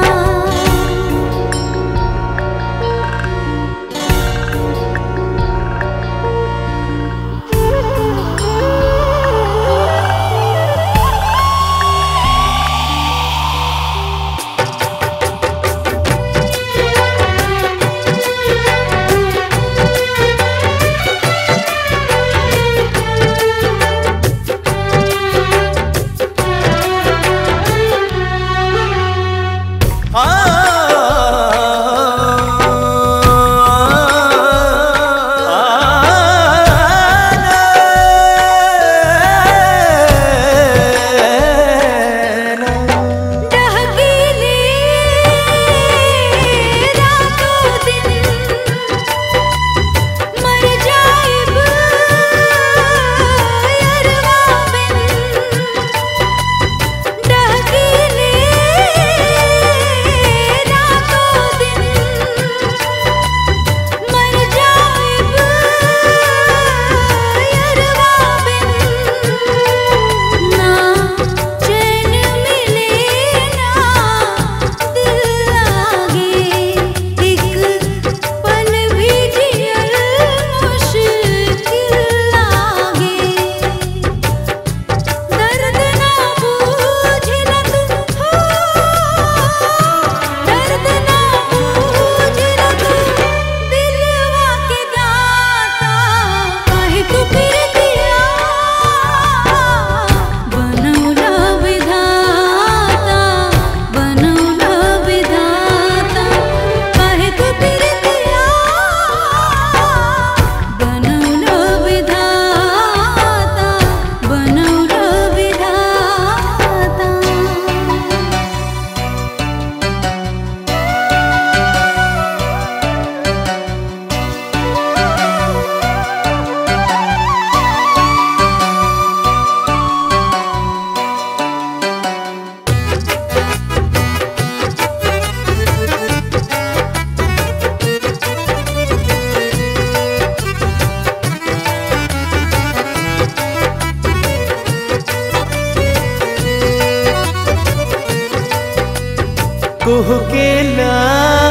S21: कुहकेला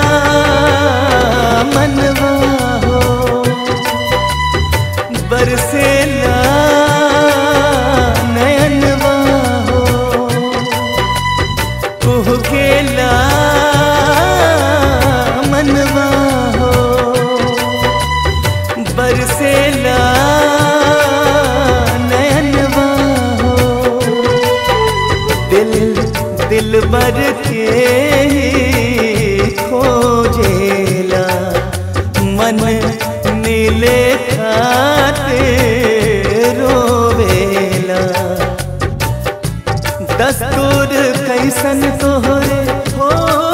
S21: मनवा हो बरसेला नयनवा हो कुहकेला मनवा हो बरसेला नयनवा हो दिल दिल भर के ही खोजेला मन नीले खाते रोवेला दस्तूर कैसन तोहरे हो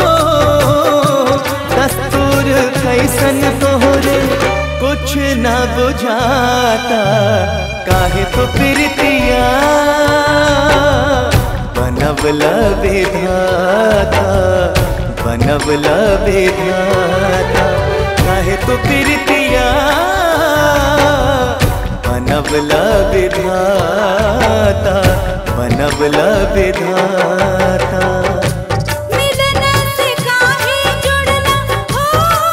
S21: दस्तूर कैसन तोहरे कुछ ना बुझाता काहे तो प्रीतिया बनवला विधाता बनवला विधाता काहे तो प्रीतिया बनवला विधाता बनवला विधाता
S10: मिलन से काहे जुड़ना हो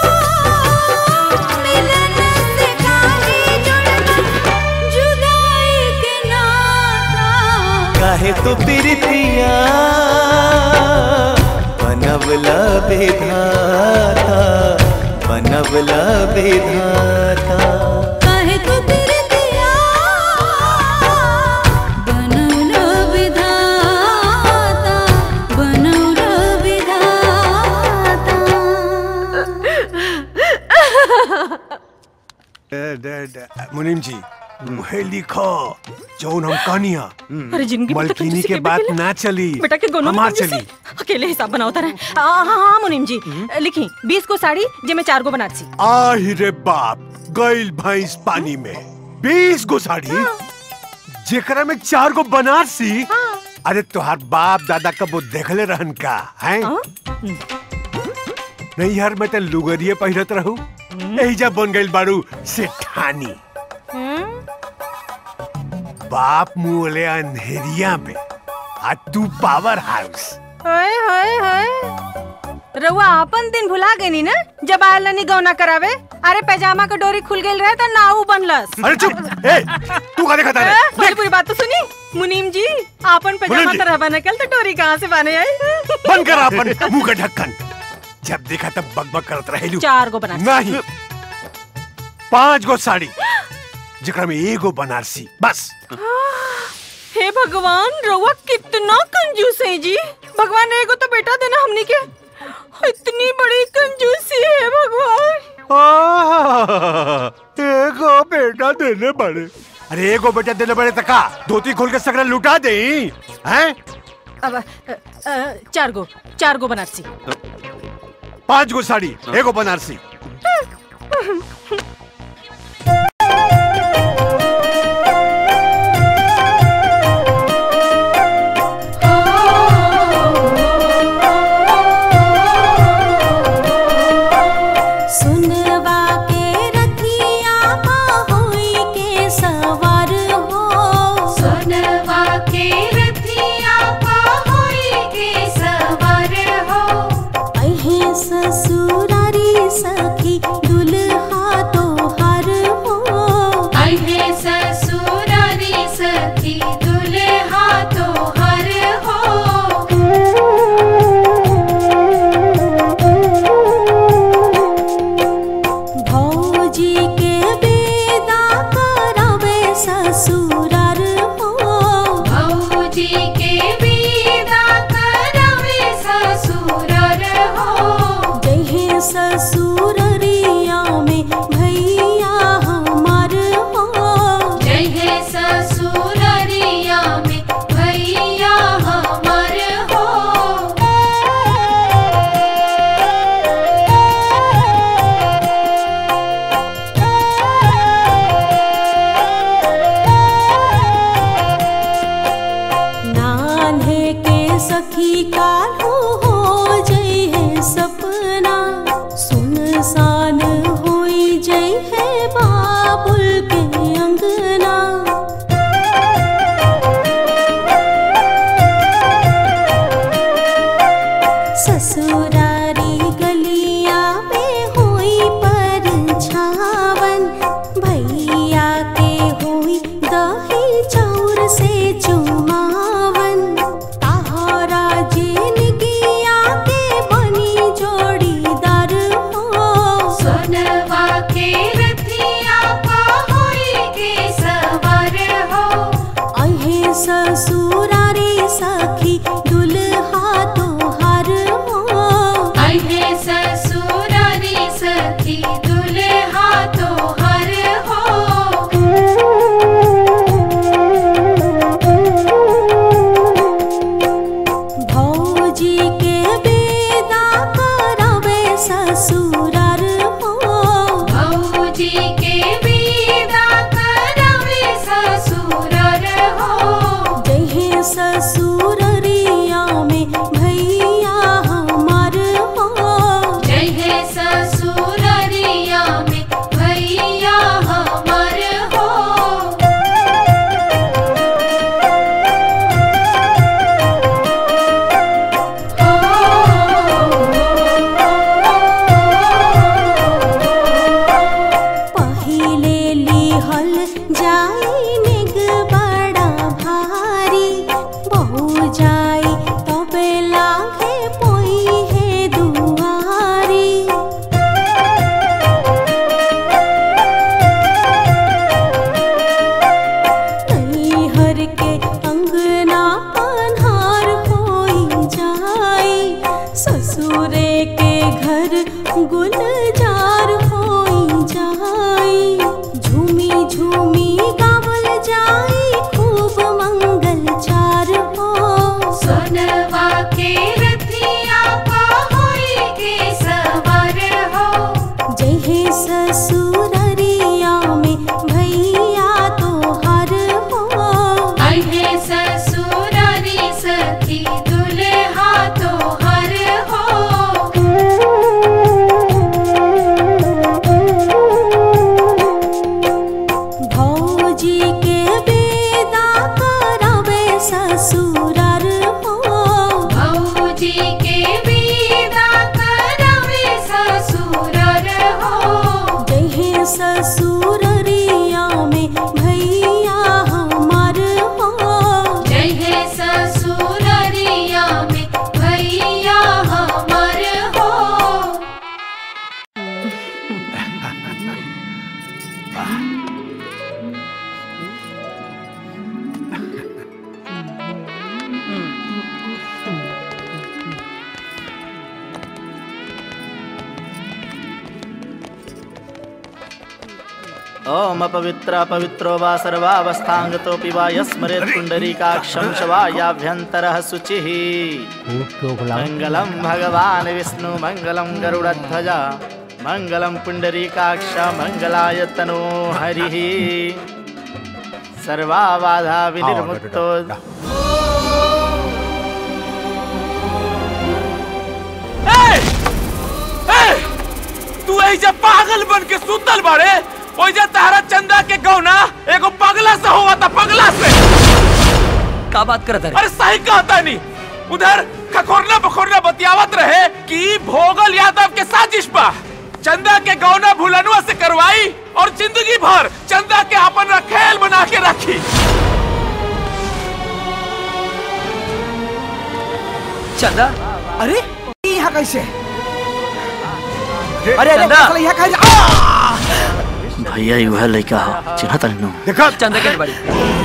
S10: मिलन से काहे जुड़ना जुदाई के नाता
S21: काहे तो प्रीतिया बनवला विधाता बनवला विधाता
S10: काहे तू तेरे दिया बनवला विधाता बनवला विधाता
S3: डे- डे- डे- मुनीम जी मुहे लिखो जौन हम कहानिया
S22: अरे जिंदगी में तो
S3: मलकिनी
S22: कंजूसी
S3: के
S22: के
S3: बात
S22: बेटे
S3: ना चली
S22: बेटा के गोनों में
S3: हमार
S22: कंजूसी।
S3: चली
S22: अकेले हिसाब बनाओ तारा हाँ हाँ हाँ मुनीम जी लिखी बीस को साड़ी जे में चार को बनारसी
S3: आहि रे बाप गइल भैंस पानी में बीस गो साड़ी जेकरा में चार गो बनारसी अरे तोहार बाप दादा कबो देखले रहन का हैं नहीं यार मैं तो लुगरिये पहिरत रहू यही जब बन गइल बारू सेठानी बाप मुँहले अंधेरिया में आ तू पावर हाउस
S22: हाय हाय हाय रउआ अपन दिन भुला गई नी ना जब आयल नहीं गौना करावे अरे पैजामा का डोरी खुल गई रहे तो नाऊ बनलस
S3: अरे चुप ए तू का देखा
S22: ए, पूरी पूरी बात तो सुनी मुनीम जी आपन पैजामा
S3: मुनीम जी।
S22: तरह बना कल तो डोरी कहाँ से बने आई
S3: बंद कर अपन मुंह का ढक्कन जब देखा तब बकबक करत रहेलू
S22: चार गो बनारसी।
S3: नहीं पांच गो साड़ी जेकरा में एगो बनारसी बस
S22: हे भगवान रउआ कितना कंजूस है जी भगवान एगो तो बेटा देना हमनी के इतनी बड़ी कंजूसी है भगवान
S3: आह, एगो बेटा देने बड़े अरे एगो बेटा देने बड़े तका धोती खोल के सगरा लुटा दे हैं
S22: अब अ, अ, चार गो चार गो बनारसी
S3: पांच गो साड़ी एगो बनारसी
S10: सुनवा के रखिया होई के सवार हो सुनवा के रखिया होई के सवार हो अहे ससुरारी सखी दुल्हा तो ससुरारी गलिया में होई पर छावन भैया के होई दही चौर से चुमावन ताहरा जिनगिया के बनी जोड़ीदार हो
S14: सोनवा के रथिया पहोई के सवार हो
S10: अहे ससुरारी सखी दुल्हा तोहार हो
S14: अहे ससुरारी सखी दुल्हा तोहर
S10: भौजी के बेदा करवे ससुरार हो
S14: भौजी के विदा करवे ससुरार हो
S10: जहे ससुररिया में भैया हमार हो
S14: जय हे ससुररिया में भैया हमार हो
S10: पहिले लिहल जाई निग बड़ा भारी बहु जाई तबे लागे पोई है दुआरी नैहर के अंगना पन्हार होई जाई ससुरे के घर गुलजार होई जाई झूमी झूमी गावल जाई खूब मंगल चार हो
S14: सोनवा के रथिया पहोई के सवार हो
S10: जय हे ससुररिया में भैया तोहार हो
S14: अहे ससुरारी सखी दुल्हा तोहर हो
S10: भौजी के बेदा करवे ससुरार हो
S14: भौजी के विदा करवे ससुरार हो
S10: जय हे ससुररिया में भैया हमार हो
S14: जय हे ससुररिया में भैया हमार हो
S11: ओम अपवित्र पवित्रो वा सर्वावस्थांगतोऽपि वा यस्मरेत् पुण्डरीकाक्षं च वा याभ्यन्तरः शुचिः मङ्गलं भगवान् विष्णु मङ्गलं गरुडध्वज मङ्गलं पुण्डरीकाक्ष मङ्गलाय तनो हरिः सर्वाबाधा विनिर्मुक्तो
S15: तू ऐसे पागल बन के सुतल बाड़े ओइजा तारा चंदा के गौना एगो पगला से हुआ था पगला से
S12: का बात करत
S15: अरे सही कहता नहीं उधर खखोरना बखोरना बतियावत रहे कि भोगल यादव के साजिश बा चंदा के गौना भुलनुआ से करवाई और जिंदगी भर चंदा के अपन रखेल बना के रखी
S12: चंदा
S7: अरे यहाँ कैसे अरे अरे
S12: चंदा।
S7: साला यहाँ कैसे
S8: भैया ही वह लड़का हो चिन्ह तनी
S15: देखा
S12: चंदा के बड़ी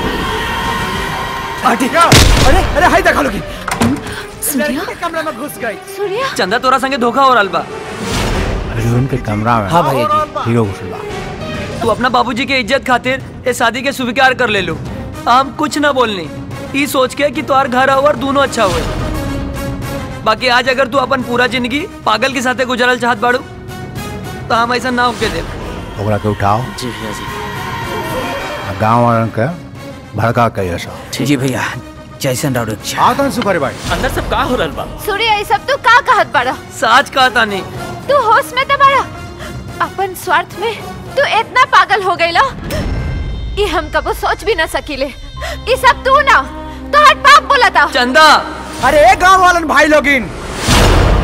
S7: आटी अरे अरे हाय देखा लोगी
S24: सूर्या
S7: के कमरे में घुस गई
S24: सूर्या
S12: चंदा तोरा संगे धोखा हो रहा बा
S6: अर्जुन के कमरा में
S12: हाँ भैया जी।
S6: हीरो घुसला
S12: तू अपना बाबूजी के इज्जत खातिर ये शादी के स्वीकार कर ले लो हम कुछ ना बोलनी ई सोच के कि तुम्हार घर और दोनों अच्छा हुए बाकी आज अगर तू अपन पूरा जिंदगी पागल के साथे गुजरल चाहत बाड़ू तो हम ऐसा ना होके दे
S6: ओकरा के उठाओ
S8: जी भैया जी
S6: गांव वालन के भड़का के ऐसा
S7: जी भैया जैसन राउड
S6: आतन सुखरे भाई
S1: अंदर सब का हो रहल बा
S24: सूर्य ये सब तू का कहत बड़ा
S12: साच कहता नहीं
S24: तू होश में तो बड़ा अपन स्वार्थ में तू इतना पागल हो गईला ये हम कबो सोच भी ना सकीले ये सब तू ना तो हट पाप बोला था
S12: चंदा
S7: अरे गांव वालन भाई लोगिन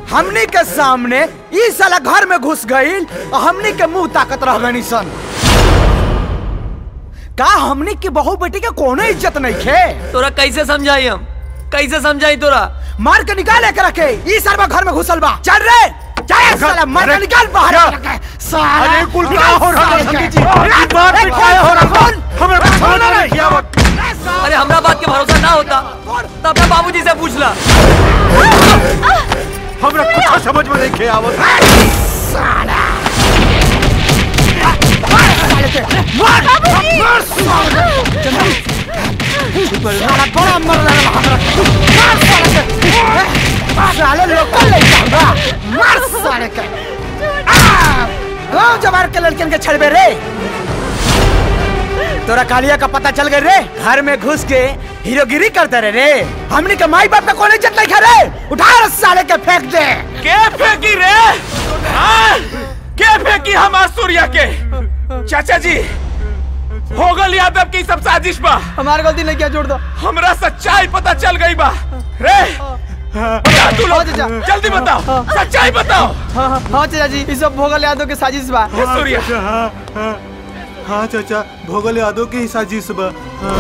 S7: हमनी के सामने ई साला घर में घुस गईल और हमनी के मुंह ताकत रह गनी सन का हमनी की बहू बेटी के कोनो इज्जत नहीं खे
S12: तोरा कैसे समझाई हम कैसे समझाई तोरा
S7: मार के निकाल के रखे ई साला घर में घुसल बा चल रे चल साला मार के निकाल बाहर रखे साला
S3: अरे कुल का
S7: निकाल
S3: हो रहा है,
S7: साले के।
S3: संगीत जी? अरे बात
S7: ए,
S3: पे
S7: कौन
S3: क्या हो रहा है?
S7: कौन?
S3: हमें कुछ
S7: कौन
S3: समझ
S7: है?
S3: नहीं किया वो।
S12: अरे हमरा बात के भरोसा ना होता तो अपने बाबूजी से पूछ ला
S3: हमरा कुछ समझ में नहीं किया आवत
S7: साला मार मार साला साला बड़ा मर रहा है मार साले के साले लोकल ले जाऊंगा मार साले के गांव जवार के लड़कियन के छड़बे रे तोरा कालिया का पता चल गए रे घर में घुस के हीरोगिरी करते रहे रे हमने के माई बाप का कौन इज्जत नहीं खा रे उठा रे साले के फेंक दे
S15: के फेंकी रे हाँ? के फेंकी हमार सूर्या के चाचा जी हो गल यादव की सब साजिश बा
S7: हमार गलती नहीं किया जोड़ दो
S15: हमरा सच्चाई पता चल गई बा रे बता तू लोग जल्दी बताओ सच्चाई बताओ
S7: हाँ हाँ हाँ चाचा जी ये सब भोगल यादव के साजिश बा
S15: हे सूर्या
S4: हाँ हाँ हाँ चाचा भोगल यादव के ही साजिश बा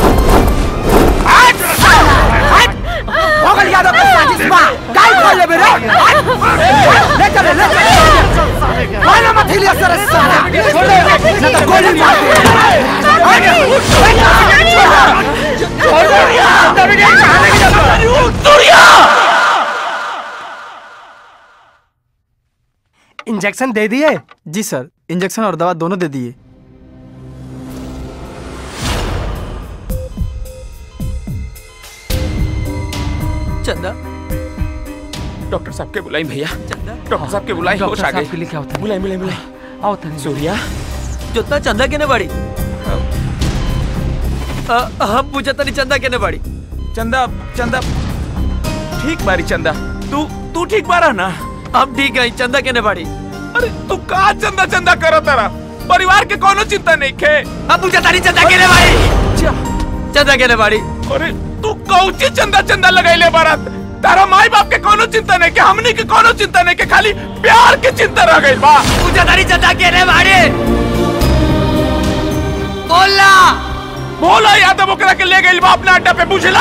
S7: भोगल यादव के साजिश बा काय खोल ले रे ले चल ले चल माना मत हिलिया सर साला छोड़ दे नहीं तो गोली मार दे छोड़ दे
S23: सूर्या इंजेक्शन दे दिए
S7: जी सर इंजेक्शन और दवा दोनों दे दिए
S12: चंदा
S15: डॉक्टर साहब के बुलाई भैया डॉक्टर साहब के बुलाई होश आ गई
S9: लिखा होता
S15: बुलाई बुलाई बुलाई
S9: आओ तनी
S15: सूर्या
S12: जोतना चंदा केने बाड़ी अ- हम पूछा तनी चंदा केने बाड़ी
S15: चंदा चंदा ठीक बारी चंदा तू तू ठीक बारा ना
S12: हम ठीक है चंदा केने बाड़ी
S15: अरे तू का चंदा चंदा करो तारा परिवार के कोनो चिंता नहीं खे
S12: अब पूछा तारी चंदा केने बाड़ी चंदा केने बाड़ी
S15: अरे तू कौची चंदा चंदा लगाइले बारात तारा माई बाप के कोनो चिंता नहीं के हमनी के कोनो चिंता नहीं के खाली प्यार के चिंता रह गई बा
S12: पूछा तारी चंदा केने बाड़ी बोला
S15: बोला यादव ओकरा के ले गई बा अपना अड्डा पे बुझला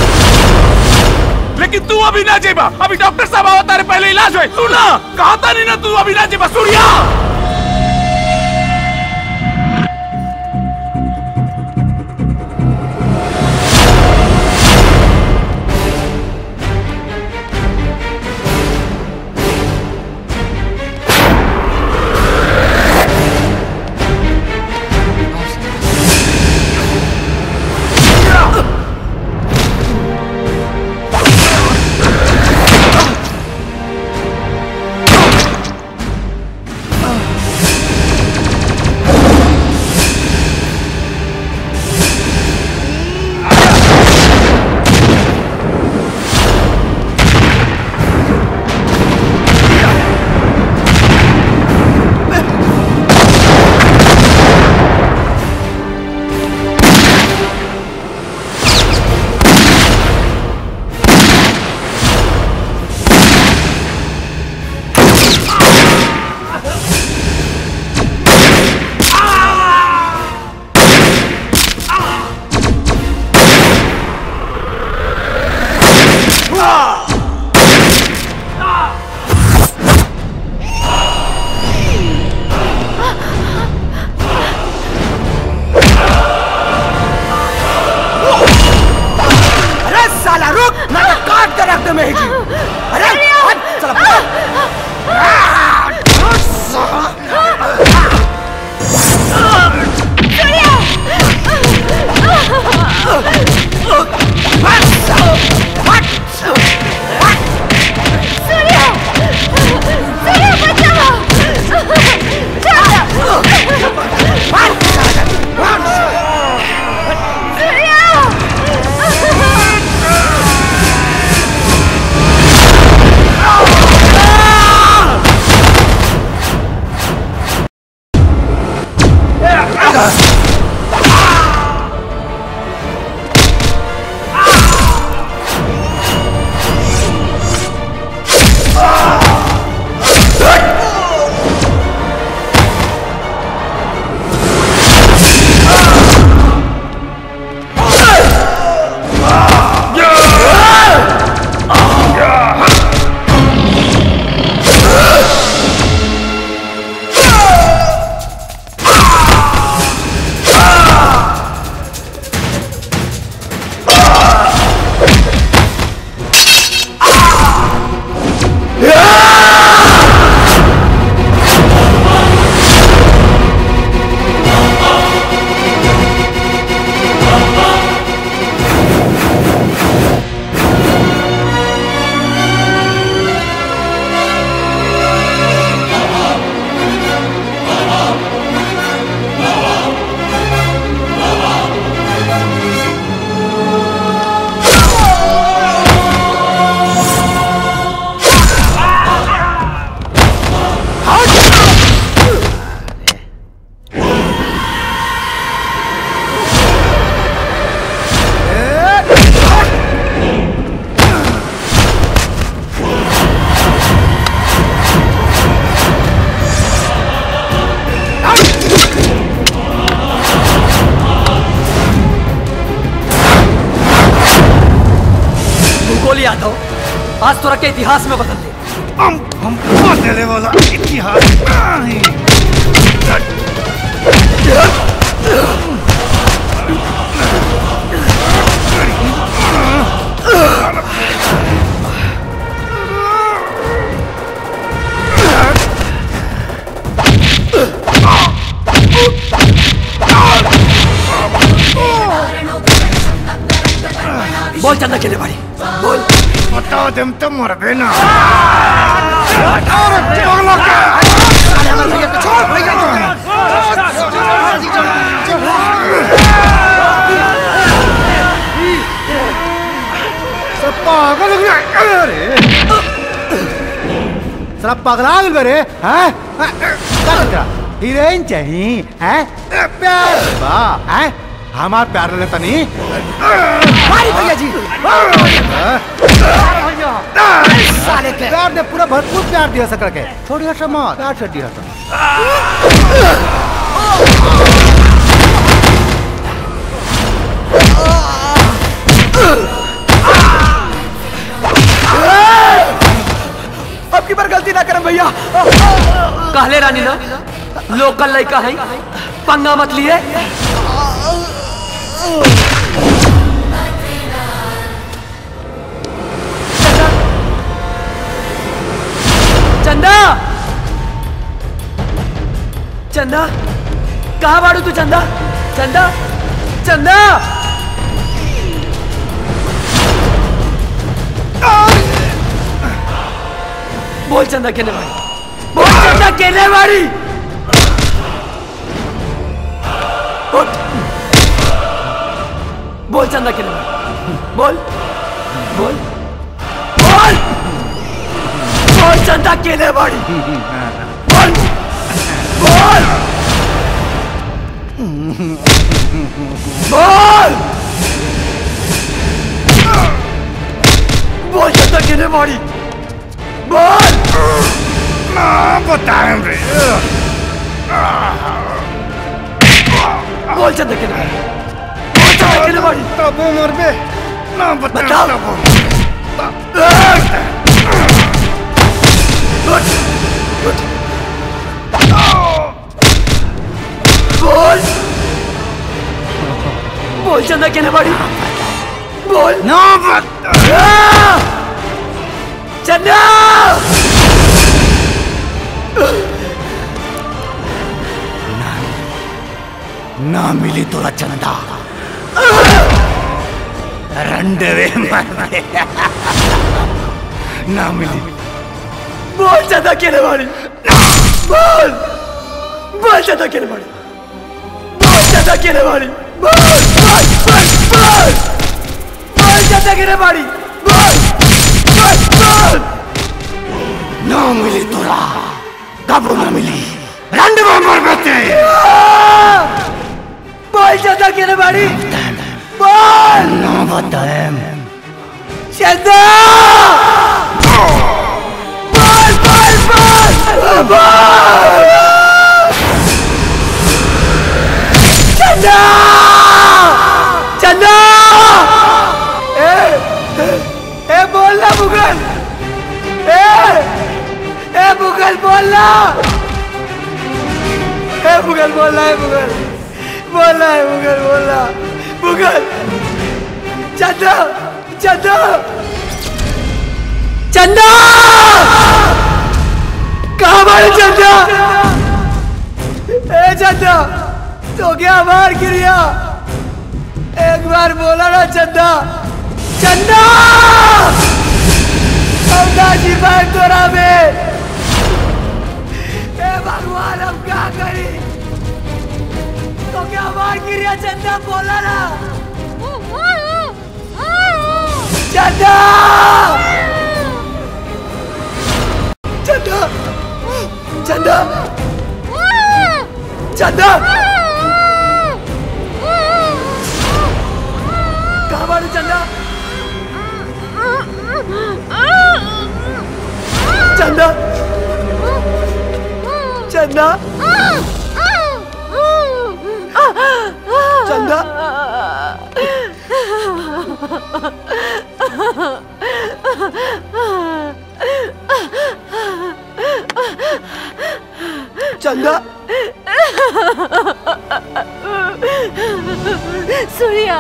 S15: लेकिन तू अभी ना जेबा अभी डॉक्टर साहब आवा तारे पहले इलाज होए तू ना कहा था नहीं ना तू अभी ना जेबा सूर्या
S12: आज तोरा के इतिहास में बदल दे
S6: हम हम बदले वाला इतिहास
S12: बोल चंदा के भाई बोल
S6: बता देम तो मरबे ना सब पागल हो गया अरे साला पगला गल बरे हैं क्या तेरा हीरोइन चाहिए हैं प्यार बा हैं हमार प्यार लेता नहीं
S7: मारी भैया जी
S6: साले के प्यार ने पूरा भरपूर प्यार दिया सकड़ के थोड़ी हट मत प्यार से दिया था
S7: अब की बार गलती ना करम भैया
S12: कहले रानी ना लोकल लड़का है पंगा मत लिए चंदा चंदा कहाँ बाड़ू तू चंदा चंदा चंदा बोल चंदा केने भाई बोल चंदा केने वाली उठ। बोल चंदा केने भाई बोल बोल बोल बोल चंदा केने वाली बोल बोल बोल बोल चंदा केने वाली बोल
S6: ना बताएं रे
S12: बोल चंदा केने वाली बोल चंदा केने वाली
S6: तब मर बे ना
S12: बताओ बोल बोल चंदा केने वाली बोल
S6: ना बता
S12: चंदा
S6: ना मिली तोरा चंदा रंडवे मर ना मिली
S12: बोल चंदा केने वाली बोल बोल चंदा केने वाली बोल चंदा केने वाली बोल बोल बोल बोल बोल चंदा केने वाली बोल बोल बोल
S6: ना मिली तोरा कब ना मिली रंडवे मर बते
S12: बोल चंदा केने वाली बोल
S6: ना बताएं
S12: चंदा बोल बोल बोल बोल चंदा चंदा ए ए बोल ना मुगल ए ए मुगल बोल ना ए मुगल बोल ना ए मुगल बोल ना ए मुगल बोल ना मुगल चंदा चंदा चंदा कहाँ मारे चंदा ए चंदा तो क्या मार गिरिया एक बार बोला ना चंदा चंदा चंदा जी भाई तोरा में ए भगवान हम क्या करी तो क्या मार गिरिया चंदा बोला ना चंदा चंदा चंदा चंदा कहाँ मारू चंदा चंदा चंदा चंदा
S11: चंदा
S14: सूर्या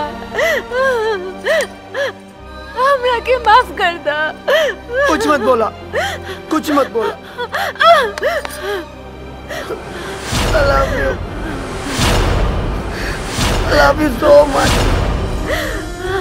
S14: हमरा के माफ कर दा
S11: कुछ मत बोला कुछ मत बोला I love you. I love you so much.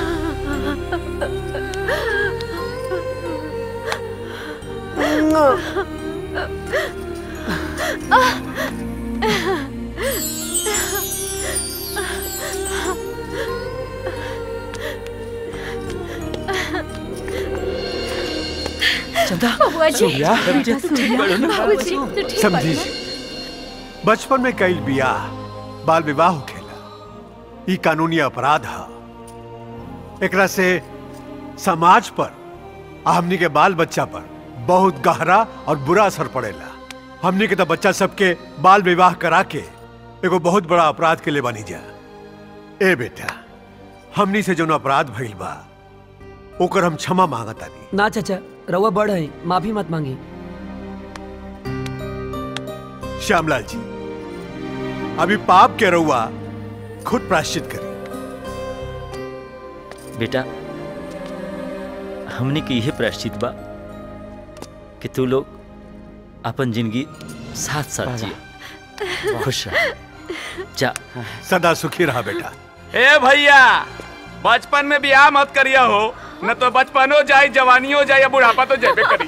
S1: चंदा
S24: बबुआ जी
S3: सूर्या?
S24: बेटा सूर्या
S3: बड़ो ना।
S24: बाबूजी तू ठीक
S3: समझी
S24: बाड़ी
S3: जी बचपन में कई बियाह बाल विवाह होखेला ई कानूनी अपराध है एकरा से समाज पर आ हमनी के बाल बच्चा पर बहुत गहरा और बुरा असर पड़ेला हमनी के तो बच्चा सबके बाल विवाह करा के एगो बहुत बड़ा अपराध के लिए बनी जा ए बेटा हमनी से जौन अपराध भइल बा ओकर हम क्षमा मांगतानी
S13: ना चाचा रउआ बड़ है माफी मत मांगी
S3: श्यामलाल जी अभी पाप के रउआ खुद प्राश्चित करी
S1: बेटा हमने के यह प्रायश्चित बा कि तू लोग अपन जिंदगी साथ साथ जिए खुश रह जा
S3: सदा सुखी रहा बेटा
S15: ए भैया बचपन में बियाह मत करिया हो न तो बचपनो जाए जवानियो जाए या बुढ़ापा तो जेबे करी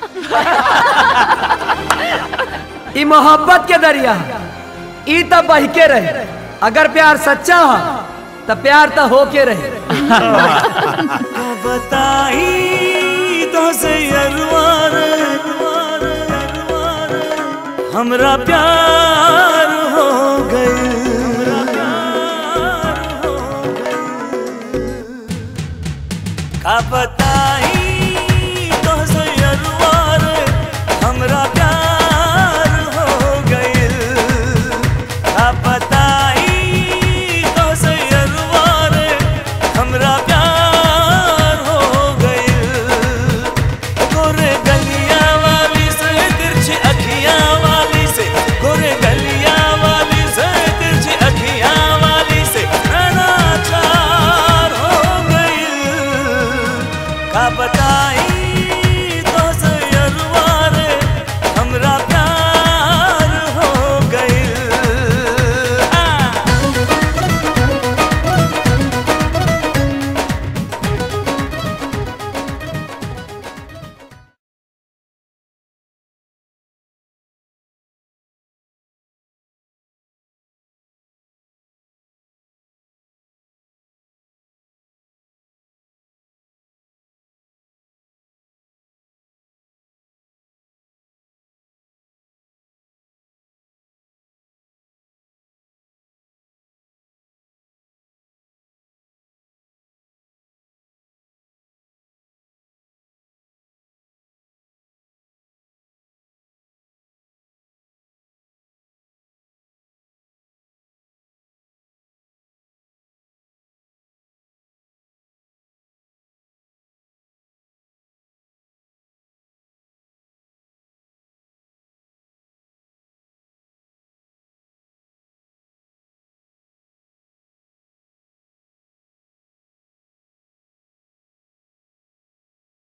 S13: ई मोहब्बत के दरिया ई तब बह के रहे अगर प्यार सच्चा हो तो प्यार तो हो के रहे
S21: बताई तो से अरवार हमरा प्यार